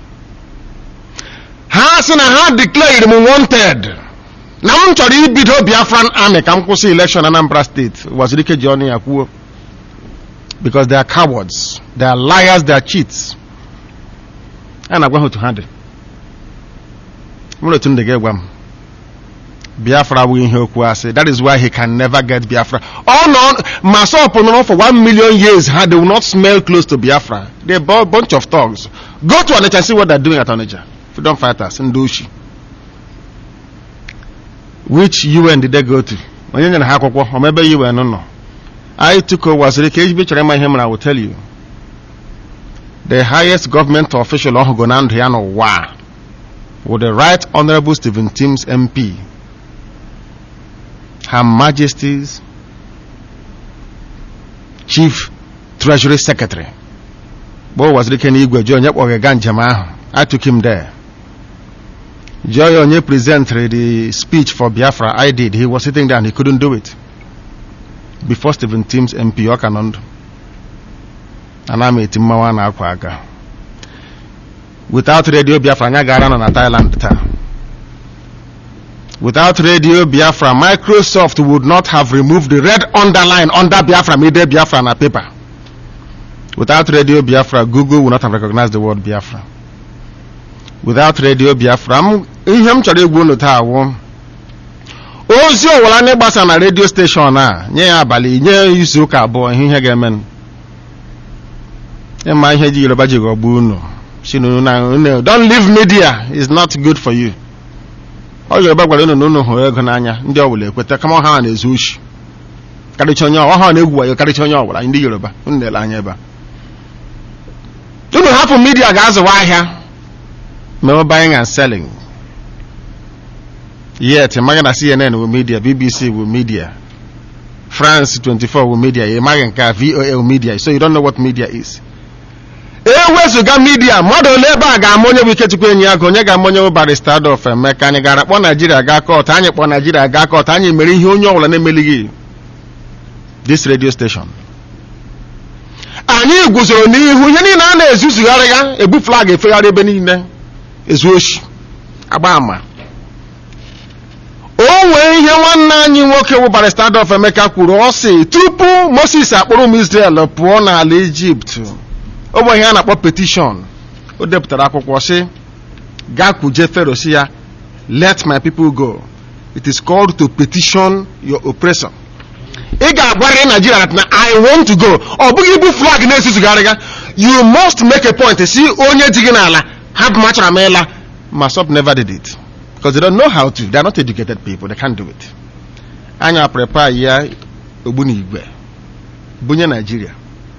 ha sị na ha declared m wanted na m chọrọ ibido Biafran army ka m kwụsị election Anambra steeti waziri ike ji ọnụ ya kwuo because they are cowards they are liars they are cheats a na-agwa ha otu ha dị nwere otu ndị ga-egwa m biafra abụghị ihe okwu asị that is why he can never get biafra ọ nọ ma sọpụ nọrọ for one million years ha they will not smell close to biafra they are a bunch of thugs go to onitsha see what they are doing at onitsha freedom fighters ndị oshi which un did they go to onye nyere ha akwụkwọ omebe un nọ anyị tuko waziri ka ejibe chọrọ ịma ihe mere I will tell you the highest government official ọhụgo na ndụ ya n'ụwa with the right honorable Stephen Timms MP Her Majesty's Chief Treasury Secretary mgbe ọ waziri ike n'igwe jụọ onye kpọrọ ga njem ahụ I took him there jụọ ya onye presentịrị the speech for Biafra I did he was sitting there and he couldn't do it before Stephen Timms MP ọ ka nọ ndụ ana m eti mmanwụ a na-akwa aka without radio Biafra anyị gara nọ na Thailand taa without radio Biafra Microsoft would not have removed the red underline under Biafra made Biafra na paper without radio Biafra Google would not have recognized the word Biafra without radio Biafra m ihe m chọrọ igwu unu taa wụ ozi ọwụla ndị gbasa na redio steshọn a nye ya abalị nye izu ụka abụọ ihe ihe ga-eme ịma ihe ji yoruba ji ghọgbuo unu si na unu na unu don't leave media is not good for you ọ yoruba gwara unu na unu hụrụ ego n'anya ndị ọbụla ekweta kama ha na-ezu ushi karịcha onye ọha na-egwu wayo karịcha onye ọbụla ndị yoruba unu na-ele anya ebe a unu hapụ media ga-azụwa ahịa mee buying and selling yet ịmaghị na cnn wu media bbc wu media france 24 wu media ịmaghị nke a voa wu media so you don't know what media is ewezụga midia mmadụ ole ebe a ga-ama onye bụ ikechukwu enyi ya ka onye ga-ama onye bụ barista adolf emeka anyị gara kpọọ naijiria gaa kọt anyị kpọọ naijiria gaa kọt anyị mere ihe onye ọbụla na-emelighị this radio station anyị guzoro n'ihu ihe niile a na-ezuzugharị ya ebu flag efegharị ebe niile ezu oshi agba ama o nwee ihe nwanne anyị nwoke bụ barista adolf emeka kwuru ọ sị tupu moses akpọrọ ụmụ israel pụọ n'ala ijipt o nwere ihe a na-akpọ petishọn o depụtara akwụkwọ sị gaa kwuje fero si ya let my people go it is called to petition your oppressor ị ga-agwarịrị Nigeria na I want to go ọ bụghị ibu flag na-esizugharị ga you must make a point si onye ji gị n'ala hapụ ma chọrọ m ịla ma sub never did it because they don't know how to they are not educated people they can't do it anya prepare ya ogbunigwe bunye Nigeria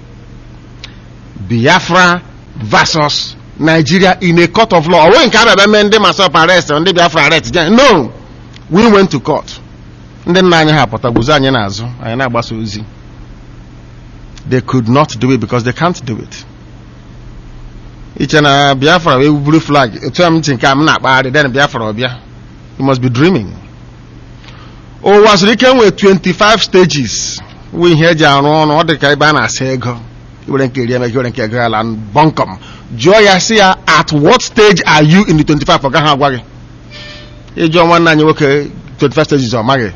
Biafra versus Nigeria in a court of law ọ nweghị nke a bịaba mee ndị masop arrest ndị Biafra arrest no we went to court ndị nna anyị ha pụta guzo anyị n'azụ anyị na-agbasa ozi they could not do it because they can't do it iche na biafra wee buru flag etu m ntị nke a m na-akpagharị then biafra ọbịa you must be dreaming ụwa zuru ike nwee 25 stages wụ ihe eji arụ ọrụ ọ dị ka ebe a na-asa ego iwere nke eri emeka iwere nke ego ala bọnkọm jụọ ya si ya at what stage are you in the 25 ọ gaghị agwa gị ịjụọ nwanne anyị nwoke 25 stages ọ maghị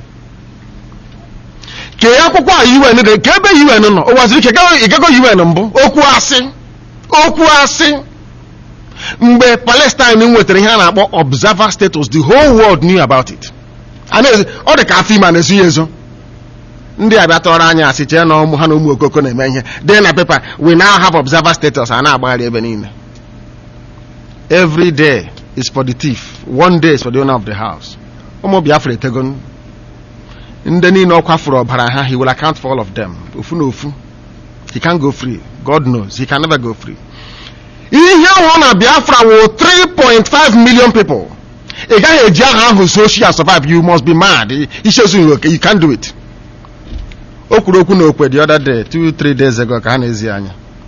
kee akwụkwọ a UN dị ka ebe UN nọ ụwa zuru ike ịgago UN mbụ okwu asị okwu asị mgbe Palestine nwetara ihe a na-akpọ observer status the whole world knew about it ọ dị ka afọ ime a na-ezu ya ezo ndị abịa tọrọ anya asị chee na ụmụ ha na ụmụ okoko na-eme ihe dị na pepa we now have observer status a na-agbagharị ebe niile every day is for the thief one day is for the owner of the house ụmụ Biafra etegon ndị niile ọ kwafuru ọbara ha he will account for all of them ofu na ofu he can go free god knows he can never go free ihe ahụ na biafra wụ 3.5 million people ị gaghị eji aha ahụ so shi survive you must be mad ichezughị oke you can't do it o kwuru okwu na okwe the other day two three days ago ka ha na-ezi anya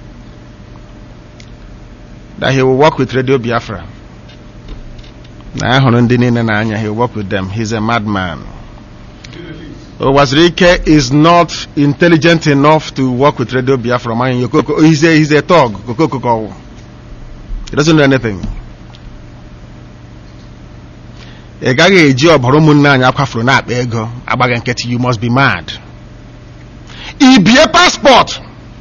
that he will work with radio biafra na ya hụrụ ndị niile n'anya he will work with them he's a madman Owazirike is not intelligent enough to work with Radio Biafra. Man, he's a, he's a thug. He doesn't know anything. ị gaghị eji ọbara ụmụnne anyị akwafuru na-akpa ego agbaghị nkịtị you must be mad ibie passport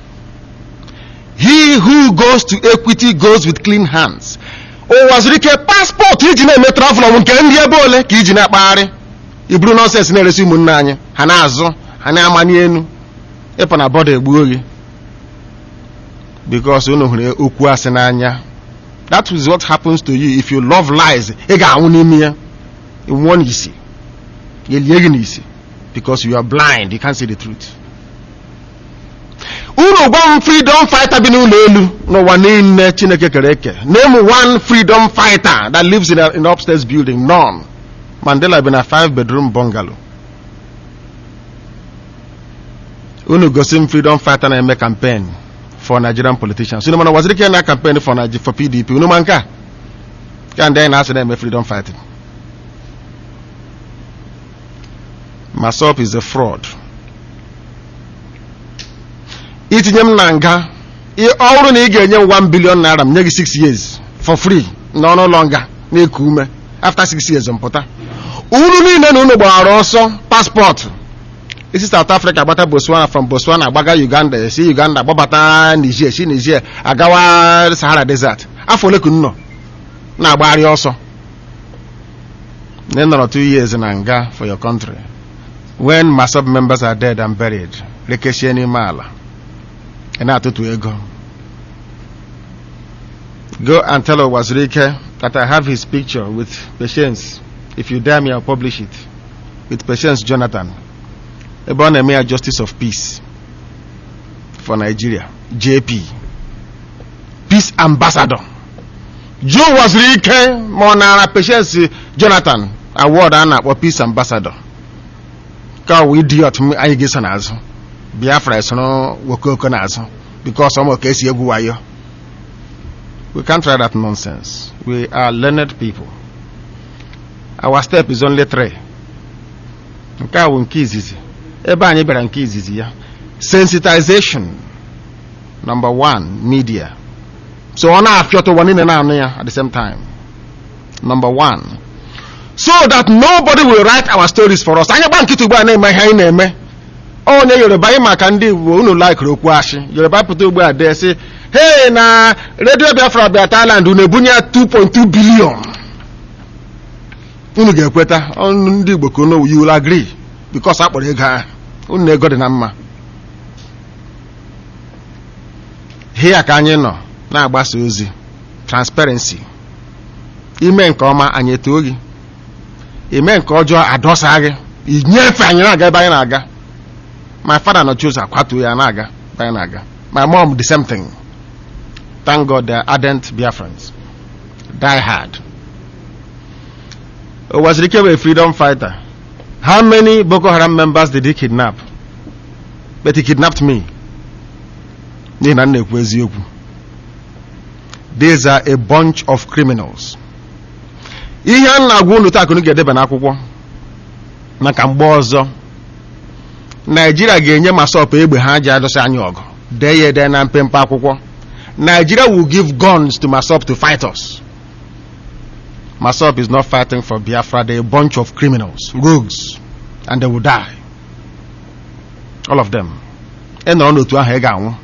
he who goes to equity goes with clean hands Owazirike passport iji na-eme travel bụ nke ndị ebe ole ka iji na-akpagharị iburu nọnsens na-eresi ụmụnne anyị ha na-azụ ha na-amanye enu ịpụ na bọda egbuo gị because unu hụrụ okwu asị n'anya that is what happens to you if you love lies ị ga-anwụ n'ime ya nwụọ n'isi elie gị n'isi because you are blind you can't see the truth unu gwa m freedom fighter bi n'ụlọ elu n'ụwa niile chineke kere eke name one freedom fighter that lives in an upstairs building none Mandela been a five bedroom bungalow. unu gosi m freedom fighter na-eme campaign for nigerian politicians unu mana waziri ike na campaign for, Nige- for pdp unu ma nke a ka ndị anyị na-asị na-eme freedom fighting masop is a fraud itinye m na nga ị- ọ bụrụ na ị ga-enye m 1 billion naira m nye gị 6 years for free n'ọnụ ụlọ nga na-eku ume after 6 years mpụta unu niile na unu gbara ọsọ paspọtụ isi south africa gbata botswana from botswana gbaga uganda esi uganda gbabata niger si niger agawa sahara desert afọ ole ka unu nọ na-agbagharị ọsọ na ị nọrọ two years na nga for your country when masop members are dead and buried rekeshie n'ime ala ị na-atụtụ ego go and tell Owazurike that I have his picture with Patience. If you dare me, I'll publish it. With Patience Jonathan. Ebe ọ na-eme ya Justice of Peace for Nigeria. JP. Peace Ambassador. Joe Owazurike ma ọ nara Patience Jonathan award a na-akpọ Peace Ambassador. Ka ọ wụ idiot m anyị ga-eso n'azụ. Biafra esoro Wokoko n'azụ. Because ọmụ ka esi egwu wayo. We can't try that nonsense. We are learned people. Our step is only three. Nke a bụ nke izizi. Ebe anyị bịara nke izizi ya. Sensitization. Number one, media. So ọ na-afịọta ụwa niile na-anụ ya at the same time. Number one. So that nobody will write our stories for us. Anyị gba nkịtị ugbu a na-eme ihe anyị na-eme. onye yoruba anyị maka ndị igbo unu laikiri okwu ashị yoruba pụta ugbu a dee sị hey na redio biafra bịa thailand unu ebunye ya 2.2 bilion unu ga-ekweta ọnụ ndị igbo ka unu you will agree because a kpọrọ ego ahụ unu na ego dị na mma hia ka anyị nọ na-agbasa ozi transparency ime nke ọma anyị etoo gị ime nke ọjọọ adọsa gị inyefe anyị na-aga ebe anyị na-aga my father no choose akwatu ya na-aga ebe anyị na-aga my mom the same thing thank god they are ardent biafrans die hard Owazirike were a freedom fighter how many boko haram members did he kidnap but he kidnapped me n'ihi na m na-ekwu eziokwu these are a bunch of criminals ihe a na-agwa unu taa ka unu ga-edeba n'akwụkwọ maka mgbe ọzọ naijiria ga-enye masọp egbe ha ji adọsị anyị ọgụ dee ya ede na mpempe akwụkwọ nigeria will give guns to masop to fight us masop is not fighting for biafra they're a bunch of criminals rogues and they will die all of them ị nọrọ n'otu ahụ ị ga-anwụ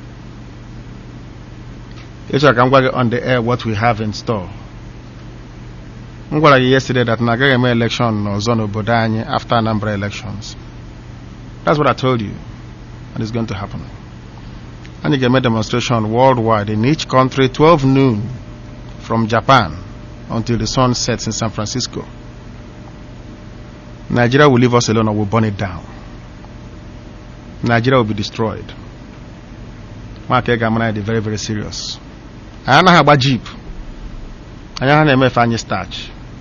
ịchọrọ ka m gwa gị on the air what we have in store m gwara gị yesterday that na agaghị eme election ọzọ n'obodo anyị after Anambra elections that's what I told you and it's going to happen anyị ga-eme demonstration worldwide in each country 12 noon from Japan until the sun sets in San Francisco Nigeria will leave us alone or will burn it down Nigeria will be destroyed maka ị ga-amara dị very very serious anyị anaghị agba jeep anyị anaghị na-emefe anyị starch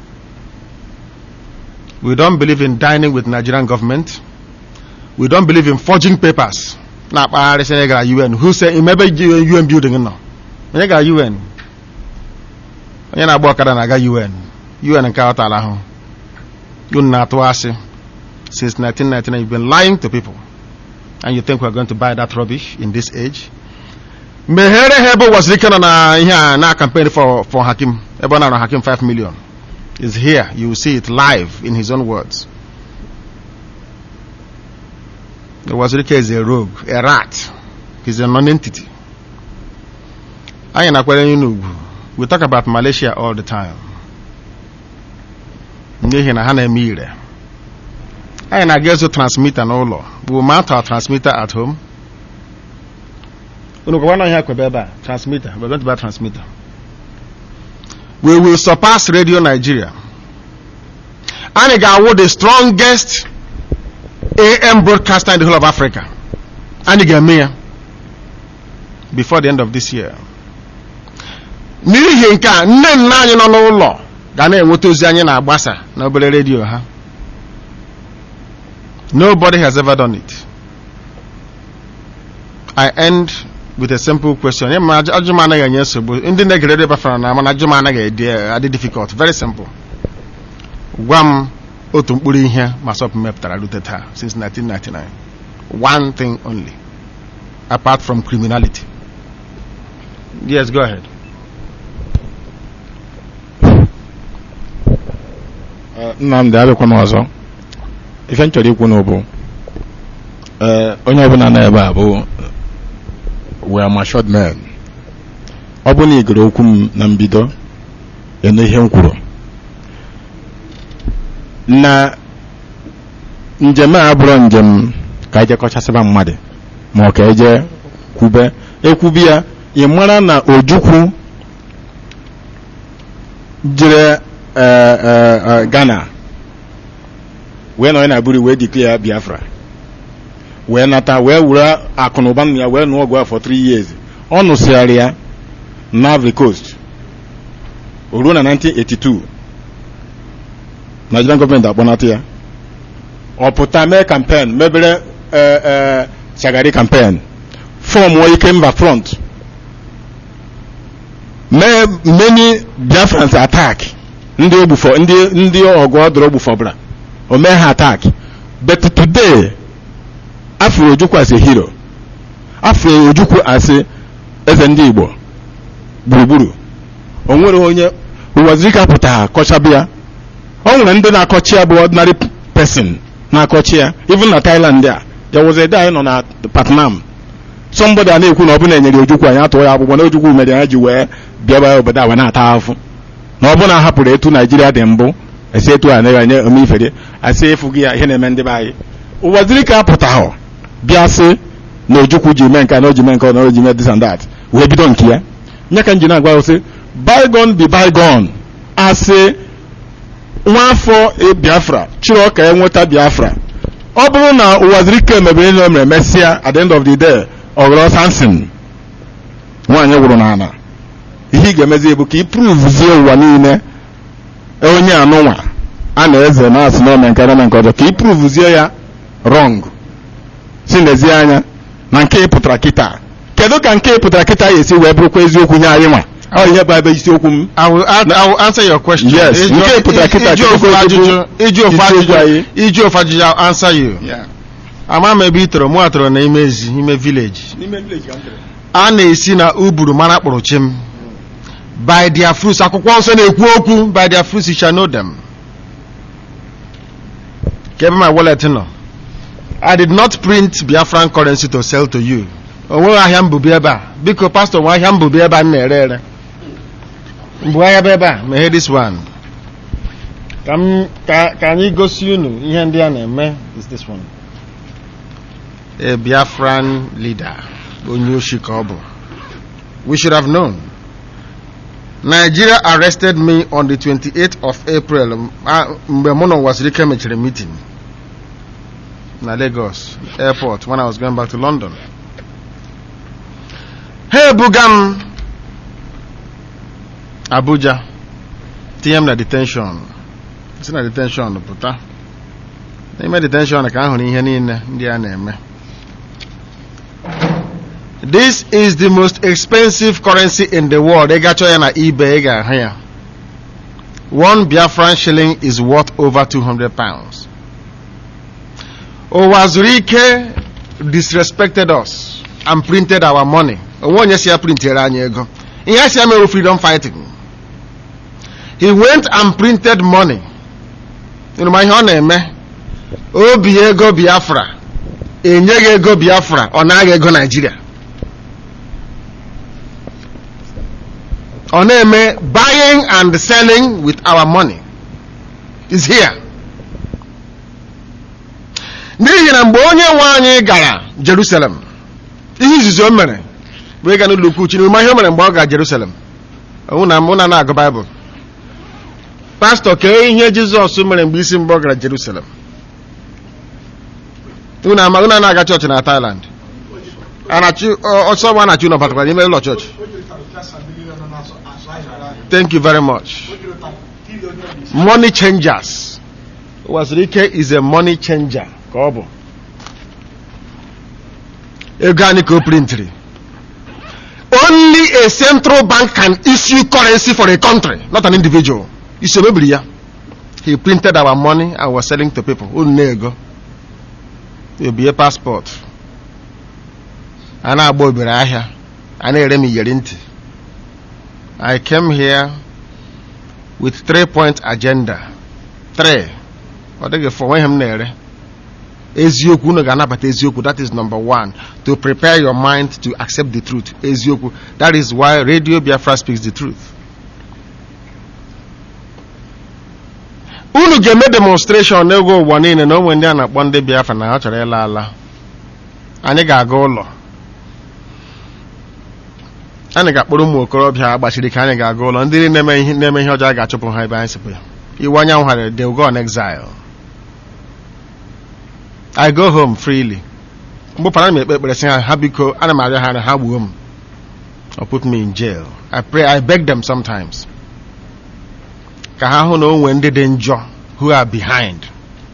we don't believe in dining with Nigerian government we don't believe in forging papers na-akpagharị sị gara UN who say imebe UN building nọ onye gara UN onye na-agba ọkada na-aga UN UN nke ọtala ahụ unu na-atụ asị since 1999 you've been lying to people and you think we're going to buy that rubbish in this age meghere ha ebe ụwasịrị ike nọ na ihe a na campaign for for Hakim ebe ọ na Hakim 5 million is here you will see it live in his own words Wazirike is a rogue, a rat. He's a non-entity. Anyị na-akwere onye n'ugwu. We talk about Malaysia all the time. N'ihi na ha na-eme ire. Anyị na-aga ezo transmitter n'ụlọ. We will mount our transmitter at home. Unu kwa na ihe akwebe ebe a transmitter. We're going to buy transmitter. We will surpass Radio Nigeria. Anyị ga-awụ the strongest AM broadcaster in the whole of Africa. Anyị ga-eme ya before the end of this year. N'ihi nke a nne nna anyị nọ n'ụlọ ga na-enweta ozi anyị na-agbasa n'obere redio ha. Nobody has ever done it. I end with a simple question. Yeah, ma ajụjụ m anaghị enye nsogbu ndị na-egere ebe fara na mana ajụjụ m anaghị edi adị difficult very simple gwa m otu mkpụrụ ihe masọp mepụtara rute taa since 1999 one thing only apart from criminality yes go ahead
nnamdị abịakwana ọzọ ife m chọrọ ikwu na bụ ee onye ọbụla nọ ebe a bụ we are matured men ọ bụ na ị gere okwu m na mbido enu ihe m kwuru na njem a abụrụ njem ka eje kọchasịba mmadụ ma ọ ka eje kwube ekwubi ya ị mara na ojukwu jere eh, eh, eh, ghana wee nọ na buri wee declare biafra wee nata wee were akụnụba nna ya wee nụọ ọgụ afọ 3 years ọ nụsịgharị ya na Ivory Coast o ruo na 1982 Nigerian gọọmenti akpọnata ya ọ pụta mee kampen mebere eh, eh, chagari kampen fọm ike mba front mee many biafrans attack ndị ogbufọ ndị ndị ọgụ ọdụrụ ogbufọbara o mee ha attack but today afro ojukwu as a hero afro ojukwu as a eze ndị igbo gburugburu o nwere onye ụwazirika pụtara kọchabụ ya o nwere ndị na-akọchi ya bụ ordinary person na-akọchi ya even na Thailand a there was a day anyị nọ na Patnam somebody a na-ekwu na ọ bụ na enyere ojukwu anyị atụọ ya agbụgbọ na ojukwu mere ya ji wee bịa ebe obodo a wee na-ata afụ na ọ bụ na a hapụrụ etu naijiria dị mbụ esi etu a na-enye omifere asị efu gị ya ihe na-eme ndị be anyị ụwaziri ka apụtahụ bịa sị na ojukwu ji mee nke a na o ji mee nke ọ na o ji mee this and that wee bido nke ya nye ka m ji na-agwa ya sị bygone be bygone asị nwaafọ biafra chịrị ọka ya nweta biafra ọ bụrụ na ụwaziri ka emebere ihe o mere mesịa at the end of the day ọ ghọrọ sansin nwaanyị gwụrụ n'ala ihe ị ga-emezi bụ ka ị pruvuzie ụwa niile onye anụnwa a na-eze na-asị na ome nke na nke ọjọọ ka ị pruvuzie ya rọng si nezie anya na nke ị pụtara kịta kedu ka nke ị pụtara kịta ya esi wee bụrụkwa eziokwu nye anyị nwa ọ ihe bụ ebe isiokwu m
I will, an- I will answer your question.
Yes,
Iju-
nke pụtara kịta
iju
kedu
ofu
ka
ajụjụ
ojukwu
iju ofu
isiokwu
ajụjụ
anyị?
iju ofu ajụjụ I'll answer you. ama m ebe ị tọrọ mụ atọrọ na ime ezi ime village a na-esi na uburu mara kpụrụ chim by their fruits akwụkwọ nsọ na-ekwu okwu by their fruits you shall know them ka ebe my wallet nọ I did not print Biafran currency to sell to you o nweghị ahịa mbụbi ebe a biko pastọ nwe ahịa mbụbi ebe a m na-ere ere mbụ ahịa bụ ebe a meghe this one ka m ka ka anyị gosi unu ihe ndị a na-eme is this one a Biafran leader onye oshi ka ọ bụ we should have known Nigeria arrested me on the 28th of April m- a- mgbe mụ na Nwazirike mechara meeting na Lagos airport when I was going back to London ha ebuga m Abuja tinye m na detention si na detention pụta n'ime detention ka a hụrụ ihe niile ndị a na-eme this is the most expensive currency in the world ị gachọ ya na ebay ị ga-ahụ ya one biafran shilling is worth over 200 pounds ụwa zuru ike disrespected us and printed our money onwe onye si ya printere anyị ego ihe a si ya mere freedom fighting he went and printed money ịnụ ma ihe ọ na-eme obi ego biafra enyeghị ego biafra ọ naghị ego naijiria ọ na-eme buying and selling with our money is here n'ihi na mgbe onye nwe anyị gara jerusalem ihe izizi o mere bụ ịga n'ụlọ ukwu chineke ma ihe o mere mgbe ọ gara jerusalem mụ na mụ na na-agụ baịbụl pastọ kee ihe jizọs mere mgbe isi mgbe ọ gara jerusalem unu ama unu na-aga chọọchị na Thailand anachi ọsọ ọgba anachi unu batakwara n'ime ụlọ chọọchị thank you very much money changers Wazirike is a money changer ka ọ bụ ego anyị ka o printiri only a central bank can issue currency for a country not an individual isi o mebiri ya he printed our money and was selling to people unu na-ego ebie passport a na-agba obere ahịa a na-ere m iyeri ntị i came here with three point agenda three ọ dịghị fọ nweghị m na-ere eziokwu unu ga-anabata eziokwu that is number one to prepare your mind to accept the truth eziokwu that is why radio biafra speaks the truth unu ga-eme demonstration n'ego ụwa niile na onwe ndị a na-akpọ ndị biafra na ha chọrọ ịla ala anyị ga-aga ụlọ anyị ga-akpọrọ ụmụ okorobịa agbachiri ka anyị ga-aga ụlọ ndị na-eme ihe na-eme ihe ọjọọ a ga-achụpụ ha ebe anyị sipụ iwe anyanwụ ha they will go on exile I go home freely mgbe para m ekpe ekpere sị ha ha biko ana m arịọ ha na ha gbuo m or put me in jail I pray I beg them sometimes ka ha hụ na o nwee ndị dị njọ who are behind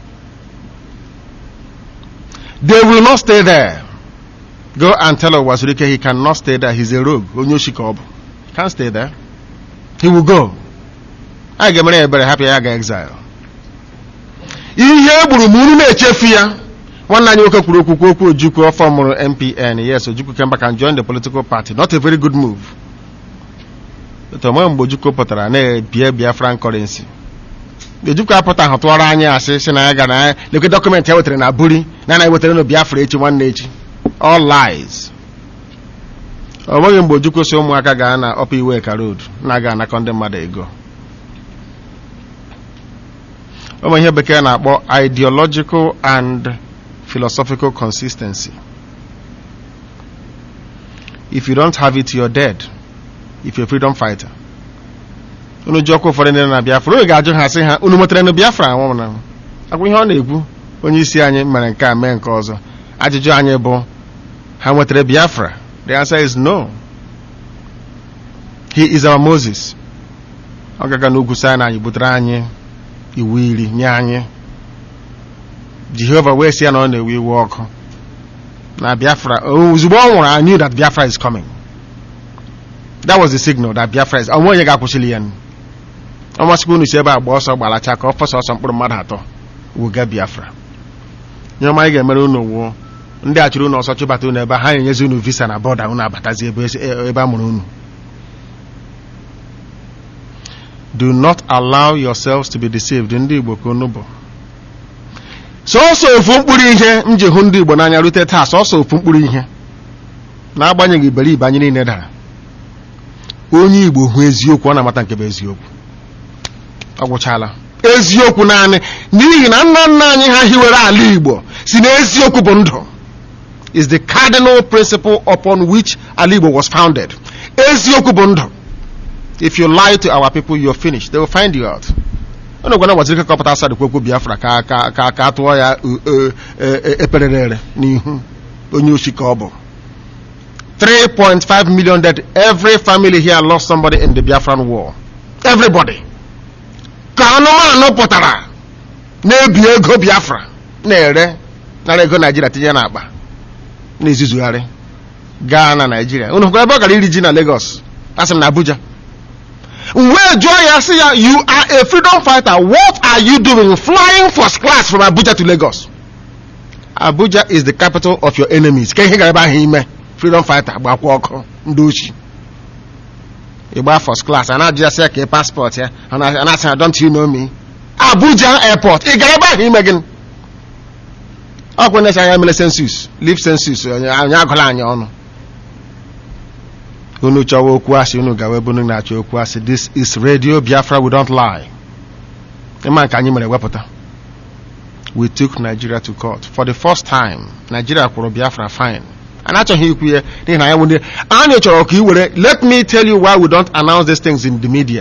they will not stay there go and tell Owazurike he cannot stay there he's a rogue onye oshi ka ọ bụ can't stay there he will go a ga-emere ya ebere hapụ ya ga exile ihe egburu m unu na-echefu ya nwanne anyị nwoke kwuru okwu okwu ojukwu ọfọ mụrụ mpn yes ojukwu kemba can join the political party not a very good move onwe mgbe ojukwu pụtara na-ebie biafran currency ojukwu apụta ahụ tụọrọ anyị asị si na ya gara ya lekwe dọkụmentị ya wetara na buri na anaghị wetara na biafra echi nwanne echi all lies o nweghị mgbe ojukwu si ụmụaka gaa na ọpa iwe ka road na-aga anakọ ndị mmadụ ego ụmụ ihe bekee na-akpọ ideological and philosophical consistency if you don't have it you're dead if you're a freedom fighter unu ji ọkwa ụfọdụ ndị na biafra unu ga-ajụ ha sị ha unu nwetara na biafra anwụ na agwa ihe ọ na-ekwu onye isi anyị mere nke a mee nke ọzọ ajụjụ anyị bụ ha nwetara biafra the answer is no he is our moses ọ gaga n'ugwu sinai butere anyị iwu iri nye anyị jehova wee sị ya na ọ na-ewe iwe ọkụ na biafra ozugbo ọ nwụrụ I knew that biafra is coming that was the signal that biafra is onwe onye ga-akwụsịli ya ọmasịkwa unu si ebe a gba ọsọ gbalacha ka ọ fọsọ ọsọ mkpụrụ mmadụ atọ wuga biafra nye ọma anyị ga-emere unu wuo ndị a chụrụ unu ọsọ chụbata unu ebe ha enyezi unu visa na bọda unu abatazi ebe a mụrụ unu do not allow yourselves to be deceived ndị igbo ka unu bụ sọsọ ofu mkpụrụ ihe m ji hụ ndị igbo n'anya rute taa sọsọ ofu mkpụrụ ihe na-agbanyeghị iberibe anyị niile dara onye igbo hụ eziokwu ọ na-amata nke bụ eziokwu ọ gwụchala eziokwu naanị n'ihi na nna nna anyị ha hiwere ala igbo si na eziokwu bụ ndụ is the cardinal principle upon which ala igbo was founded eziokwu bụ ndụ if you lie to our people you're finished they will find you out unu gwana waziri kọpụta asad kwekwu biafra ka ka ka ka tụọ ya eperere n'ihu onye oshi ka ọ bụ 3.5 million dead every family here lost somebody in the biafran war everybody ka anụmanụ pụtara na-ebi ego biafra na-ere nara ego naijiria tinye n'akpa na-ezuzugharị gaa na naijiria unu hụkwara ebe ọ gara iri ji na lagos asị m na abuja wee jụọ ya sị ya you are a freedom fighter what are you doing flying first class from abuja to lagos abuja is the capital of your enemies ka ihe gara ebe ahụ ime freedom fighter gbakwa ọkụ ndị ochi ịgba first class a na-ajụ ya sị ya ka paspọt ya a na-asị ya don't you know me abuja airport ị gara ebe ahụ ime gịnị ọkwa na-esi anya mere census live census onye agụla anyị ọnụ unu chọwa okwu asị unu gawa ebe unu na-achọ okwu asị this is radio biafra we don't lie ịma nke anyị mere wepụta we took nigeria to court for the first time nigeria kwụrụ biafra fine anyị achọghị ikwu ya n'ihi na anyị nwere anyị chọrọ ka ị were let me tell you why we don't announce these things in the media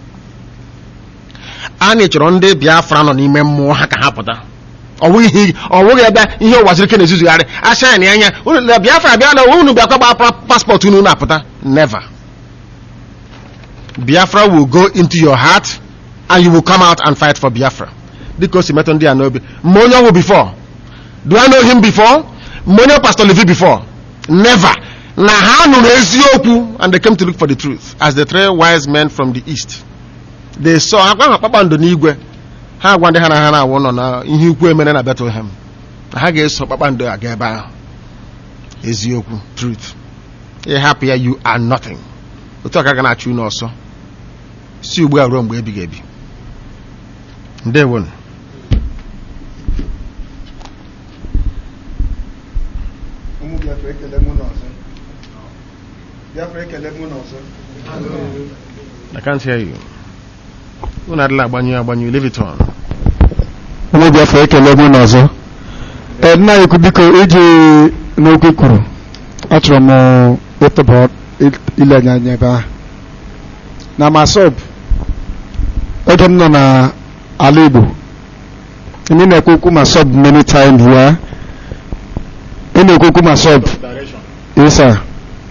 anyị chọrọ ndị biafra nọ n'ime mmụọ ha ka ha pụta ọwụghị ebe ihe ụwazirike na-ezuzugharị asha na anya na biafra bịa na unu bịakwa gba paspọtụ unu na-apụta never biafra will go into your heart and you will come out and fight for biafra dịka o si metụ ndị a n'obi ma onye ọnwụ before do I know him before ma onye pastor Levi before never na ha nụrụ eziokwu and they came to look for the truth as the three wise men from the east they saw ha gwa ha kpakpando n'igwe ha agwa ndị ha na ha na-awụ nọ na ihe ukwu emere na Bethlehem na ha ga-eso kpakpando aga ebe ahụ eziokwu truth ịhapụ ya you are nothing otu a ka ga na-achụ unu ọsọ si ugbu a ruo mgbe ebighị ebi ndewonu
ụmụ Biafra ekele mụ n'ọzọ Biafra ekele mụ n'ọzọ
I can't hear you. Unu adịla agbanyụ agbanyụ leave it on.
ụmụ Biafra ekele mụ n'ọzọ ee nna ya ekwu biko iji n'okwu kwuru achọrọ m ịtụba ile anya anya ebe ahụ na masọb oge m nọ na ala Igbo ndị na-ekwu okwu masọb many times ya ị na-ekwu okwu masọb ịsa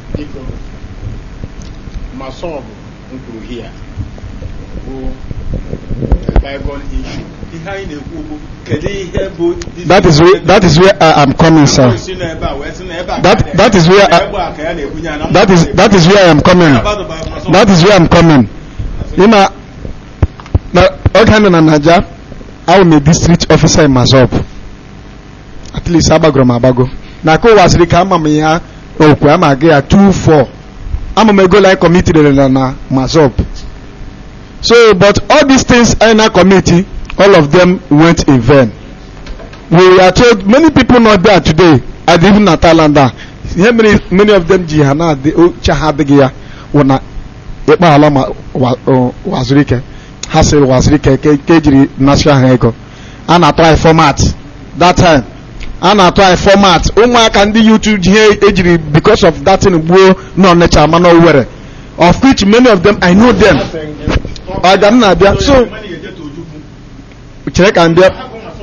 masọb m kwuru hia bụ bygone issue ihe anyị na-ekwu okwu kedu ihe bụ
that is where that is where I am coming sir
si n'ebe a wee si n'ebe a
that that is where I,
ebe a ka ya na-ebunye ya na
that is that is where I am coming that is where I am coming ịma na oge ha nọ na Naija I am a district officer in Mazop at least agbagoro m agbago na ka ụwasịrị ka ama m ya okwu ama aga ya 2-4 ama m ego like committee rere na Mazop so but all these things I na committee all of them went in vain we are told many people not there today and even na Thailand a ihe mere many of them ji ha na adị oche ha adịghị ya wụ na ịkpa ala ma wa- o- waziri ike ha sịrị waziri ike ke ke ejiri national ha ego a na-atụ anyị format that time a na-atụ anyị format ụmụaka ndị YouTube ji ihe ejiri because of that thing gbuo na Ọnịcha ma na Owerri of which many of them I know them ọga m na-abịa so chere ka m bịa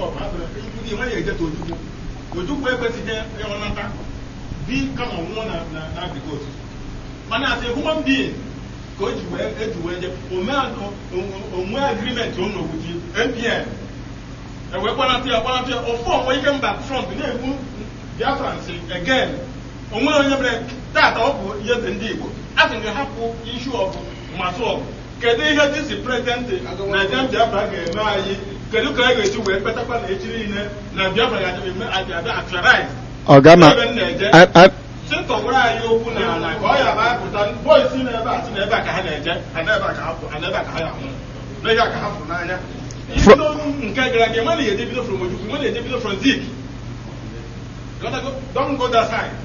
ojukwu ekwesịghị ịghọnata di kama nwụọ na na na agrikot mana as a human being ka o ji wee eji wee je onwe agrimenti o n'okwuji npn ewee gbanata ya gbanata ya ofu onwe ike mba front na-egbu biafrans again onwere onye mere tata ọ bụ ihe dị ndị igbo a sị gị hapụ ishu ọgụ masụ ọgụ kedu ihe dịsi prezidenti naijiria biafra ga-eme anyị kedu ka anyị ga-esi wee kpetakwa na echi niile na biafra ga-eme abịa actualize
ọga ma
ebe m na-eje
I- I-
si tọgburu anyị okwu na ala ka ọ ya bụ apụta bọị si n'ebe a si n'ebe a ka ha na-eje ha n'ebe a ka ha pụ ha n'ebe a ka ha ya nwụ n'ebe a ka ha pụ n'anya ibido nke gara aga enwe na eje bido from ojukwu enwe na eje bido from zik Gotta go- don't go that side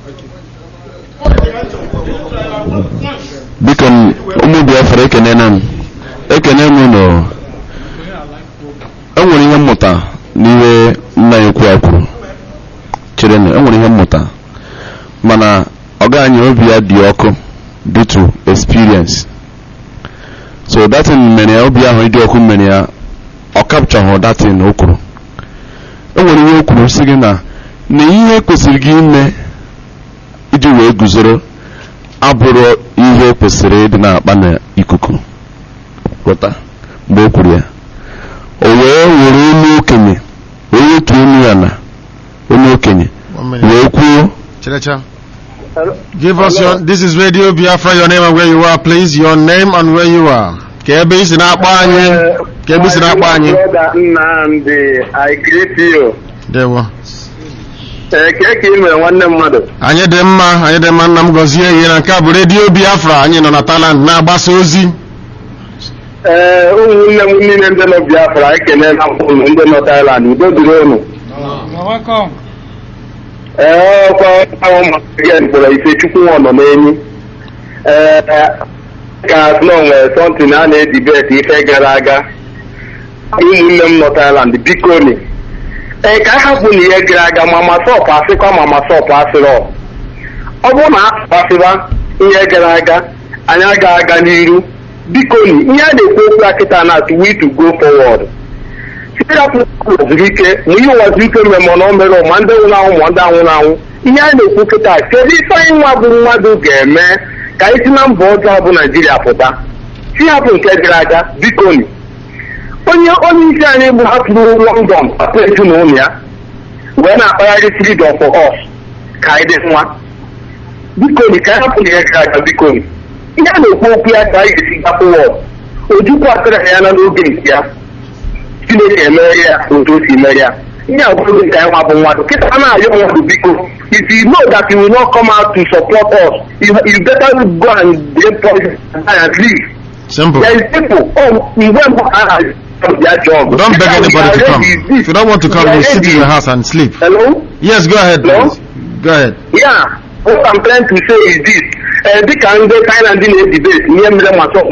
biko m, ụmụ biafra ekenena m ekene m unu enwere ihe mmụta n'ihe nna ya ukwu a kwuru chere na enwere ihe mmụta mana ọga anyị obi ya dị ọkụ due to experience so datin mere ya obi ahụ ịdị ọkụ mere ya ọ kapchahụ datin o kwuru enwere ihe o kwuru sị gị na na ihe kwesịrị gị ime iji wee guzoro abụrụ ihe kwesịrị ịdị na-akpa n'ikuku ghọta mgbe o kwuru ya o wee were onye okenye wee wetu onye ya na onye okenye wee kwuo
Chirecha. Give us your. This is Radio Biafra. Your name and where you are, please. Your name and where you are. Ka ebe isi na-akpọ anyị. Ka ebe isi na-akpọ anyị.
brother Nnamdi I greet you
Dewo.
ee ka ka ị mere nwanne mmadụ
Anyị dị mma. Anyị dị mma. Nna m gọzie ihe na nke a bụ Radio Biafra. Anyị nọ na Thailand na-agbasa ozi.
ee ụmụnne m niile ndị nọ Biafra ekelela m unu ndị nọ Thailand udo dịrị unu ee ọkwa ahụ maka mkpọrọ Ifechukwu nọ nọ n'enyi ee ka nọ nwere sọntin a na-edibet ife gara aga ụmụnne m nọ Thailand biko ni ee ka a hapụ na ihe gara aga ma masọpụ asịkwa ma masọpụ asịrọ ọ bụrụ na asịba ihe gara aga anyị aga aga n'iru biko ni ihe a na-ekwu okwu a kịta na to we to go forward sirapụ waziri ike ma ihe waziri ike mere ma ọ mere ma ndị nwụrụ anwụ ma ndị anwụrụ anwụ ihe a na-ekwu kịta kedu ife anyị nwa bụ mmadụ ga-eme ka anyị si na mba ọjọọ bụ naijiria pụta si hapụ nke gara aga biko ni onye onye isi anyị bụ hapụrụ london hapụ ezinụlọ ya wee na-akpagharị freedom for us ka anyị dị nwa biko ni ka hapụ na ihe gara aga biko ni ihe a na-ekwu okwu ya ka a ga-esi gapụwa ojukwu atara ya na n'oge nke ya chineke emere ya otu o si mere ya ihe a bụrụ nke anyị nwa bụ mmadụ kịta a na-ayọ mmadụ biko if you know that you will not come out to support us you, you better go and get poison and leave
Simple.
there is people oh mgbe mbụ a na their job
Don't beg anybody to come. If you don't want to come, you sit in your house and sleep.
Hello?
Yes, go ahead,
Hello?
please. Go ahead.
Yeah, what I'm trying to say is this. Uh, dịka ndị Thailand na-edebate ihe mere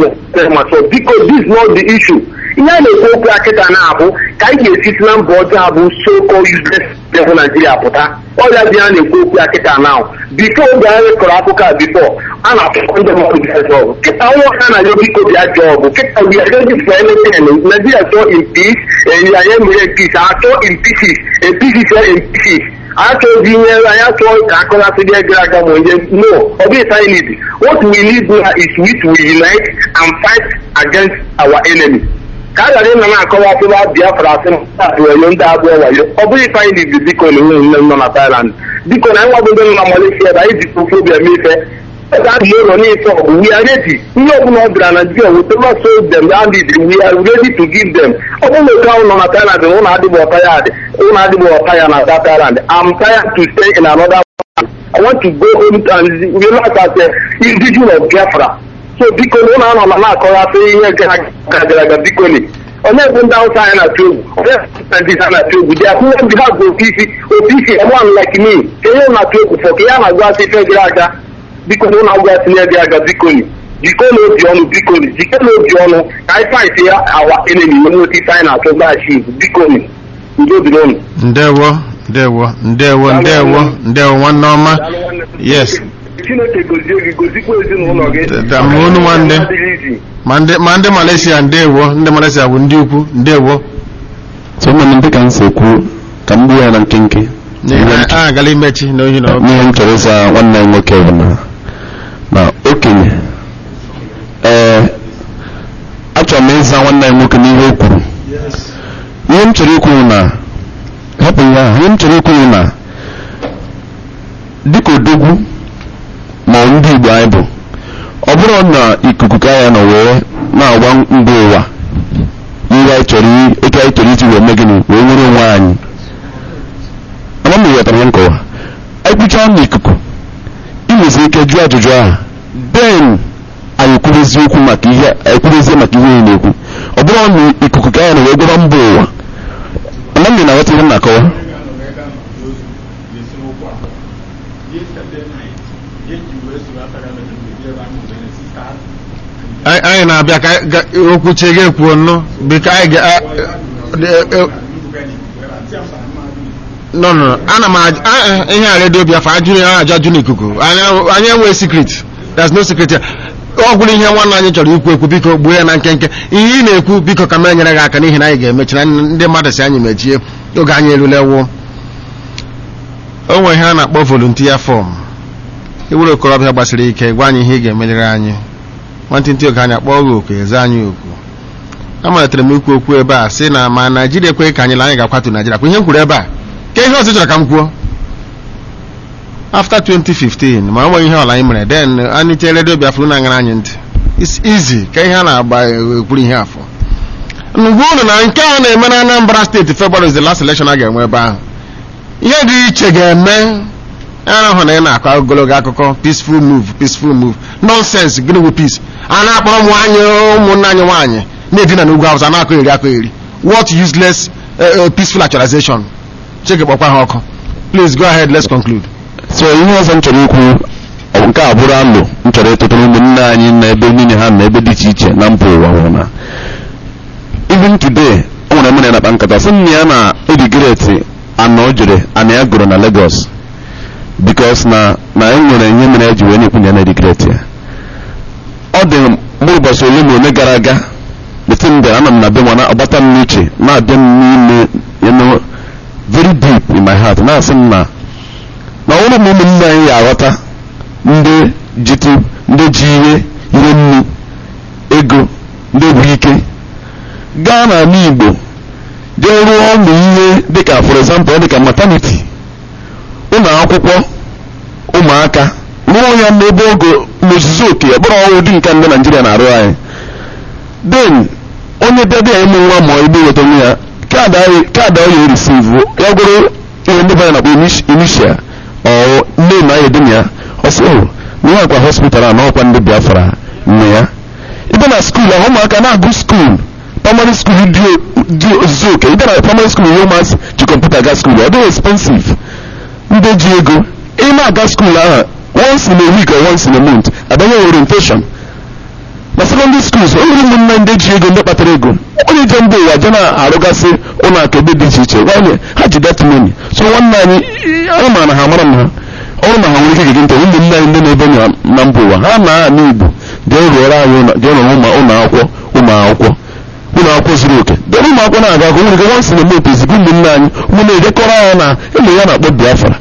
masọ biko this is not the issue ihe a na-ekwu okwu ya kịta na-abụ ka anyị ga-esisi na mba ọjọọ abụ so-called useless level Nigeria pụta ọrịa dị a na-ekwu okwu ya kịta na bifo oge anyị kọrọ akụkọ a bifo a na-atụkọ ndị mmadụ bịa jọbụ kịta nwa ọha na ya biko bịa jọbụ kịta we are ready for anything Nigeria chọọ in peace anyị emere peace achọ in pieces a pieces in pieces achọghị ihe anyị achọghị ka akọlasị gị gara aga ma onye no ọ bụghị anyị need what we need now is which we unite and fight against our enemy ka a ghara ịnọ na-akọwa ọfụma biafra asị wayo ndị abụọ wayo ọ bụghị ife anyị need biko na nwunye nne nọ na Thailand biko na anyị nwabụ ndị nọ na Malaysia ebe anyị ji ofobia mee ife ebe a dị ụlọ n'ịtọ ọgụ we are ready ihe ọbụla ọ bịara na Nigeria wetara so them that need we are ready to give them ọ bụrụ na otu ahụ nọ na Thailand na ụlọ adịghị ọta ya adị ụlọ adịghị ọta ya na that Thailand I'm tired to stay in another I want to go home and relax as a individual of Biafra so biko na ụlọ anọ na na-akọghasị ihe gara gara aga biko ni onye bụ ndị Hausa anyị na-atụ egwu onye bụ ndị ha na-atụ egwu dị akwụkwọ ndị ha bụ otu isi otu isi one like me ka ihe na-atụ egwu fọ ka ihe a na-agwa asị ife gara aga biko na ụlọ agwa tinye gị aga biko ni jikọ n'obi ọnụ biko ni jikọ n'obi ọnụ ka anyị fight ya awa enemy onye otu ife anyị na-atụ gbachi biko ni udo dịrị ụnụ
Ndewo, ndewo, ndewo, ndewo, ndewo, nwanne ọma. Yes.
chineke gozie gị gozikwa ezinụlọ gị
Da- ma unu nwanne.
adịghị izi
Ma ndị ma ndị Malaysia ndewo, ndị Malaysia bụ ndị ukwu, ndewo.
so ụmụnne m dịka m si ekwu ka m gbuo ya na nkenke
N'ihi na a agala imechi n'ohi na
n'ihe m chọrọ ịza nwanne m nwoke bụ na na okenye ee achọrọ m ịza nwanne m nwoke n'ihe o kwuru ihe m chọrọ ikwu na hapụ ya ahụ ihe m chọrọ ikwu na dịka odogwu ma ọ ndị Igbo anyị bụ ọ bụrụ na ikuku ka ya nọ wee na-agwa mba ụwa ihe anyị chọrọ i- otu anyị chọrọ iji wee mee gịnị wee nwere onwe anyị ama m ghọtara ihe nkọwa anyị kwuchaa n'ikuku ị nwezi ike jụọ ajụjụ ahụ then anyị kwuru eziokwu maka ihe anyị kwuru ezie maka ihe anyị na-ekwu ọ bụrụ na ikuku ka ya na wee gwara mba ụwa ama m na-aghọta ihe m na-akọwa
anyị anyị na-abịa ka anyị ga- okwu chie gị ekwuo nnụ biko anyị ga a- e- e- no no no. ana m aj- a- a- ihe a redio biafra ajụrụ ya ajụ ajụ n'ikuku anyị anyị enweghị secret there's no secret here. ọ gwụrụ ihe nwanne anyị chọrọ ikwu ekwu biko gbuo ya na nkenke ihe ị na-ekwu biko ka m enyere gị aka n'ihi na anyị ga-emechi na ndị mmadụ si anyị mechie oge anyị erule wụ o nwere ihe a na-akpọ volunteer form iwere okorobịa gbasiri ike gwa anyị ihe ị ga-emelere anyị nwantịntị oge anyị akpọọ gị oku eze anyị oku amalitere m ikwu okwu ebe a sị na ma naijiria ekweghị ka anyị la anyị ga-akwatu naijiria kwa ihe m kwuru ebe a ka ihe ọzọ chọrọ ka m kwuo after 2015 ma ọ nweghị ihe ọla anyị mere then anyị chee redio biafra na-aṅara anyị ntị it's easy ka ihe a na-agba ekwuru ihe afọ ngwa unu na nke a na-eme na anambra steeti february is the last election a ga-enwe ebe ahụ ihe dị iche ga-eme ahụ na ị na-akọ ogologo akụkọ peaceful move peaceful move nonsense gịnị bụ peace a na-akpọrọ ụmụ anyị ụmụnne anyị nwaanyị na-edina n'ugwu awụsa na-akọ eri akọ eri what useless uh, uh, peaceful actualization cheke kpọkwa ha ọkụ please go ahead let's conclude
so ihe ọzọ m chọrọ ikwu ọ bụ nke a bụrụ alụ m chọrọ ịtụtụrụ ụmụnne anyị na ebe niile ha na ebe dị iche iche na mba ụwa hụrụ na even today o nwere mere na-akpa nkata sị m na ya na edigreti anọ o jere ana ya gụrụ na Lagos bikos na na e nwere ihe mere eji wee na-ekwu na ya na edigreti ya ọ dị mkpụrụ ụbọchị ole na ole gara aga bete mgbe ana m na be nwa ọgbata m n'uche na-abịa m n'ime you know, very deep in my heart na-asị m na na ọhụrụ ma ụmụnne anyị ya aghọta ndị jitu ndị ji ihe ihe nnu ego ndị bụ ike gaa n'ala Igbo jee rụọ ụmụ ihe dịka for example dịka maternity ụlọ akwụkwọ ụmụaka
rụọ ya n'ebe ogo n'ozuzu oke ọ bụrụ ọrụ ụdị nke ndị naijiria na-arụ anyị then onye bịa bịa ịmụ nwa ma igbe weta onwe ya kaadị anyị- kaadị ọ ya erisivu ya gwụrụ ihe ndị banya na-akpọ inisia ọ nne na ya edina ya ọsị o na ihe akwa hospital a na ọkwa ndị biafra nne ya ịbịa na skuul ahụ ụmụaka na-agụ skuul primary school dị dị ozuzu oke ịbịa na primary school ihe ụmụazị ji kọmputa ga skuul ọ dịghị expensive ndị ji ego ị na-aga skuul ahụ once in a week or once in a month abanye orientation na secondary schools o nwere ụmụnne ndị ji ego ndị kpatara ego onye je mba ụwa je na-arụgasị ụlọ akụ ebe dị iche iche nwanyị ha ji that money so nwanne anyị anyị mara na ha mara na ha ọrụ na ha nwere ike gege ntị ụmụnne anyị ndị na-ebe na na mba ụwa ha na ana igbo ga-erụọrọ anyị ụlọ- ga-erụrụ ụmụ ụlọ akwụkwọ ụmụ akwụkwọ ụlọ akwụkwọ zuru oke debe ụmụ akwụkwọ na-aga akwụkwọ nwere ike once in a month ezigbo ụmụnne anyị ụmụnne edekọrọ anyị na ụmụ ya na-akpọ biafra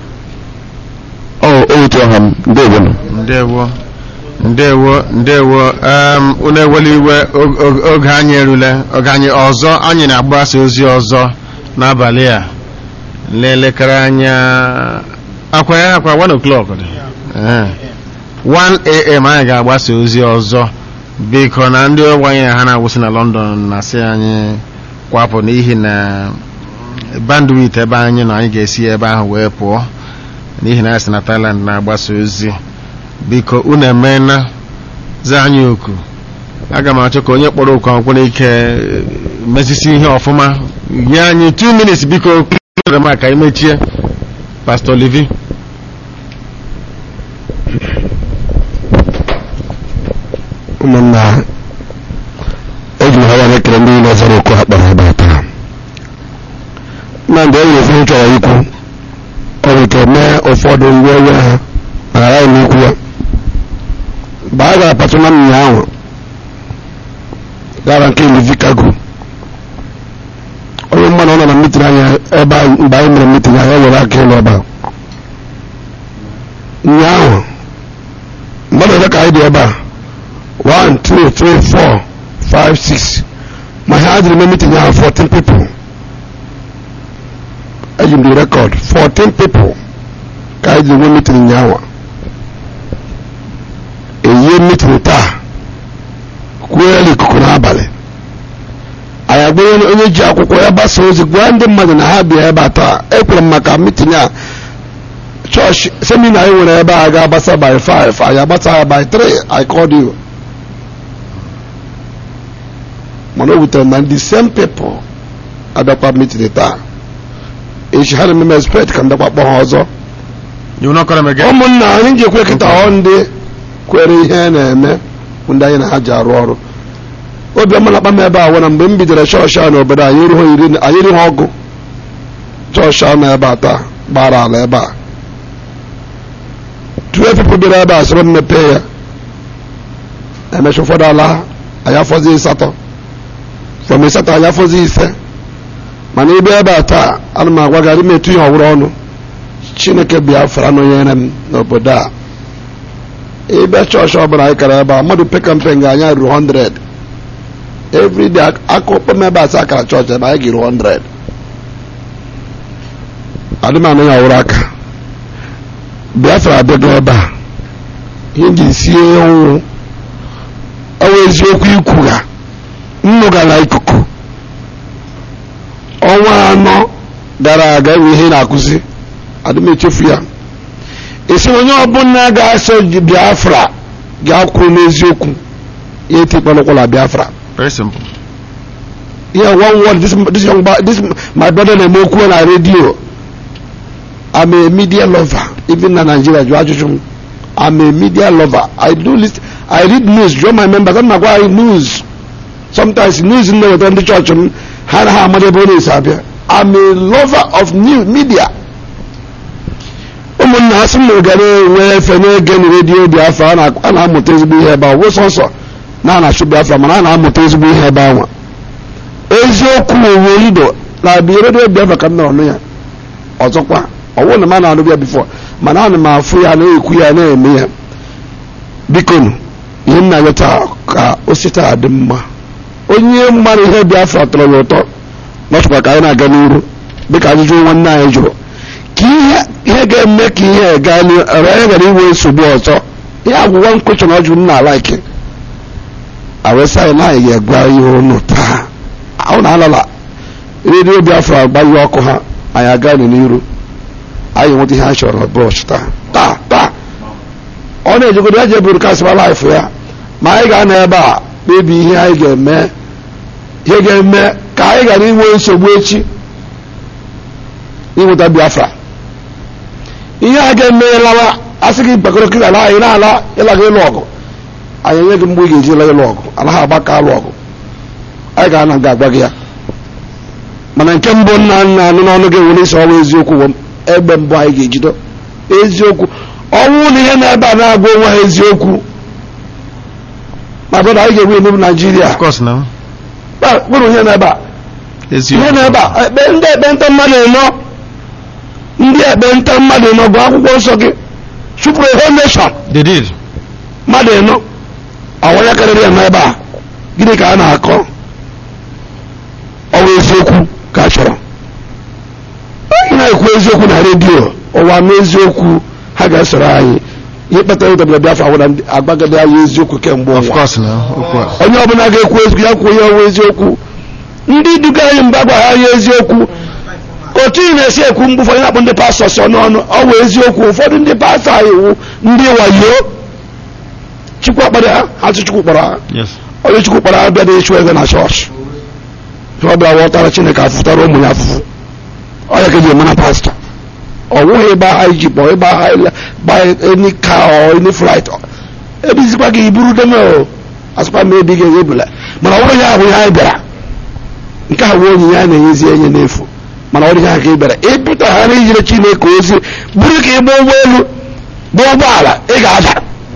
ọ otu ọha m ndewonụ
ndewo ndewo ndewo um, unu ewela iwe og- og- oge anyị erule oge anyị ọzọ anyị na-agbasa ozi ọzọ n'abalị a n'elekere anya akwa ya akwa 1 o'clock dị Eh. 1 am anyị ga-agbasa ozi ọzọ biko na ndị ọgwụ anyị na ha na-agwụsị na london na-asị anyị kwapụ n'ihi na bandwit ebe anyị nọ anyị ga-esi ebe ahụ wee pụọ n'ihi na anyị si na Thailand na-agbasa ozi biko unu emeela zaa anyị oku aga m achọ ka onye kpọrọ oku ahụ kwere ike eh, mezisi ihe ọfụma nye anyị 2 minutes biko klere m ka imechie Pastor Livi
ụmụnna eji m ha ya ekele ndị niile zara okwu ha kpọrọ ebe a taa na mgbe e nwere ofe m chọrọ ikwu ọ bụ ike mee ụfọdụ ngwa ewe ha ma ghara m ikwu ya mgbe a gara patụ na mmiri ahụ gara nke Livicago onye mmadụ ọ nọ na mitin anya ebe a mgbe anyị mere mitin anyị were aka ịlụ ebe a ụnyaahụ mmadụ ole ka anyị dị ebe a one two three four five six ma ha dịrị ime meeting ahụ 14 people eji m the record 14 people ka anyị ji nwe meeting nyawa eyie meeting taa kwuela ikuku n'abalị anyị agbanye onye ji akwụkwọ ya gbasa ozi gwa ndị mmadụ na ha bịa ebe a taa ekwere m maka meeting a chọọchị semina anyị nwere ebe a ga-agbasa by 5 anyị agbasa ya by 3 I called you mana o wutere na ndị same people abịakwa meeting taa echi ha na-eme expect ka ndakwa kpọ ha ọzọ ụmụnna anyị ji ekwe kịta ọ ndị kwere ihe na-eme bụ ndị anyị na ha ji arụ ọrụ obiọma na-akpa m ebe a wụ na mgbe m bidoro chọọchị a n'obodo anyị erighị iri anyị erighị ọgụ chọọchị a nọ ebe a taa gbara ala ebe a tue people bịara ebe a sọrọ m mepee ya emecha ụfọdụ ala ha anyị afọzi ịsatọ from ịsatọ anyị afọzi ise mana ebe ebe a taa ana m agwa gị metu ihe ọhụrụ ọnụ chineke biafra nọnyere m n'obodo a ebe chọọchị ọbụla anyị kara ebe a mmadụ peka mpe nga anyị ruru 100 everyday akụkpọ m ebe a sị akara chọọchị ebe anyị ga-eru 100 adị m anụ ya ọhụrụ aka biafra abịago ebe a ihe nji sie ọnwụ ọwụ eziokwu ikwu ha nnụgara ikuku ọnwa anọ gara aga enwe ihe na-akụzi adị m echefu ya esi onye ọbụla ga-asọ biafra ga-akwụrụ n'eziokwu ya etikpọnụkwala biafra
very simple
yeah one word this this young ba- this my brother na-eme okwu na radio i'm a media lover even na nigeria jụ ajụjụ m i'm a media lover i do list i read news jụọ my members ana m agwa anyị news sometimes news m na-eweta ndị chọọchị m ha na ha amara ebe ọ na-esi abịa i'm a lover of new media ụmụnna ha sị m gara enwe efe na-ege na redio biafra a na- a na-amụta ezigbo ihe ebe a wụ sọsọ na a na-achụ biafra mana a na-amụta ezigbo ihe ebe anwa eziokwu uwe ido na bi redio biafra ka m nọrọ nụ ya ọzọkwa ọwụ na m a na-anụ ya bifọ mana ana m afụ ya na-ekwu ya na-eme ya bikonu ihe m na-anya taa ka o si taa dị mma onye mmadụ ihe biafra tọrọ ya ụtọ nọchịkwa ka anyị na-aga n'iru dịka ajụjụ nwanne anyị jụrụ ka ihe ihe ga-eme ka ihe gaa n'ihu ebe anyị gara inwe nsogbu ọzọ ihe agwụgwọ nkwụchọn ọjụ m na-alaiki awesa anyị na anyị ga-egwa ihe ụnụ taa ahụ na alala redio biafra agbanyụ ọkụ ha anyị aga n'iru anyị nweta ihe anyị chọrọ brọsh taa taa taa ọ na-ejegodo ya je brokasịba laịfụ ya ma anyị ga-anọ ebe a kpebi ihe anyị ga-eme ihe ga-eme ka anyị ghara inwe nsogbu echi inweta biafra ihe a ga-eme lawa asị gị gbakọrọ kiri ala anyị na-ala ịlaga ịlụ ọgụ anyị enye gị mgbe ị ga-eji la ịlụ ọgụ ala ha agbaka alụ ọgụ anyị ga-ana nga agwa gị ya mana nke mbụ nna nna anụ n'ọnụ gị nwere isi ọnwa eziokwu wụ egbe mbụ anyị ga-ejido eziokwu ọnwụ na ihe na-ebe a na-agwa onwe ha eziokwu ma bụrụ anyị ga-enwe iwu naijiria kpụrụ ihe na-ebe a ihe na-ebe a ekpe ndị ekpenta mmadụ ịnọ ndị ekpenta mmadụ ịnọ bụ akwụkwọ nsọ gị chụpụrụ ihe nation
they did
mmadụ ịnọ ọwanya karịrị ya n'ebe a gịnị ka a na-akọ ọwa eziokwu ka a chọrọ anyị na-ekwu eziokwu na redio ụwa n'eziokwu ha ga-esoro anyị ihe kpatara ịdọbara biafra wụra agbagide anyị eziokwu kemgbe ụwa onye ọbụla ga-ekwu eziokwu ya kwuo ihe ọwa eziokwu ndị duga anyị mgbe agwaghị anyị eziokwu otu ị na-esi ekwu mgbe ụfọdụ na-akpụ ndị pastọ sọ n'ọnụ ọ wụ eziokwu ụfọdụ ndị pastọ anyị wụ ndị wayo chukwu akpara ha ha tụ chukwu kpọrọ ha onye chukwu kpọrọ ha bịa dị ịchụ ego na chọọchị ọ bịa ghọtara chineke afụtara ụmụ ya afụfụ ọ ya ka eji eme na pastọ ọ nwụghị ịgba ha iji kpọ ịgba ha gba eni ka ọ eni flight ebizikwa gị iburu deme o asụkwa m ebi gị ebula mana ọ bụrụ ya bụ ihe anyị bịara nke a bụ onyinye a na-enyezi enye n'efu mana ọ dị ha ka ị bịara ịpụta ha na ijire chineke ozi bụrụ ka ịgba ụgbọelu gba ụgbọala ị ga-ada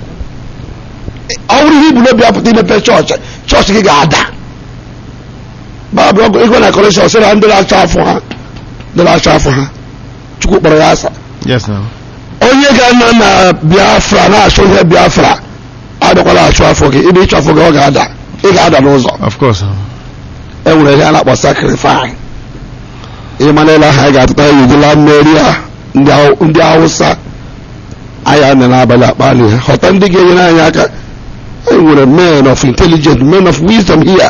ọ bụrụ ihe ibulu obi apụta imepe chọọchị chọọchị gị ga-ada babụ ego na kọleshọn sị na ndị na-achọ afọ ha ndị na-achọ afọ ha chukwu kpọrọ ya asa
yes now
onye ga-anọ na biafra na-achọ ihe biafra adịkwala achụ afọ gị ịdị ịchọ afọ gị ọ ga-ada ị ga-ada n'ụzọ
of course
e nwere ihe a na-akpọ sakrifai ịmana ile ha anyị ga-atụta ya ejila mmeri a ndị awụsa anyị anọ n'abalị akpali ha ghọta ndị ga-enyere anyị aka anyị nwere men of intelligence men of wisdom here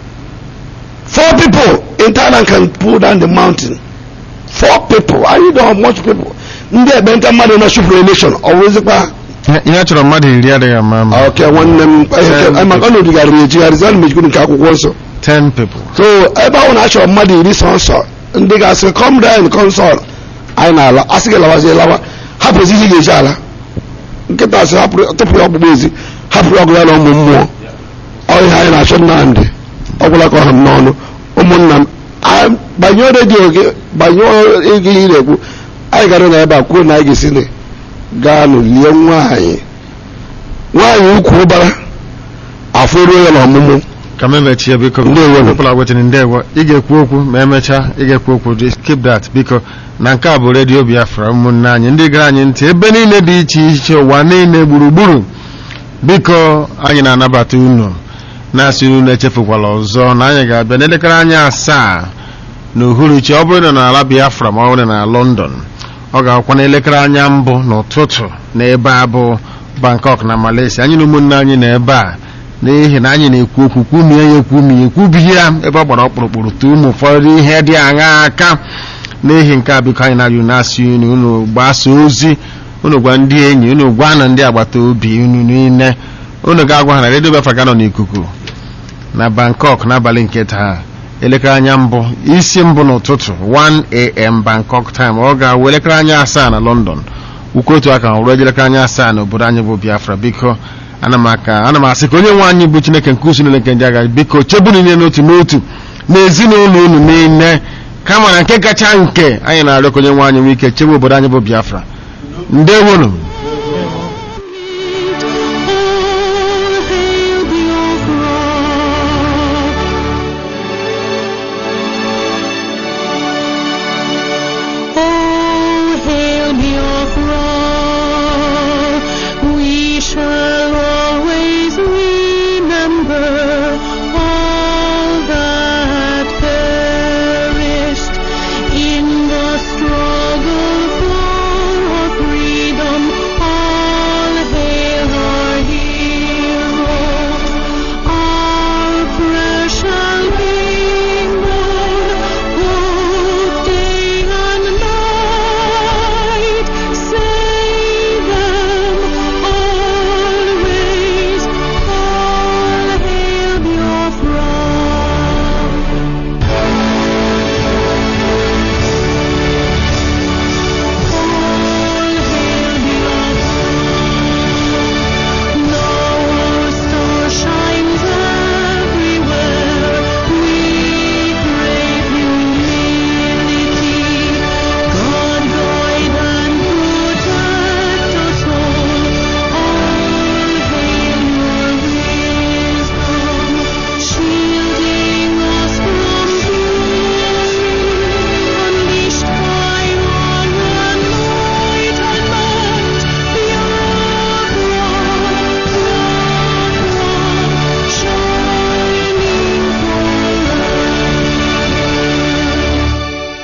four people in Thailand can pull down the mountain four people anyị don't have much people ndị ekpenta mmadụ na super election ọ bụrụzikwa
ihe chọrọ mmadụ iri adịghị ama ama
ok nwanne m maka ọ na-edigharịrị ejigharịzi na mejikwu nke akwụkwọ nsọ
10 people
so ebe ahụ na-achọrọ mmadụ iri sọ nsọ ndị ga-asị come down console anyị na-ala asị gị lawazie lawa hapụzi ihe ga-eji ala nkịta asị tụpụ ya ọkpụkpụ ezi hapụrụ ọgụ ya na ụmụ mmụọ ọ ihe anyị na-achọ nnamdị ọgwụla ka ọha m n'ọnụ ụmụnna m gbanyụọ redio gị gbanyụọ ego ihe na-ekwu anyị gara na ebe a kwuo na anyị ga-esi na gaa lie nwaanyị nwaanyị ukwu ụbara afọ eruo ya n'ọmụmụ
ka m emechie biko people are waiting ndewo ị ga-ekwu okwu ma emechaa ị ga-ekwu okwu just keep that biko na nke a bụ redio biafra ụmụnne anyị ndị gara anyị ntị ebe niile dị iche iche ụwa niile gburugburu biko anyị na-anabata unu na-asị unu echefukwala ọzọ na anyị ga-abịa n'elekere anyị asaa na uhuruchi ọ bụrụ na n'ala biafra ma ọ bụrụ na london ọ ga-akwụkwa n'elekere anya mbụ n'ụtụtụ n'ebe a bụ bangkok na malaysia anyị na ụmụnne anyị na ebe a n'ihi na anyị na-ekwu okwu kwumie ya ekwumi ekwubighị ya ebe ọ gbara ọkpụrụkpụrụ tụ ụmụ ụfọdụ ihe dị aṅa aka n'ihi nke a biko anyị na-arịọ na-asị unu unu gbasa ozi unu gwa ndị enyi unu gwa na ndị agbata obi unu niile unu ga-agwa ha na redio biafra ga nọ n'ikuku na bangkok n'abalị nke taa elekere anya mbụ isi mbụ n'ụtụtụ 1am bangkok time ọ ga-awụ elekere anya asaa na london ukwu otu aka ruo elekere anya asaa n'obodo anyị bụ biafra biko ana m aka ana m asị ka onye nwe anyị bụ chineke nke usu niile nke ndị agha biko chebu niile n'otu n'otu n'ezinụlọ unu niile kama na nke kacha nke anyị na-arịọ ka onye nwe anyị nwee ike chebe obodo anyị bụ biafra ndewonu